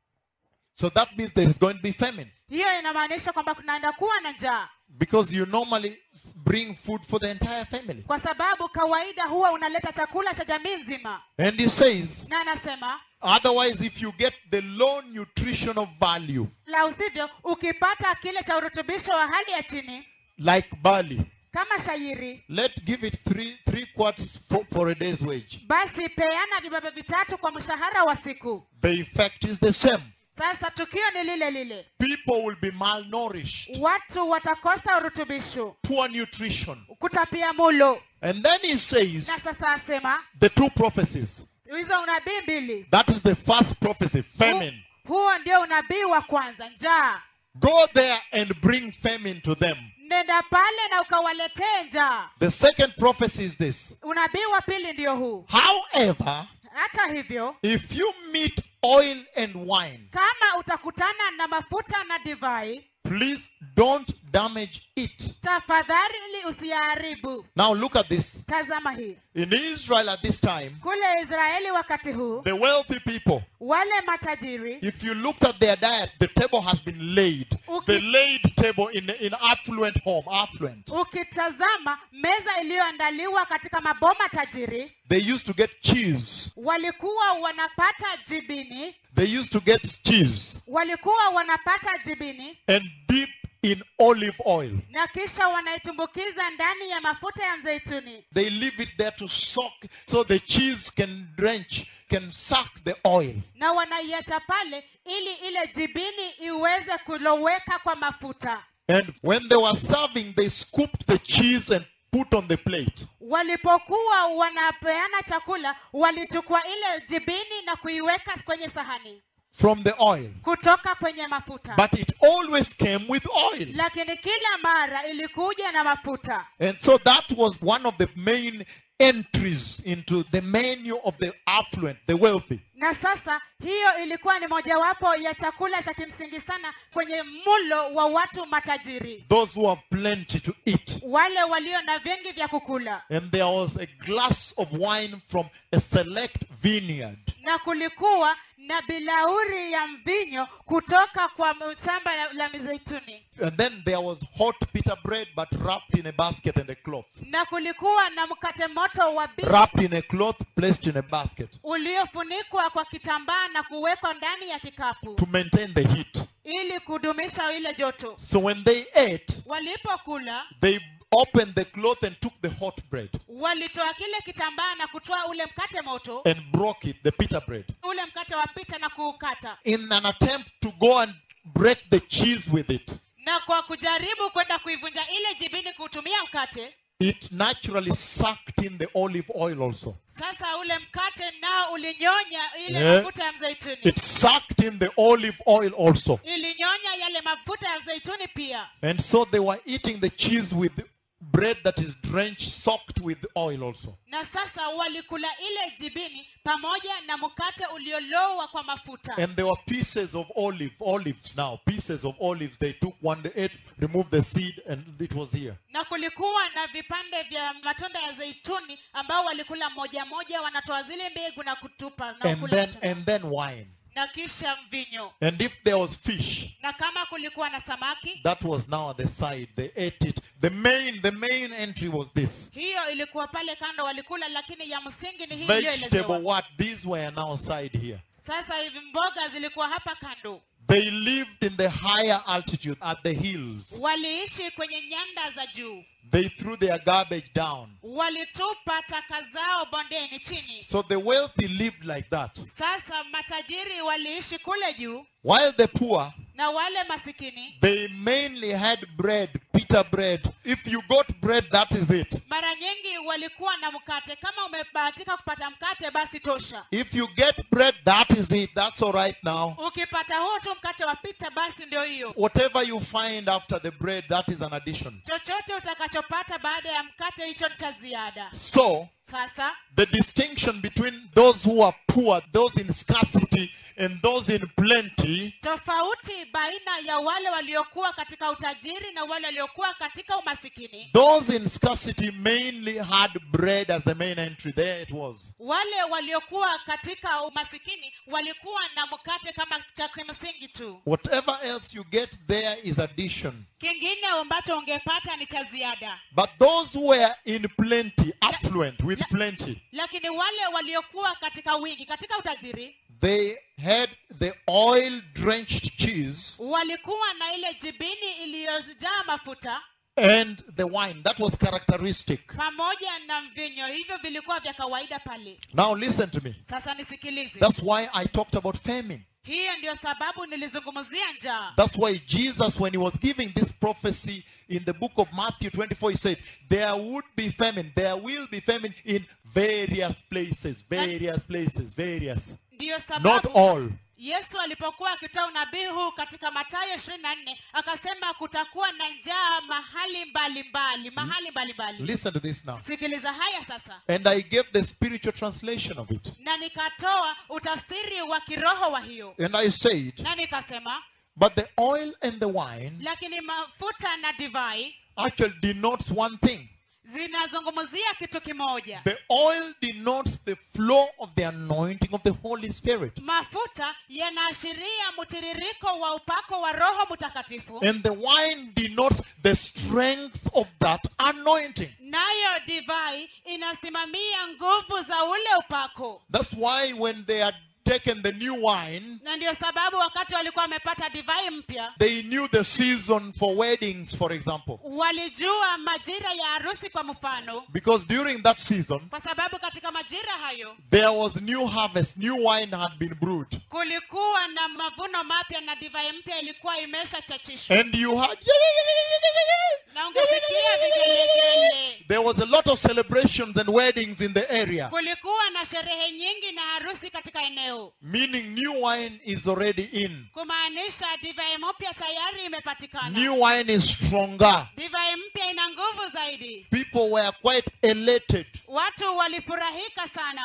So that means there is going to be famine hiyo inamaanisha kwamba kunaenda kuwa na njaa because you normally bring food for the entire family. kwa sababu kawaida huwa unaleta chakula cha jamii nzima And he says, na anasema otherwise, if you get the low nutritional value, la usivyo ukipata kile cha urutubisho wa hali ya chini like barley, kama shairi let's give it three three quarts for, for a day's wage. basi peana vibabe vitatu kwa mshahara wa siku The effect is the same. sasa tukio ni lile lile People will be malnourished, watu watakosa urutubisho poor nutrition. kutapia mulo And then he says na sasa asema the two prophecies. hizo unabii mbili That is the first prophecy, famine. Hu- huo ndio unabii wa kwanza njaa Go there and bring famine to them. nenda pale na ukawaletee njaa The second prophecy is this. unabii wa pili ndio huu However, hata hivyo if you meet oil and wine, kama utakutana na mafuta na divai please don't damage it. tafadhali usiyaharibu Now look at this. tazama hii In Israel at this time, kule israeli wakati huu the wealthy people, wale matajiri if you looked at their diet, the table has been laid. Okay. The laid table in in affluent home, affluent. ukitazama meza iliyoandaliwa katika maboma tajiri They used to get cheese. walikuwa wanapata jibini They used to get cheese walikuwa wanapata jibini and dip in olive oil. na kisha wanaitumbukiza ndani ya mafuta ya mzeituni They leave it there to soak so the cheese can drench, can suck the oil. na wanaiacha pale ili ile jibini iweze kuloweka kwa mafuta And when they were serving, they scooped the cheese and put on the plate. walipokuwa wanapeana chakula walichukua ile jibini na kuiweka kwenye sahani from the oil. kutoka kwenye mafuta But it always came with oil. lakini kila mara ilikuja na mafuta And so that was one of the main entries into the menu of the affluent, the wealthy. na sasa hiyo ilikuwa ni mojawapo ya chakula cha kimsingi sana kwenye mulo wa watu matajiri Those who have plenty to eat. wale walio na vingi vya kukula And there was a glass of wine from a select vineyard. na kulikuwa na bilauri ya mvinyo kutoka kwa shamba la, la mizeituni And then there was hot pita bread, but wrapped in a basket and a cloth. na kulikuwa na mkate moto wa bi Wrapped in a cloth, placed in a basket uliofunikwa kwa kitambaa na kuwekwa ndani ya kikapu to maintain the heat. ili kudumisha ile joto So when they ate, walipokula they opened the cloth and took the hot bread walitoa kile kitambaa na kutoa ule mkate moto and broke it, the pita bread, ule mkate wa pita na kuukata in an attempt to go and break the cheese with it. na kwa kujaribu kwenda kuivunja ile jibini kuutumia mkate It naturally sucked in the olive oil also. sasa ule mkate nao ulinyonya ile Yeah. mafuta ya mzeituni It sucked in the olive oil also. ilinyonya yale mafuta ya mzeituni pia And so they were eating the cheese with bread that is drenched, soaked with oil also. na sasa walikula ile jibini pamoja na mkate uliolowa kwa mafuta And there were pieces of olive, olives now, pieces of olives. They took one, they ate, removed the seed, and it was here. na kulikuwa na vipande vya matunda ya zeituni ambao walikula moja moja wanatoa zile mbegu na kutupa na And kula then, matunda. and then wine. na kisha mvinyo And if there was fish, na kama kulikuwa na samaki that was now at the side. They ate it. The main, the main entry was this. hiyo ilikuwa pale kando walikula lakini ya msingi ni hii Vegetable iliyoelezewa what? These were now side here. sasa hivi mboga zilikuwa hapa kando They lived in the higher altitude at the hills. waliishi kwenye nyanda za juu They threw their garbage down. walitupa taka zao bondeni chini So the wealthy lived like that. sasa matajiri waliishi kule juu While the poor, na wale masikini they mainly had bread, pita bread. If you got bread, that is it. mara nyingi walikuwa na mkate kama umebahatika kupata mkate basi tosha If you get bread, that is it. That's all right now. ukipata huu tu mkate wa pita basi ndio hiyo Whatever you find after the bread, that is an addition. chochote utakachopata baada ya mkate hicho ni cha ziada So, sasa the distinction between those who are poor, those in scarcity, and those in plenty tofauti baina ya wale waliokuwa katika utajiri na wale waliokuwa katika umasikini Those in scarcity mainly had bread as the main entry. There it was. wale waliokuwa katika umasikini walikuwa na mkate kama cha kimsingi tu Whatever else you get there is addition. kingine ambacho ungepata ni cha ziada But those who were in plenty, affluent with plenty, lakini wale waliokuwa katika wingi katika utajiri they had the oil drenched cheese walikuwa na ile jibini iliyojaa mafuta and the wine. That was characteristic. pamoja na mvinyo hivyo vilikuwa vya kawaida pale Now listen to me. sasa nisikilize That's why I talked about famine. hiyo ndio sababu nilizungumzia njaa That's why Jesus, when he was giving this prophecy in the book of Matthew 24, he said, There would be famine. There will be famine in various places. Various places. Various. ndiyo Not sababu all. yesu alipokuwa akitoa unabii huu katika matayo ishirini na nne akasema kutakuwa na njaa mahali mbalimbali mahali mbalimbali Listen to this now. sikiliza haya sasa And I gave the spiritual translation of it. na nikatoa utafsiri wa kiroho wa hiyo And I said, na nikasema But the oil and the wine lakini mafuta na divai actually denotes one thing. zinazungumzia kitu kimoja The oil denotes the flow of the anointing of the Holy Spirit. mafuta yanaashiria mtiririko wa upako wa roho mtakatifu And the wine denotes the strength of that anointing. nayo divai inasimamia nguvu za ule upako That's why when they had taken the new wine, na ndio sababu wakati walikuwa wamepata divai mpya they knew the season for weddings, for example. walijua majira ya harusi kwa mfano Because during that season, kwa sababu katika majira hayo there was new harvest, new wine had been brewed. kulikuwa na mavuno mapya na divai mpya ilikuwa imeshachachishwa And you had, na ungesikia vigelegele there was a lot of celebrations and weddings in the area, kulikuwa na sherehe nyingi na harusi katika eneo meaning new wine is already in. kumaanisha divai mpya tayari imepatikana New wine is stronger. divai mpya ina nguvu zaidi People were quite elated. watu walifurahika sana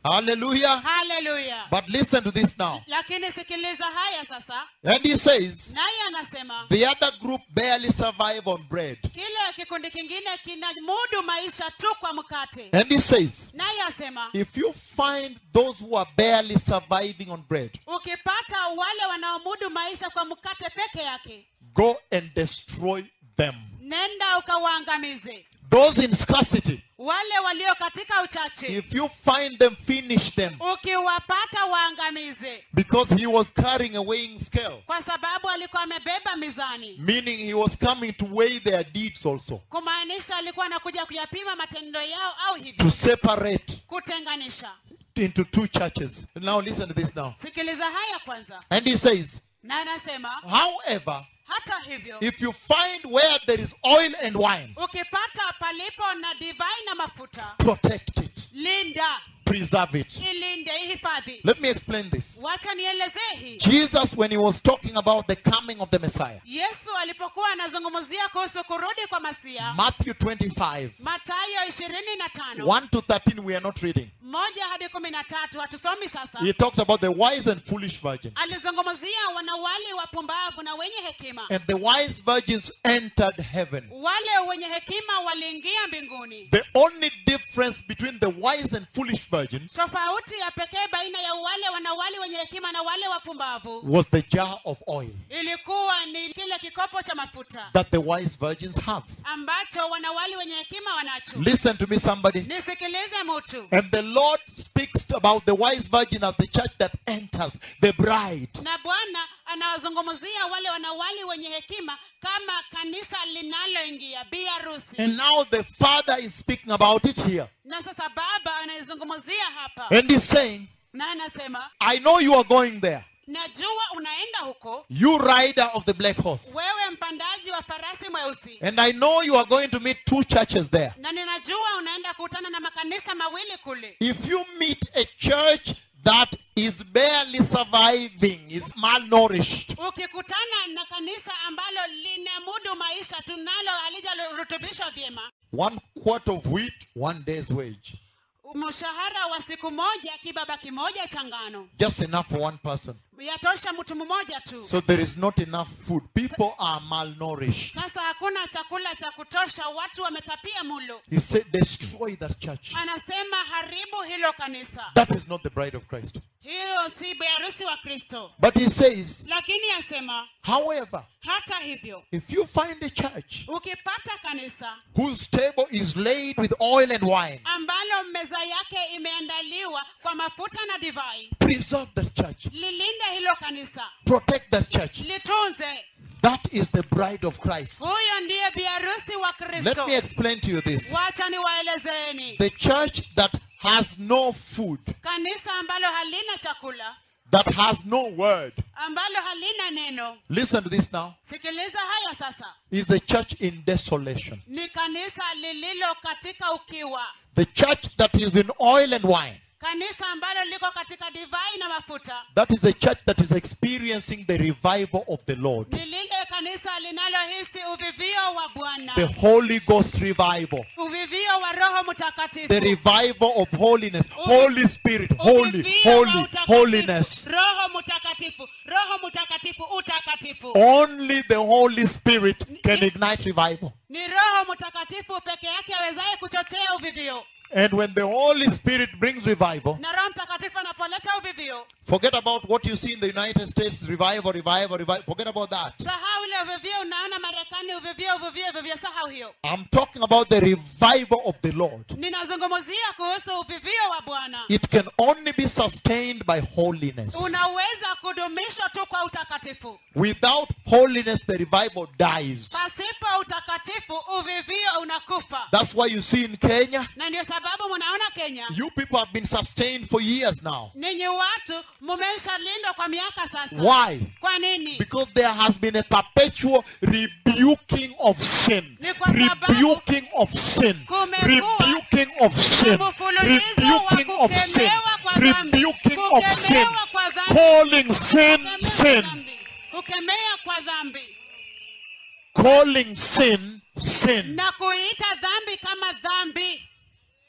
Hallelujah. haleluya But listen to this now. lakini sikiliza haya sasa And he says, naye anasema the other group barely survive on bread. kile kikundi kingine kinamudu maisha tu kwa mkate And he says, naye asema if you find those who are barely surviving on bread, ukipata wale wanaomudu maisha kwa mkate peke yake go and destroy them. nenda ukawaangamize Those in scarcity, wale walio katika uchache if you find them, finish them. ukiwapata waangamize Because he was carrying a weighing scale, kwa sababu alikuwa amebeba mizani meaning he was coming to weigh their deeds also, kumaanisha alikuwa anakuja kuyapima matendo yao au to hivyo separate kutenganisha into two churches. Now listen to this now. sikiliza haya kwanza And he says, na anasema however, hata hivyo if you find where there is oil and wine, ukipata palipo na divai na mafuta protect it, linda preserve it. ilinde ihifadhi Let me explain this. wacha nielezee hii Jesus, when he was talking about the coming of the Messiah, yesu alipokuwa anazungumzia kuhusu kurudi kwa masia Matthew 25, matayo ishirini na tano 1 to 13, we are not reading. moja hadi kumi na tatu hatusomi sasa He talked about the wise and foolish virgins. alizungumzia wanawali wapumbavu na wenye hekima And the wise virgins entered heaven. wale wenye hekima waliingia mbinguni The only difference between the wise and foolish virgins tofauti ya pekee baina ya wale wanawali wenye hekima na wale wapumbavu was the jar of oil ilikuwa ni kile kikopo cha mafuta that the wise virgins have. ambacho wanawali wenye hekima wanacho Listen to me, somebody. nisikilize mutu And the Lord speaks about the wise virgin as the church that enters, the bride. na bwana anawazungumzia wale wanawali wenye hekima kama kanisa linaloingia bi harusi And now the Father is speaking about it here. na sasa baba anaizungumzia hapa And he's saying, na anasema I know you are going there. najua unaenda huko You rider of the black horse. wewe mpandaji wa farasi mweusi And I know you are going to meet two churches there. na ninajua unaenda kukutana na makanisa mawili kule If you meet a church that is barely surviving, is malnourished, ukikutana na kanisa ambalo linamudu maisha tunalo halijarutubishwa vyema one quart of wheat, one day's wage. mshahara wa siku moja kibaba kimoja cha ngano Just enough for one person. yatosha mtu mmoja tu So there is not enough food. People are malnourished. sasa hakuna chakula cha kutosha watu wametapia mulo He said, destroy that church. anasema haribu hilo kanisa That is not the bride of Christ. hiyo si beharusi wa kristo But he says, lakini asema however, hata hivyo if you find a church ukipata kanisa whose table is laid with oil and wine, ambalo meza yake imeandaliwa kwa mafuta na divai preserve that church, lilinde hilo kanisa protect that church. litunze That is the bride of Christ. huyo ndiye biharusi wa Let kristo me explain to you this. wacha niwaelezeeni The church that has no food, kanisa ambalo halina chakula that has no word, ambalo halina neno listen to this now, sikiliza haya sasa is the church in desolation. ni kanisa lililo katika ukiwa The church that is in oil and wine. kanisa ambalo liko katika divai na mafuta That is a church that is experiencing the revival of the Lord. ni lile kanisa linalohisi uvivio wa bwana The Holy Ghost revival. uvivio wa roho mtakatifu The revival of holiness. Holy Spirit. Holy, Uvivio wa holy, utakatifu. holiness. roho mtakatifu roho mtakatifu utakatifu Only the Holy Spirit can ignite revival. ni roho mtakatifu peke yake awezaye kuchochea uvivio And when the Holy Spirit brings revival, na roho mtakatifu anapoleta uvivio forget about what you see in the United States revival, revival, revival. Forget about that. sahau ile uvivio unaona marekani uvivio uvivio uvivio sahau hiyo I'm talking about the revival of the Lord. ninazungumzia kuhusu uvivio wa bwana It can only be sustained by holiness. unaweza kudumishwa tu kwa utakatifu Without holiness, the revival dies. pasipo utakatifu uvivio unakufa That's why you see in Kenya, na ndio sababu mnaona kenya you people have been sustained for years now. ninyi watu mumeshalindwa kwa miaka sasa Why? kwa nini Because there has been a perpetual rebuking of sin. Ni kwa sababu Rebuking of sin. kumekuwa Rebuking of sin. na mfululizo wa Rebuking of sin. kukemewa kwa dhambi. Rebuking of sin. Kukemewa kwa dhambi. Calling sin Kukemea kwa sin. dhambi. kukemea kwa dhambi Calling sin sin. na kuita dhambi kama dhambi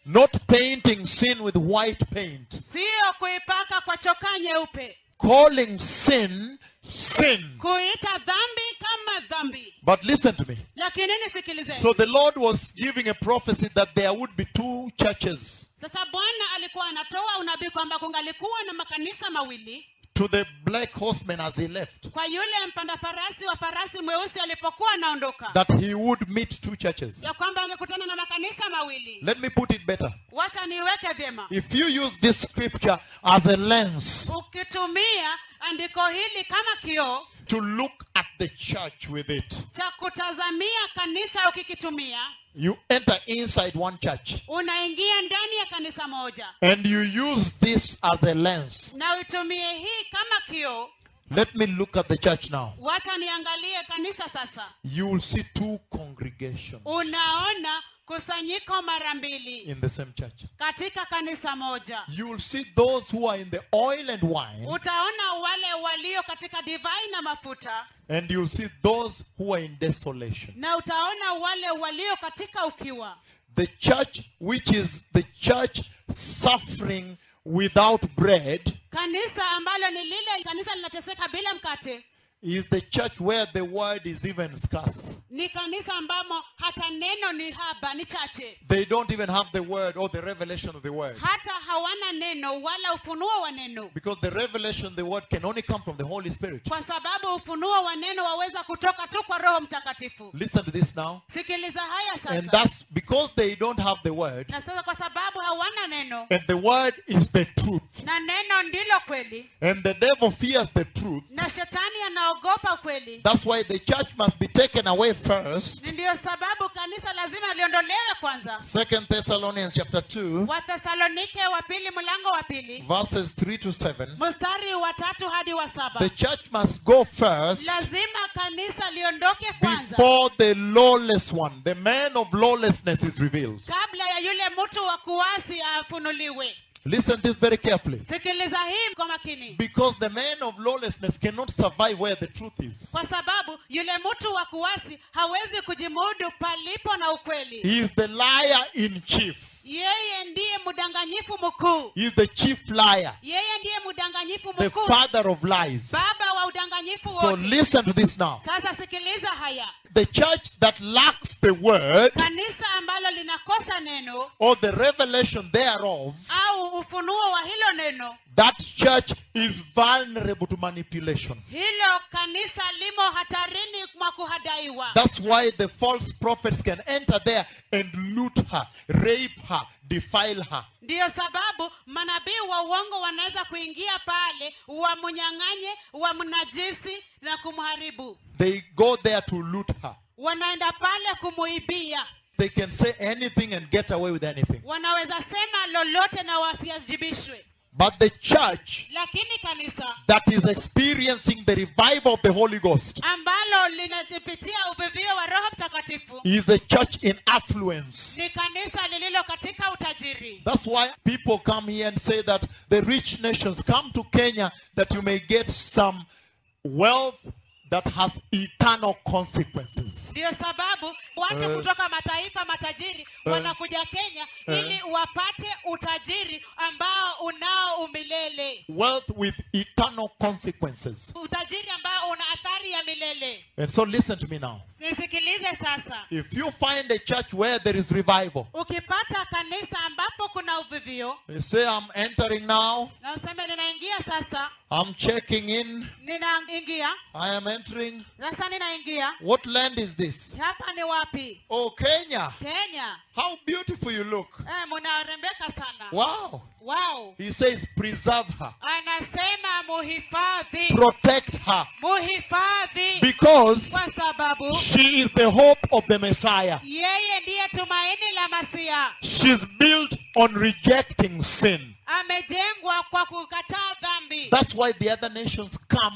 Not painting sin with white paint. siyo kuipaka kwa chokaa nyeupe Calling sin, sin. kuita dhambi kama dhambi But listen to me. lakini nisikilizeni So the Lord was giving a prophecy that there would be two churches sasa bwana alikuwa anatoa unabii kwamba kungalikuwa na makanisa mawili to the black horseman as he left. kwa yule mpanda farasi wa farasi mweusi alipokuwa anaondoka That he would meet two churches. ya kwamba angekutana na makanisa mawili Let me put it better. wacha niweke vyema If you use this scripture as a lens ukitumia andiko hili kama kioo to look at the church with it, cha kutazamia kanisa ukikitumia you enter inside one church unaingia ndani ya kanisa moja and you use this as a lens. na uitumie hii kama kioo Let me look at the church now. wacha niangalie kanisa sasa You will see two congregations unaona kusanyiko mara mbili in the same church. katika kanisa moja You will see those who are in the oil and wine, utaona wale walio katika divai na mafuta and you'll see those who are in desolation. na utaona wale walio katika ukiwa The church, which is the church suffering without bread, kanisa ambalo ni lile kanisa linateseka bila mkate is the church where the word is even scarce. ni kanisa ambamo hata neno ni haba ni chache They don't even have the word or the revelation of the word. hata hawana neno wala ufunuo wa neno Because the revelation of the word can only come from the Holy Spirit. kwa sababu ufunuo wa neno waweza kutoka tu kwa roho mtakatifu Listen to this now. sikiliza haya And sasa that's because they don't have the word, na sasa kwa sababu hawana neno and the word is the truth. na neno ndilo kweli And the devil fears the truth. na shetani anaogopa kweli That's why the church must be taken away first. ni ndiyo sababu kanisa lazima liondolewe kwanza Second Thessalonians chapter 2, wathesalonike wa pili mlango wa pili verses 3 to 7. mstari wa tatu hadi wa saba The church must go first lazima kanisa liondoke kwanza before the lawless one, the man of lawlessness, is revealed. kabla ya yule mtu wa kuasi afunuliwe Listen to this very carefully. sikiliza hii kwa makini Because the man of lawlessness cannot survive where the truth is. kwa sababu yule mtu wa kuasi hawezi kujimudu palipo na ukweli He is the liar in chief. yeye ndiye mdanganyifu mkuu He is the chief liar, yeye ndiye mdanganyifu the mkuu father of lies. baba wa udanganyifu So wote listen to this now. sasa sikiliza haya The church that lacks the word kanisa ambalo linakosa neno or the revelation thereof, au ufunuo wa hilo neno that church is vulnerable to manipulation. hilo kanisa limo hatarini mwa kuhadaiwa That's why the false prophets can enter there and loot her, rape her, defile her. ndiyo sababu manabii wa uongo wanaweza kuingia pale wamnyang'anye wamnajisi na kumharibu They go there to loot her. wanaenda pale kumuibia They can say anything and get away with anything. wanaweza sema lolote na wasiajibishwe But the church lakini kanisa that is experiencing the revival of the Holy Ghost ambalo linapitia uvivio wa roho mtakatifu is the church in affluence. ni kanisa lililo katika utajiri That's why people come here and say that the rich nations come to Kenya that you may get some wealth that has eternal consequences. ndiyo sababu watu Eh. kutoka mataifa matajiri Eh. wanakuja kenya Eh. ili wapate utajiri ambao unao umilele Wealth with eternal consequences. utajiri ambao una athari ya milele And so listen to me now. nisikilize sasa If you find a church where there is revival, ukipata kanisa ambapo kuna uvivio you say, I'm entering now, na useme ninaingia sasa I'm checking in, ninaingia I am entering. sasa ninaingia What land is this? hapa ni wapi Oh, Kenya. kenya How beautiful you look. eh, munarembeka sana Wow. wow He says, preserve her, anasema muhifadhi protect her, muhifadhi because kwa sababu she is the hope of the Messiah. yeye ndiye tumaini la masia She's built on rejecting sin. amejengwa kwa kukataa dhambi That's why the other nations come to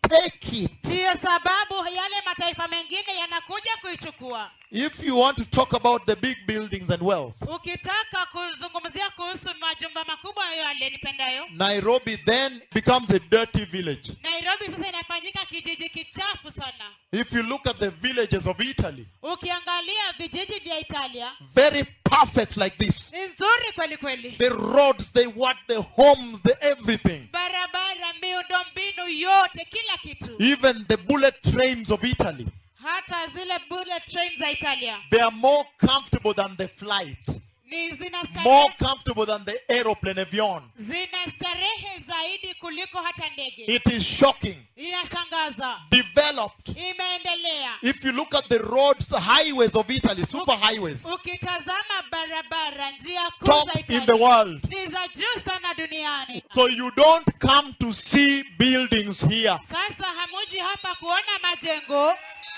take it. ndiyo sababu yale mataifa mengine yanakuja kuichukua If you want to talk about the big buildings and wealth, ukitaka kuzungumzia kuhusu majumba makubwa yale nipendayo Nairobi then becomes a dirty village. nairobi sasa inafanyika kijiji kichafu sana If you look at the villages of Italy, ukiangalia vijiji vya italia very perfect like this. ni nzuri kweli kweli The roads, they what, the homes, the everything. barabara miundombinu yote kila kitu Even the bullet trains of Italy, hata zile bullet train za italia they are more comfortable than the flight, ni zina more starehe, comfortable than the aeroplane avion. zina starehe zaidi kuliko hata ndege It is shocking. inashangaza Developed. imeendelea If you look at the roads, the highways of Italy, super highways, ukitazama barabara njia kuu top za in the italia world. ni za juu sana duniani So you don't come to see buildings here. sasa hamuji hapa kuona majengo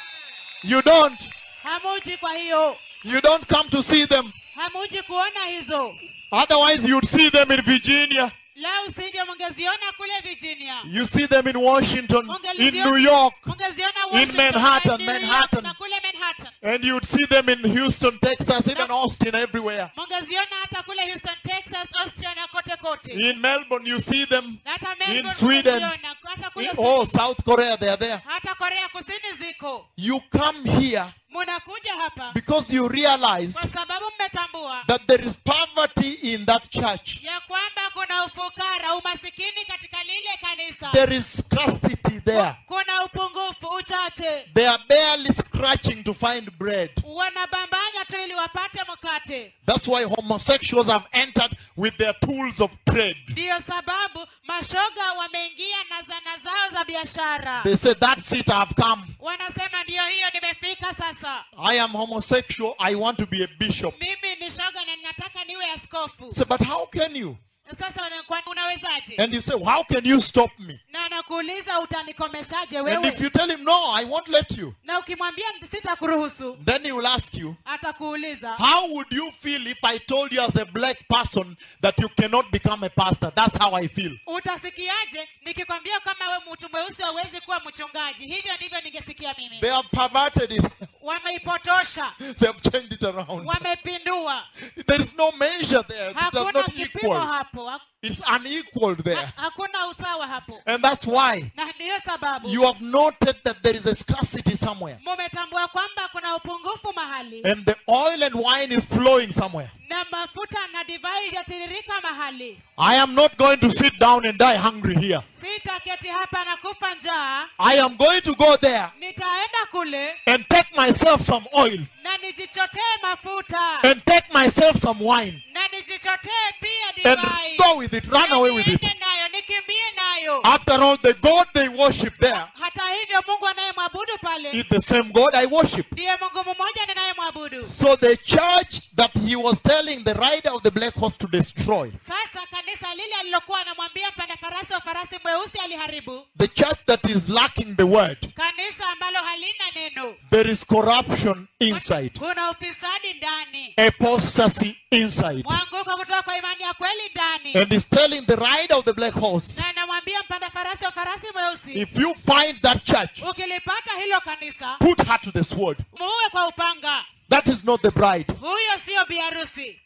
You don't. hamuji kwa hiyo You don't come to see them. hamuji kuona hizo Otherwise, you'd see them in Virginia. lau sivyo mungeziona kule virginia You see them in Washington, in Mungeliziona- New York, mungeziona Washington, Manhattan, New York, Manhattan. na kule manhattan and you'd see them in Houston, Texas, even Austin, everywhere. mungeziona hata kule houston texas austria na kote kote In Melbourne, you see them. Na hata in Melbourne Sweden, mungeziona, hata kule In, Sweden, oh, South Korea, they are there. hata korea kusini ziko You come here munakuja hapa because you realize kwa sababu mmetambua that there is poverty in that church. ya kwamba kuna ufukara umasikini katika lile kanisa There is scarcity there. kuna upungufu uchache They are barely scratching to find bread. wanabambanya tu ili wapate mkate That's why homosexuals have entered with their tools of trade. ndiyo sababu mashoga wameingia na zana zao za biashara They say, That's it, I've come. wanasema ndiyo hiyo nimefika sasa I am homosexual, I want to be a bishop. mimi ni shoga na ninataka niwe askofu Say, but how can you? sasa wana- kwa- unawezaje And you say, How can you stop me? na anakuuliza utanikomeshaje And if wewe you tell him, No, I won't let you, na ukimwambia sitakuruhusu then he will ask you, atakuuliza How would you feel if I told you as a black person that you cannot become a pastor? That's how I feel. utasikiaje nikikwambia kama we mtu mweusi hauwezi kuwa mchungaji hivyo ndivyo ningesikia mimi They have perverted it, wameipotosha they have changed it around. wamepindua There is no measure there, it does hakuna not kipimo equal. hapo ha- It's unequaled there. ha- hakuna usawa hapo And that's why na ndiyo sababu you have noted that there is a scarcity somewhere. mumetambua kwamba kuna upungufu mahali And the oil and wine is flowing somewhere. na mafuta na divai vyatiririka mahali I am not going to sit down and die hungry here. sitaketi hapa na kufa njaa I am going to go there nitaenda kule and take myself some oil na nijichotee mafuta and take myself some wine na nijichotee pia and divai go with it, run away with it. niende nayo nikimbie nayo After all, the God they worship there hata hivyo mungu anayemwabudu pale is the same God I worship. ndiye mungu mmoja ninayemwabudu So the church that he was telling the rider of the black horse to destroy, sasa kanisa lile alilokuwa anamwambia mpanda farasi wa farasi mweusi aliharibu the church that is lacking the word, kanisa ambalo halina neno there is corruption inside, kuna ufisadi ndani apostasy inside. mwanguko kutoka kwa imani ya kweli ndani And he's telling the rider of the black horse, na anamwambia mpanda farasi wa farasi mweusi if you find that church, ukilipata hilo kanisa put her to the sword. muue kwa upanga That is not the bride. huyo siyo biharusi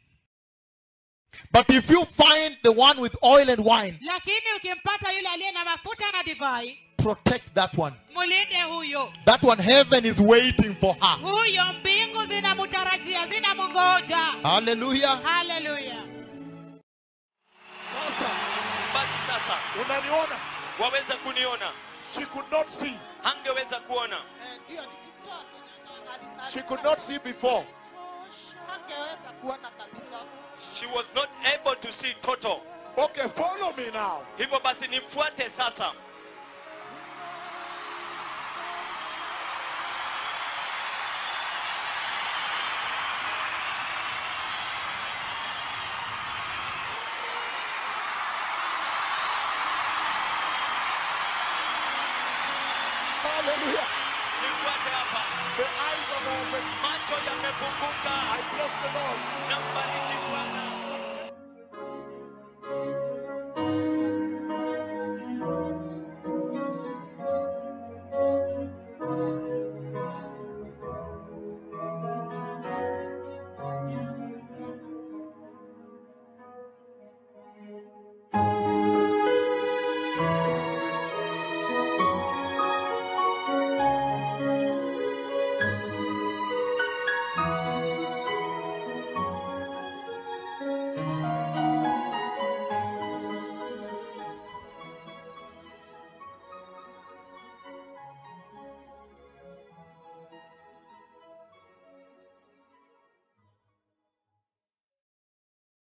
But if you find the one with oil and wine, lakini ukimpata yule aliye na mafuta na divai protect that one. mulinde huyo That one, heaven is waiting for her. huyo mbingu zinamtarajia zinamngoja Hallelujah. haleluya Sasa, basi sasa unaniona? waweza kuniona She could not see. hangeweza kuona She could not see before. hangeweza kuona kabisa she was not able to see total Okay, follow me now. hivyo basi nifuate sasa Hallelujah. nifuate hapa The eyes are open. macho yamefunguka I bless the Lord. na